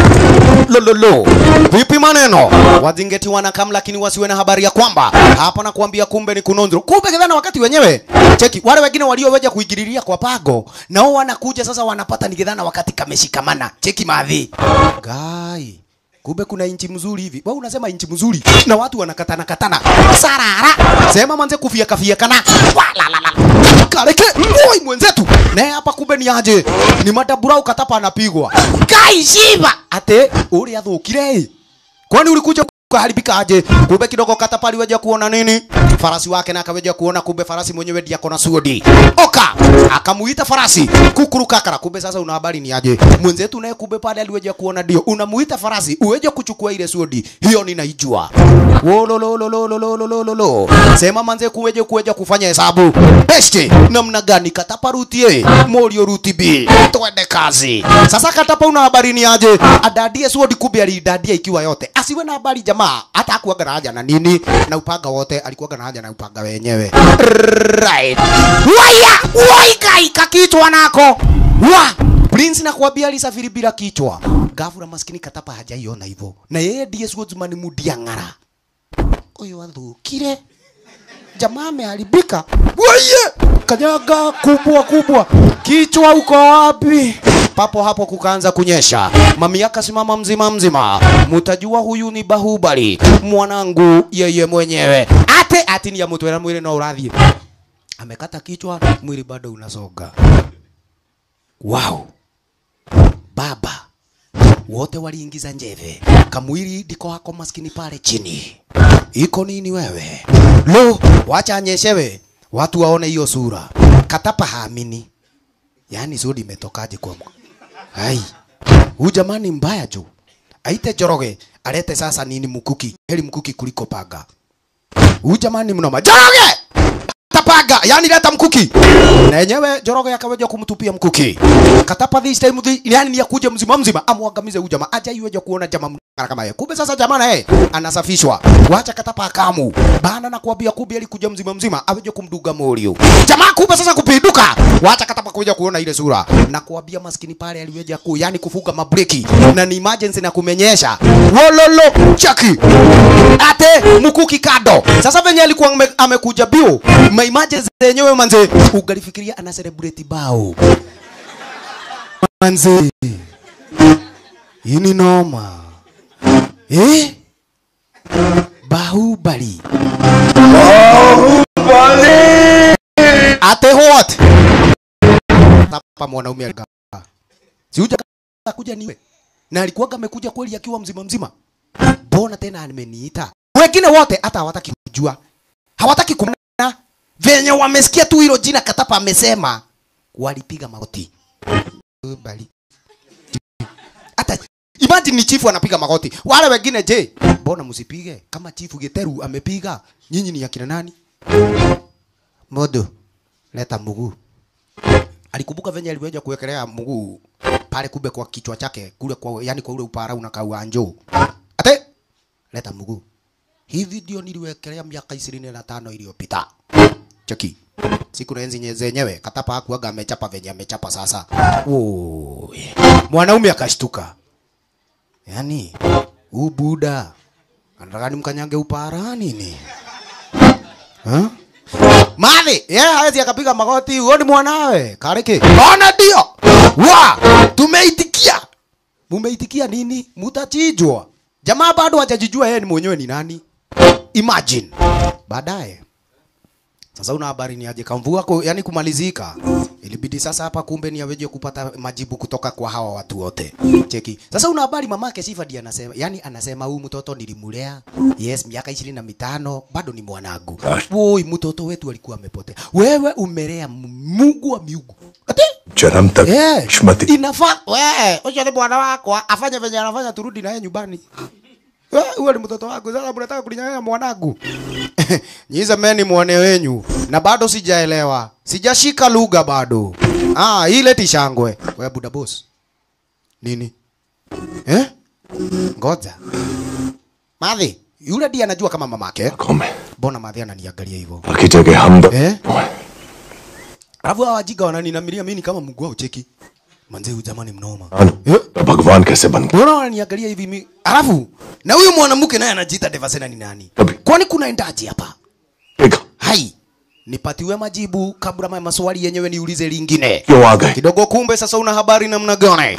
lololo vipi maneno wazingeti wanakam lakini wasiwe na habari ya kwamba hapa na kuambia kumbe ni kunonzro kumbe kidhana wakati wenyewe cheki wale wengine walioweja kuingililia kwa pago nao wanakuja sasa wanapata ni kidhana wakati kameshikamana cheki madhi gai kumbe kuna inchi mzuri hivi wewe unasema inchi mzuri na watu wanakatana katana sarara sema manze kufia kafia kana walalala kareke oi mwenzetu naye hapa kumbe ni aje ni madabura ukatapa anapigwa kai shiba ate uri athukire kwani ulikuja kuharibika aje kumbe kidogo katapa aliweja kuona nini farasi wake na akaweja kuona kumbe farasi mwenyewe ndiye akona suodi oka akamuita farasi kukuru kakara kumbe sasa una habari ni aje mwenzetu naye kumbe pale aliweja kuona ndio unamuita farasi uweje kuchukua ile suodi hiyo ninaijua wololololololololo sema manze kuweje kuweja kufanya hesabu besti namna gani katapa rutie morio ruti b twende kazi sasa katapa una habari ni aje adadie suodi kumbe alidadia ikiwa yote asiwe na habari jamaa hata akuaga na haja na nini na upanga wote alikuwaga na haja na upanga wenyewe right waya waikai kakichwa nako wa Prince na kuambia alisafiri bila kichwa. Gavura maskini katapa hajaiona hivyo. Na yeye ndiye Swordsman mudiang'ara. Huyo athukire. Jamaa ameharibika. Waye! Kanyaga kubwa kubwa. Kichwa uko wapi? Papo hapo kukaanza kunyesha. Mami akasimama mzima mzima. Mutajua huyu ni Bahubali, mwanangu yeye mwenyewe. Ate ati ni ya mutwera mwili na urathi. Amekata kichwa, mwili bado unasoga. Wow. Baba wote waliingiza njeve, kamwili ndiko hako maskini pale chini. Iko nini wewe? Lo, wacha anyeshewe watu waone hiyo sura. Katapa haamini, yaani sudi imetokaje kwa Hai, huyu jamani mbaya jo. Aite Joroge alete sasa nini mkuki, heri mkuki kuliko paga. Huyu jamani mnoma. Joroge! Tapaga, yani leta mkuki. Na yenyewe Joroge akaweja kumtupia mkuki. Katapa this time the, yani ni akuje mzima mzima amwangamize huyu jamaa. Aja iweje kuona jamaa mkara kama yeye. Kumbe sasa jamaa naye anasafishwa. Wacha katapa akamu. Bana na kuambia kumbe alikuja mzima mzima aweje kumduga morio. Jamaa kumbe sasa kupinduka. Wacha katapa kuja kuona ile sura. Na kuambia maskini pale aliweja ku yani kufuga mabreki na ni emergency na kumenyesha. Wololo chaki. Ate mkuki kado. Sasa venye alikuwa ame- amekuja bio. Ma emergency yenyewe manze ugalifikiria ana celebrate bao. Manze. Hii ni noma. Eh? Bahubali. Ate what? Tapa mwanaume alikaa. Si huja kuja niwe. Na alikuwa amekuja kweli akiwa mzima mzima. Mbona tena ameniita? Wengine wote hata hawataki kujua. Hawataki kumna. Venye wamesikia tu hilo jina Katapa amesema walipiga magoti. Bali. Hata imagine ni chifu anapiga magoti. Wale wengine je, mbona msipige? Kama chifu Geteru amepiga, nyinyi ni akina nani? Modo, leta mguu. Alikumbuka venye aliweza kuwekelea mguu pale kumbe kwa kichwa chake kule kwa yani kwa ule upara unakaa uanjo. Ate leta mguu. Hivi ndio niliwekelea miaka ishirini na tano iliyopita. Cheki. Siku na enzi nye- zenyewe Katapa hakuwaga amechapa venye amechapa sasa. Oh, yeah. Mwanaume akashtuka. yani huu buda anataka nimkanyange upara nini ha? Madhi, yeye hawezi akapiga magoti, huo ni mwanawe. Kariki. Ona ndio. Wa, tumeitikia. Mumeitikia nini? Mutachinjwa. Jamaa bado hajajijua yeye ni mwenyewe ni nani. Imagine. Baadaye sasa una habari ni aje kamvua ko, yani kumalizika. Ilibidi sasa hapa kumbe ni aweje kupata majibu kutoka kwa hawa watu wote. Cheki. Sasa una habari mamake Sifa ndiye anasema, yani anasema huyu mtoto nilimulea. Yes, miaka ishirini na mitano bado ni mwanangu. Woi, mtoto wetu alikuwa amepotea. Wewe umelea Mungu wa miungu. Ati? चरम तक Eh, किस्मती Inafaa wewe, ucho ni bwana wako, afanye venye anafanya turudi naye nyumbani. Eh, Huyo ni mtoto wako, sasa mnataka kulinyang'anya mwanangu. Nyize meni muone wenyu na bado sijaelewa. Sijashika lugha bado. Ah, ile tishangwe. Wewe buda boss. Nini? Eh? Ngoja. Madhi, yule ndiye anajua kama mamake. कौन है Mbona Madhi ananiangalia hivyo? बाकी जगह हम दो Eh? Alafu hawa wajiga wananinamilia mimi kama Mungu wao cheki. Manze huyu jamani mnoma. तो भगवान कैसे बन गए Mbona wananiangalia hivi mimi? Alafu na huyu mwanamke naye anajiita Devasena ni nani? Kwani kunaendaje hapa? Hai. Nipatiwe majibu kabla ma maswali yenyewe niulize lingine. क्यों आ गए Kidogo kumbe sasa una habari namna gani?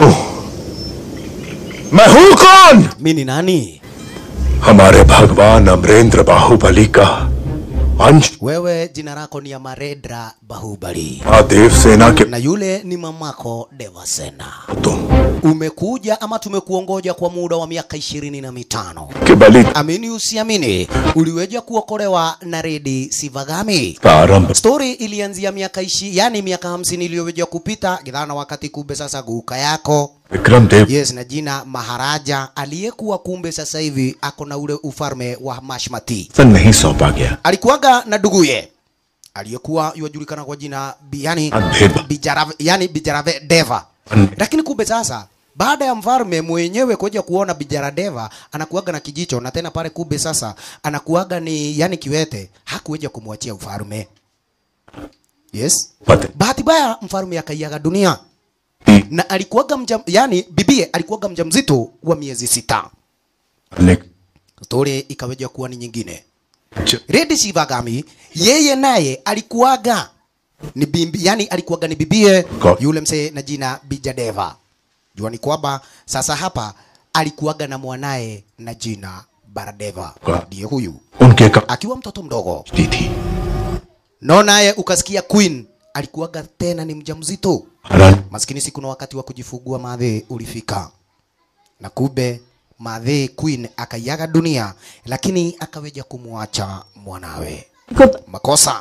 मैं हूँ कौन Mimi ni nani? हमारे भगवान अमरेंद्र बाहुबली का अंश Wewe jina lako ni Amaredra Bahubali. Mahadev सेना के Na yule ni mamako Devasena. तुम Umekuja ama tumekuongoja kwa muda wa miaka ishirini na mitano. के बलि Amini usiamini, uliweja kuokolewa na Redi Sivagami. का आरंभ Story ilianzia miaka ishi, yani miaka hamsini iliyoweja kupita gidhana wakati kumbe sasa guka yako Vikram देव yes, na jina Maharaja aliyekuwa kumbe sasa hivi ako na ule ufalme wa Mashmati. सन नहीं सौंपा गया Alikuwaga na nduguye aliyekuwa yuwajulikana kwa jina bi, yani, Andheba. Bijarave, yani Bijarave Deva Ande- lakini kumbe sasa baada ya mfalme mwenyewe kuja kuona Bijaradeva anakuaga na kijicho na tena pale kumbe sasa anakuaga ni yani kiwete, hakuweja kumwachia ufalme. Yes. पते Bahati mbaya mfalme akaiaga dunia na alikuwaga mja, yani bibie alikuwaga mjamzito wa miezi sita. ने Story ikaweja kuwa ni nyingine. Redi Shivagami yeye naye alikuwaga ni bimbi, yani alikuwaga ni bibie Ko- yule msee na jina Bijadeva. Jua ni kwamba sasa hapa alikuwaga na mwanaye na jina Baradeva, Ko- ndiye huyu उनके का akiwa mtoto mdogo. दी थी No naye ukasikia Queen alikuwaga tena ni mjamzito. हरण Maskini si kuna wakati wa kujifungua madhe ulifika, na kumbe madhe Queen akaiaga dunia, lakini akaweja kumwacha mwanawe. Makosa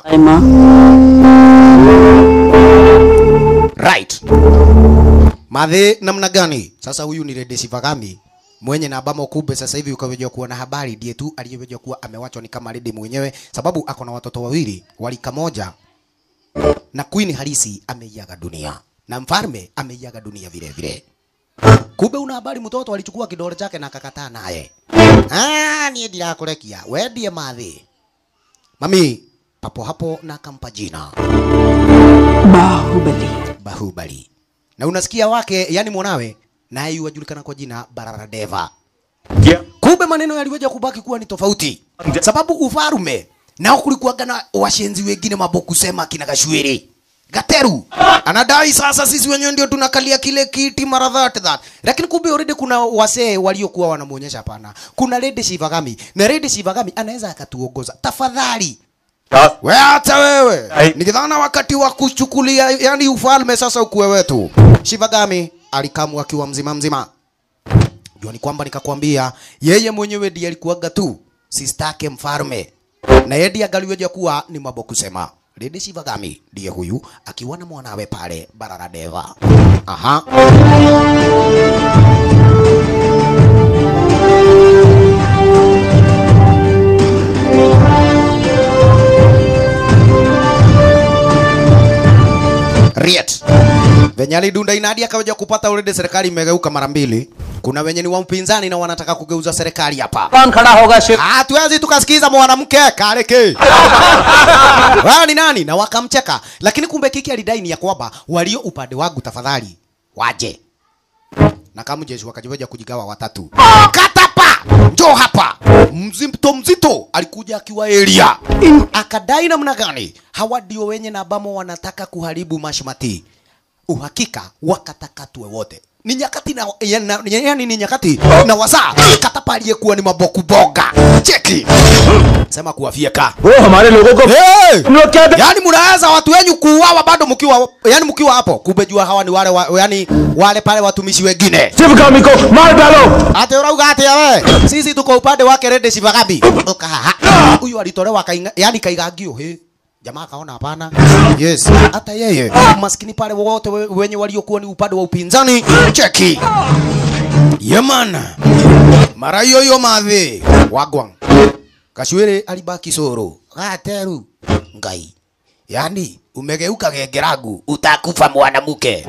right. Madhe namna gani? Sasa huyu ni Rede Shivagami mwenye na abamo kumbe sasa hivi ukaweja kuwa na habari ndiye tu aliyeweja kuwa amewachwa ni kama Rede mwenyewe, sababu ako na watoto wawili walika moja na Queen halisi ameiaga dunia na mfalme ameiaga dunia vile vile. Kumbe una habari mtoto alichukua kidole chake na akakataa naye. Ah, niye ndirakurekia we ndiye mathi. Mami papo hapo na akampa jina Baahubali Bahubali. Na unasikia wake, yani mwanawe naye yuwajulikana kwa jina Bararadeva. Kumbe maneno yaliweja kubaki kuwa ni tofauti, sababu ufarume nao kulikuwaga na washenzi wengine maboku sema kina Gashwiri Gateru anadai sasa sisi wenyewe ndio tunakalia kile kiti mara that that, lakini kumbe already kuna wasee waliokuwa wanamuonyesha hapana, kuna Lady Shivagami na Lady Shivagami anaweza akatuongoza. Tafadhali we hata wewe nikidhana wakati wa kuchukulia yani ufalme sasa ukuwe wetu. Shivagami alikamwa akiwa mzima mzima jua ni kwamba nikakwambia yeye mwenyewe ndiye alikuwaga tu sistake mfalme na yeye ndiye angaliweja kuwa ni mambo kusema Lady Shivagami ndiye huyu akiwa na mwanawe pale Bararadeva. Aha. Riet. Venye alidunda inadi akaweja kupata already serikali imegeuka mara mbili. Kuna wenye ni wa mpinzani na wanataka kugeuza serikali hapa. कौन खड़ा होगा Shiv Hatuwezi tukasikiza mwanamke Kareke. Wewe ni nani? Na wakamcheka. Lakini kumbe kiki alidai ni ya kwamba walio upande wangu tafadhali waje. na kama jeshi wakajiweja kujigawa watatu. Katapa, njoo hapa. Mzito mzito alikuja akiwa area, akadai namna gani hawa ndio wenye na bamo wanataka kuharibu mashmati. Uhakika wakatakatwe wote ni nyakati na yana- yani ni nyakati na wasaa katapa aliyekuwa ni maboku boga cheki sema kuwafyeka वो हमारे लोगों को hey! तुम लोग क्या yani mnaweza watu wenyu kuuawa bado mkiwa yani mkiwa hapo kumbe jua hawa ni wale wa, yani wale pale watumishi wengine Sivagami को मार डालो ate urauga atia we sisi tuko upande wake rede shivagabi ukahaha huyu alitolewa kainga, yani kaigagio he jamaa akaona hapana yes hata yeye maskini pale wote we- wenye waliokuwa ni upande wa upinzani cheki yemana mara hiyo hiyo madhi wagwang kashwere alibaki soro gateru ngai yani umegeuka gegeragu utakufa mwanamke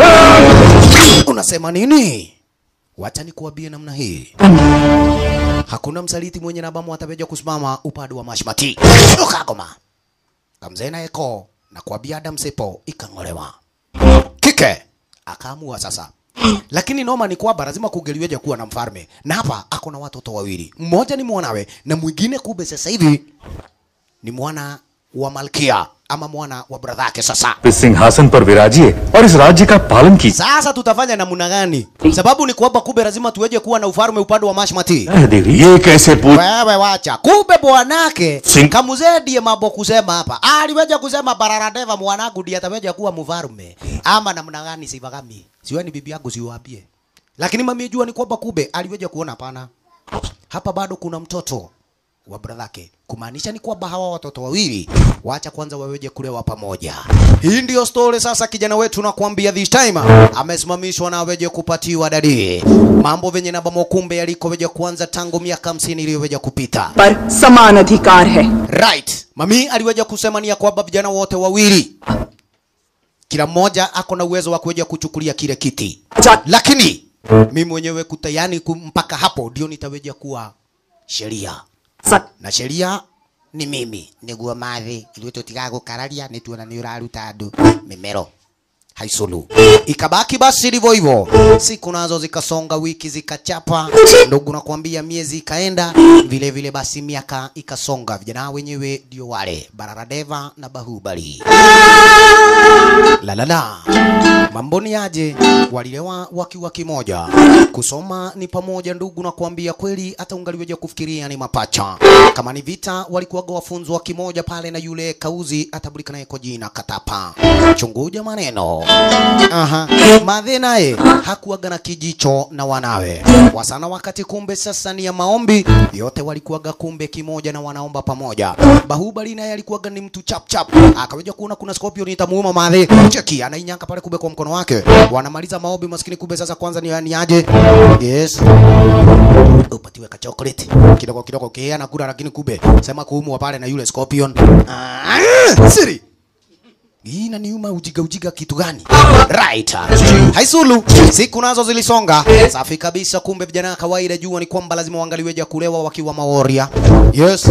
unasema nini wacha nikuambie namna hii hakuna msaliti mwenye nabamu ataweja kusimama upande wa mashmati ukagoma kamzee na eko na kuambia Adam Sepo ikang'olewa kike akaamua sasa lakini noma ni kwamba lazima kugeliweje kuwa na mfalme na hapa ako na watoto wawili mmoja ni mwanawe na mwingine kumbe sasa hivi ni mwana wa malkia ama mwana wa brother yake sasa इस सिंहासन पर विराजिए और इस राज्य का पालन कीजिए sasa tutafanya namna gani sababu ni kwamba kumbe lazima tuweje kuwa na ufalme upande wa mashmati कह देवी ये कैसे पूछ wewe wacha kumbe bwanake Sing- kamuzee ndiye mambo kusema hapa aliweja kusema bararadeva mwanangu ndiye ataweja kuwa mfalme ama namna gani sivagami siwe ni bibi yangu siwaambie lakini mami jua ni kwamba kumbe aliweja kuona hapana hapa bado kuna mtoto wa bradhake kumaanisha ni kwamba hawa watoto wawili wacha kwanza waweje kulewa pamoja hii ndio story sasa kijana wetu nakwambia this time amesimamishwa na aweje kupatiwa dadi mambo venye na bamo kumbe yalikoweja kuanza tangu miaka hamsini iliyoweja kupita पर समान अधिकार है right mami aliweja kusema ni ya kwamba vijana wote wawili kila mmoja ako na uwezo wa kuweja kuchukulia kile kiti lakini mimi mwenyewe kutayani ku- mpaka hapo ndio nitaweja kuwa sheria na sheria ni mimi niguo mathi ithuĩ tũtigaga gũkararia nĩ tuona nĩ ũraruta andũ mĩmero haiculu ikabaki basi ndivyo hivyo siku nazo zikasonga wiki zikachapa ndugu nakwambia miezi ikaenda vile vile basi miaka ikasonga vijana wenyewe ndio wale bararadeva na bahubali la la la mambo ni aje walilewa wakiwa kimoja kusoma ni pamoja ndugu na kuambia kweli hata ungaliweja kufikiria ni mapacha kama ni vita walikuwaga wafunzwa kimoja pale na yule kauzi atabulika naye kwa jina katapa chunguja maneno aha madhe naye hakuwaga na kijicho na wanawe wasana wakati kumbe sasa ni ya maombi yote walikuwaga kumbe kimoja na wanaomba pamoja bahubali naye alikuwaga ni mtu chap chap akaweja kuona kuna scorpion itamuuma madhe cheki anainyanga pale kumbe kwa mkono wake wanamaliza maombi maskini kumbe sasa kwanza ni, ni aje yes upatiwe ka chocolate kidogo kidogo kia na kula lakini kumbe sema kuumwa pale na yule scorpion ah, siri hii inaniuma ujiga ujiga kitu gani? Right. Haisulu. Siku nazo zilisonga. Safi kabisa kumbe vijana kawaida jua ni kwamba lazima waangaliweja kulewa wakiwa maworia. Yes.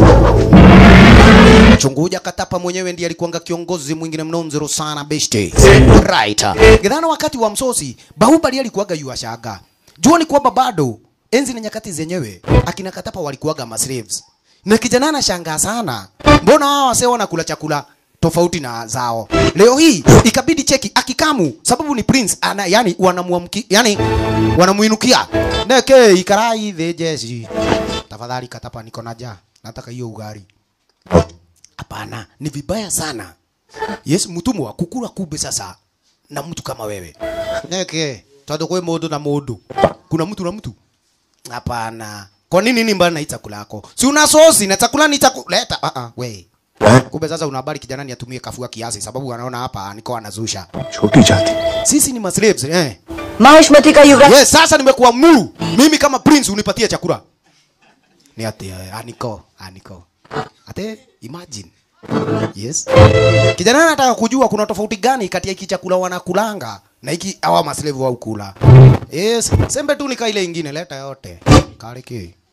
Chunguja Katapa mwenyewe ndiye alikuanga kiongozi mwingine mnonzero sana beshte. Right. Gidhana wakati wa msosi, Bahubali alikuwaga yuashaga. Jua ni kwamba bado enzi na nyakati zenyewe akina Katapa walikuwaga maslaves. Na kijana anashangaa sana. Mbona hawa wasee wanakula chakula tofauti na zao. Leo hii ikabidi cheki akikamu sababu ni prince ana yani wanamuamki yani wanamuinukia. Neke ikarai the jeshi. Tafadhali Katapa niko na njaa. Nataka hiyo ugari. Hapana, ni vibaya sana. Yes, mtumwa kukula kube sasa na mtu kama wewe. Neke, tondu kwe mundu na mundu. Kuna mtu na mtu. Hapana. Kwa nini nini mbana na hii chakula yako? Si una sosi na chakula ni chakula. Leta. Ah ah, we. Kumbe sasa unabali kijana ni atumie kafua kiasi sababu anaona hapa niko anazusha. छोटी जाति Sisi ni maslaves eh. Mahishmati का युवराज Yes, sasa nimekuamuru mimi kama prince unipatie chakula. Ni ati eh, aniko, aniko. Ate imagine. Yes. Kijana anataka kujua kuna tofauti gani kati ya hiki chakula wanakulanga na hiki hawa maslave wa ukula. Yes, sembe tu nika ile ingine leta yote. Kariki.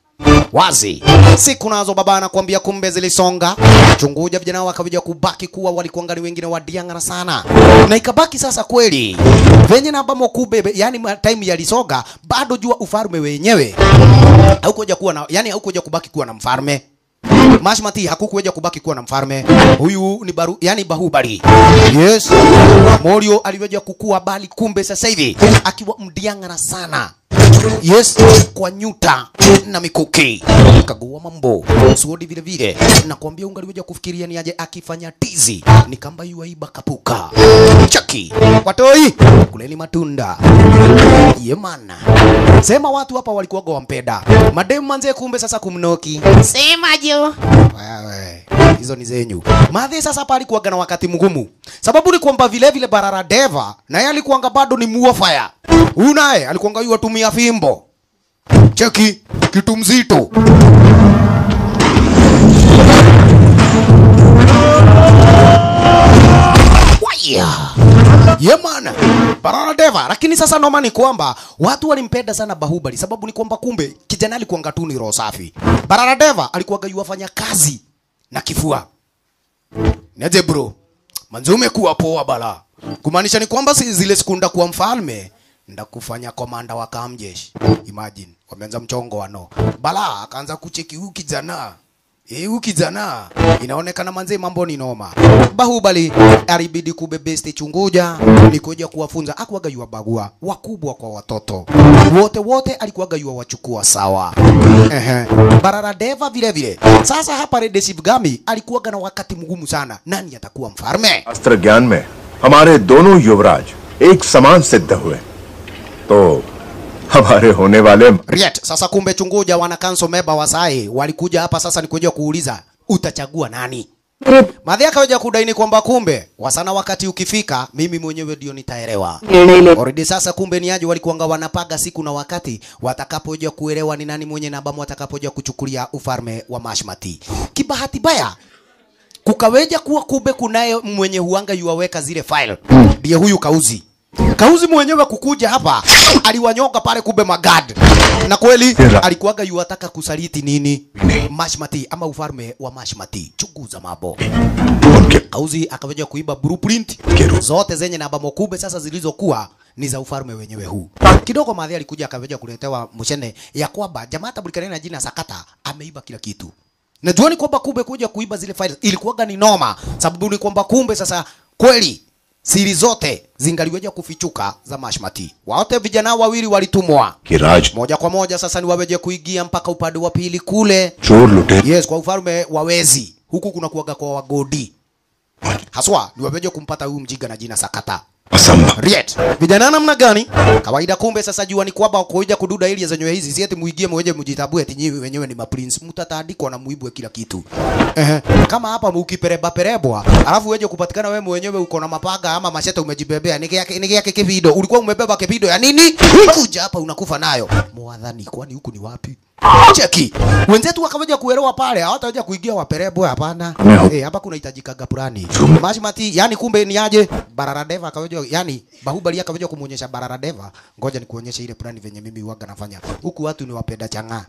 wazi. Siku nazo baba anakuambia kumbe zilisonga. Chunguja vijana wakaja kubaki kuwa walikuwa ni wengine wadiangana sana. Na ikabaki sasa kweli. Venye na ambamo kube yani ma- time yalisoga bado jua ufalme wenyewe. Haukuja kuwa na yani haukuja kubaki kuwa na mfalme. Mashmati hakukuja kubaki kuwa na mfalme. Huyu ni baru, yani Bahubali. Yes. Morio aliweza kukua bali kumbe sasa hivi akiwa mdiangana sana. Yes, kwa nyuta na mikuki kagua mambo suodi vile vile, nakwambia ungaliweza kufikiria ni aje akifanya tizi ni kamba yuaiba kapuka chaki watoi kuleni matunda yemana sema watu hapa walikuwa wampeda mademu manze, kumbe sasa kumnoki Sema jo. wewe hizo ni zenyu madhi. Sasa hapa alikuwaga na wakati mgumu, sababu ni kwamba vile vile Barara Deva naye alikuwanga bado ni muofaya. Huyu naye alikuwanga yu atumia fimbo, cheki kitu mzito Waya. Yemana Barara Deva, lakini sasa noma ni kwamba watu walimpenda sana Bahubali, sababu ni kwamba kumbe kijana alikuwanga tu ni roho safi. Barara Deva alikuwaga yuwafanya kazi na kifua. Niaje bro, manzi umekuwa poa bala, kumaanisha ni kwamba si zile siku ndakuwa mfalme ndakufanya komanda wa kamjeshi. Imagine wameanza mchongo wano bala, akaanza kucheki huyu kijana Eh, huyu kijana inaonekana manze mambo ni noma. Bahubali alibidi kubebeste chunguja ni kuja kuwafunza, akuwaga yuwa bagua wakubwa kwa watoto wote wote, alikuwaga yuwa wachukua sawa. Ehe. Barara Deva vile vile. Sasa hapa Red Shivgami alikuwaga na wakati mgumu sana, nani atakuwa mfalme? अस्त्र ज्ञान में हमारे दोनों युवराज एक समान सिद्ध हुए तो हमारे होने वाले Riet, sasa kumbe chunguja wana kanso meba wasai walikuja hapa sasa ni kuja kuuliza utachagua nani? Madhi akaja kudaini kwamba kumbe wasana wakati ukifika mimi mwenyewe ndio nitaelewa. Already sasa kumbe ni aje walikuanga wanapaga siku na wakati watakapoja kuelewa ni nani mwenye nabamu watakapoja kuchukulia ufalme wa Mashmati. Kibahati baya kukaweja kuwa kumbe kunaye mwenye huanga yuwaweka zile file ndiye huyu Kauzi. Kauzi mwenyewe kukuja hapa aliwanyoka pale kumbe magad, na kweli alikuwaga yuwataka kusaliti nini Mashmati ama ufalme wa Mashmati. Chunguza mambo. Kauzi akaweja kuiba blueprint zote zenye namba mokube sasa zilizokuwa ni za ufalme wenyewe huu. Kidogo madhi alikuja akaweja kuletewa mshene ya kwamba jamaa tabulikana na jina Sakata ameiba kila kitu. Najua ni kwamba kumbe kuja kuiba zile files ilikuwaga ni noma, sababu ni kwamba kumbe sasa kweli siri zote zingaliweja kufichuka za Mashmati. Wote vijana wawili walitumwa कि राज moja kwa moja, sasa ni waweje kuingia mpaka upande wa pili kule, चोर लुटे yes, kwa ufalme wa wezi. Huku kuna kuwaga kwa wagodi haswa, ni waweje kumpata huyu mjiga na jina Sakata. असंभव Riet. Vijana namna gani? Kawaida kumbe sasa jua ni kwamba kuja kududa ili zenyewe hizi si eti muigie mweje mjitabue eti nyinyi wenyewe ni maprince. Mtatandikwa na muibwe kila kitu. Ehe. Kama hapa mukipereba perebwa, alafu weje kupatikana wewe mwenyewe uko na mapaga ama machete umejibebea. Niki yake niki yake kivido. Ulikuwa umebeba kivido ya nini? Kuja hapa unakufa nayo. Mwadhani kwani huku ni wapi? Cheki. Wenzetu wakaweja kuelewa pale, hawataweja kuingia waperebwe hapana. Eh, hapa kuna hitajikaga purani. Mashmati, yani kumbe ni aje? Bararadeva akaweja, yani Bahubali akaweja kumuonyesha Bararadeva, ngoja nikuonyeshe ile plani venye mimi huwaga nafanya. Huku watu ni wapenda chang'aa.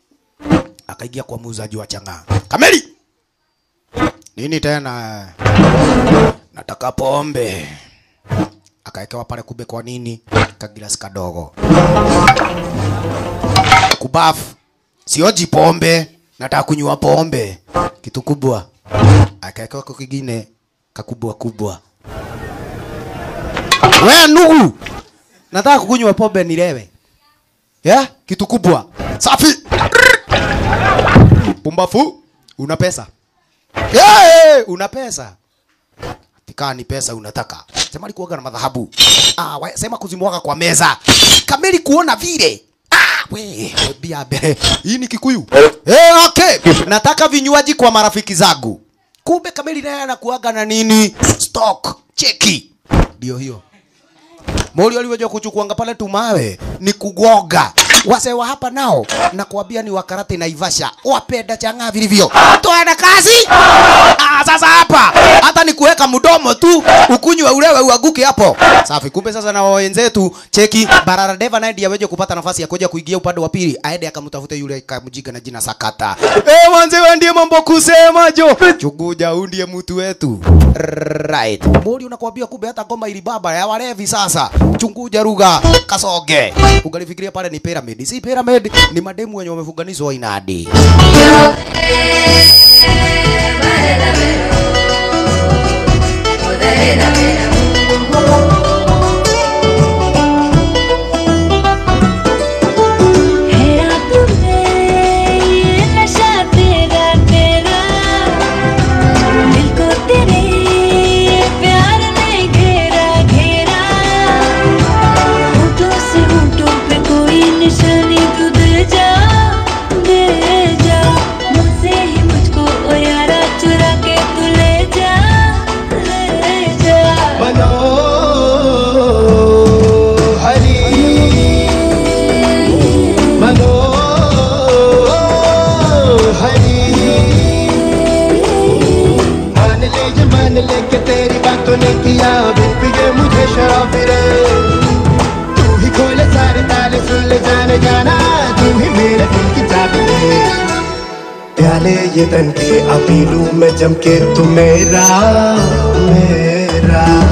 Akaingia kwa muuzaji wa chang'aa. Kameli. Nini tena? Nataka pombe. Akaekewa pale kube kwa nini? Kagilasi kadogo. Kubafu. Sioji pombe. Nataka kunywa pombe. Kitu kubwa. Akaekewa kwa kingine kakubwa kubwa. We ndugu, nataka kukunywa pombe nilewe. Ya, kitu kubwa. Safi. Pumbafu, una pesa. Yeah, una pesa. Tika ni pesa unataka. Sema alikuwaga na madhahabu. Ah, we, sema kuzimwaga kwa meza. Kameli kuona vile. Ah, we, bia be. Hii ni Kikuyu. Eh, okay. Nataka vinywaji kwa marafiki zangu. Kumbe Kameli naye anakuaga na nini? Stock, cheki. Ndio hiyo. Moli aliweja kuchukuanga pale tumawe ni kugoga. wase wa hapa nao na kuambia ni wakarate naivasha wapenda chang'aa vilivyo twana kazi ah, sasa hapa hata ni kuweka mdomo tu ukunywe ulewe uaguke hapo safi kumbe sasa na wenzetu cheki barara deva naye ndiye aweje kupata nafasi ya kuja kuingia upande wa pili aende akamtafute yule kamjika na jina sakata eh manze wewe ndiye mambo kusema jo chuguja huyu ndiye mtu wetu right bodi unakwambia kumbe hata ngoma ili baba ya walevi sasa chunguja ruga kasoge ungalifikiria pale ni pyramid si pyramid ni mademu wenye wamefunganizwa inadi Hera तुम्हें ये नशा तेरा तेरा दिल को तेरे प्यार ने घेरा घेरा होठों से होठों पे कोई निशानी तू दे जा दे जा मुझसे ही मुझको ओ यारा चुरा के तू ले जा ले जा मान ले ये मान ले के तेरी बातों ने किया बिन पिए मुझे शराब रे तू ही खोले सारे ताले सुन ले जाने जाना तू ही मेरे दिल की चाबी है प्याले ये तन के अभी लूं मैं जम के तू मेरा मेरा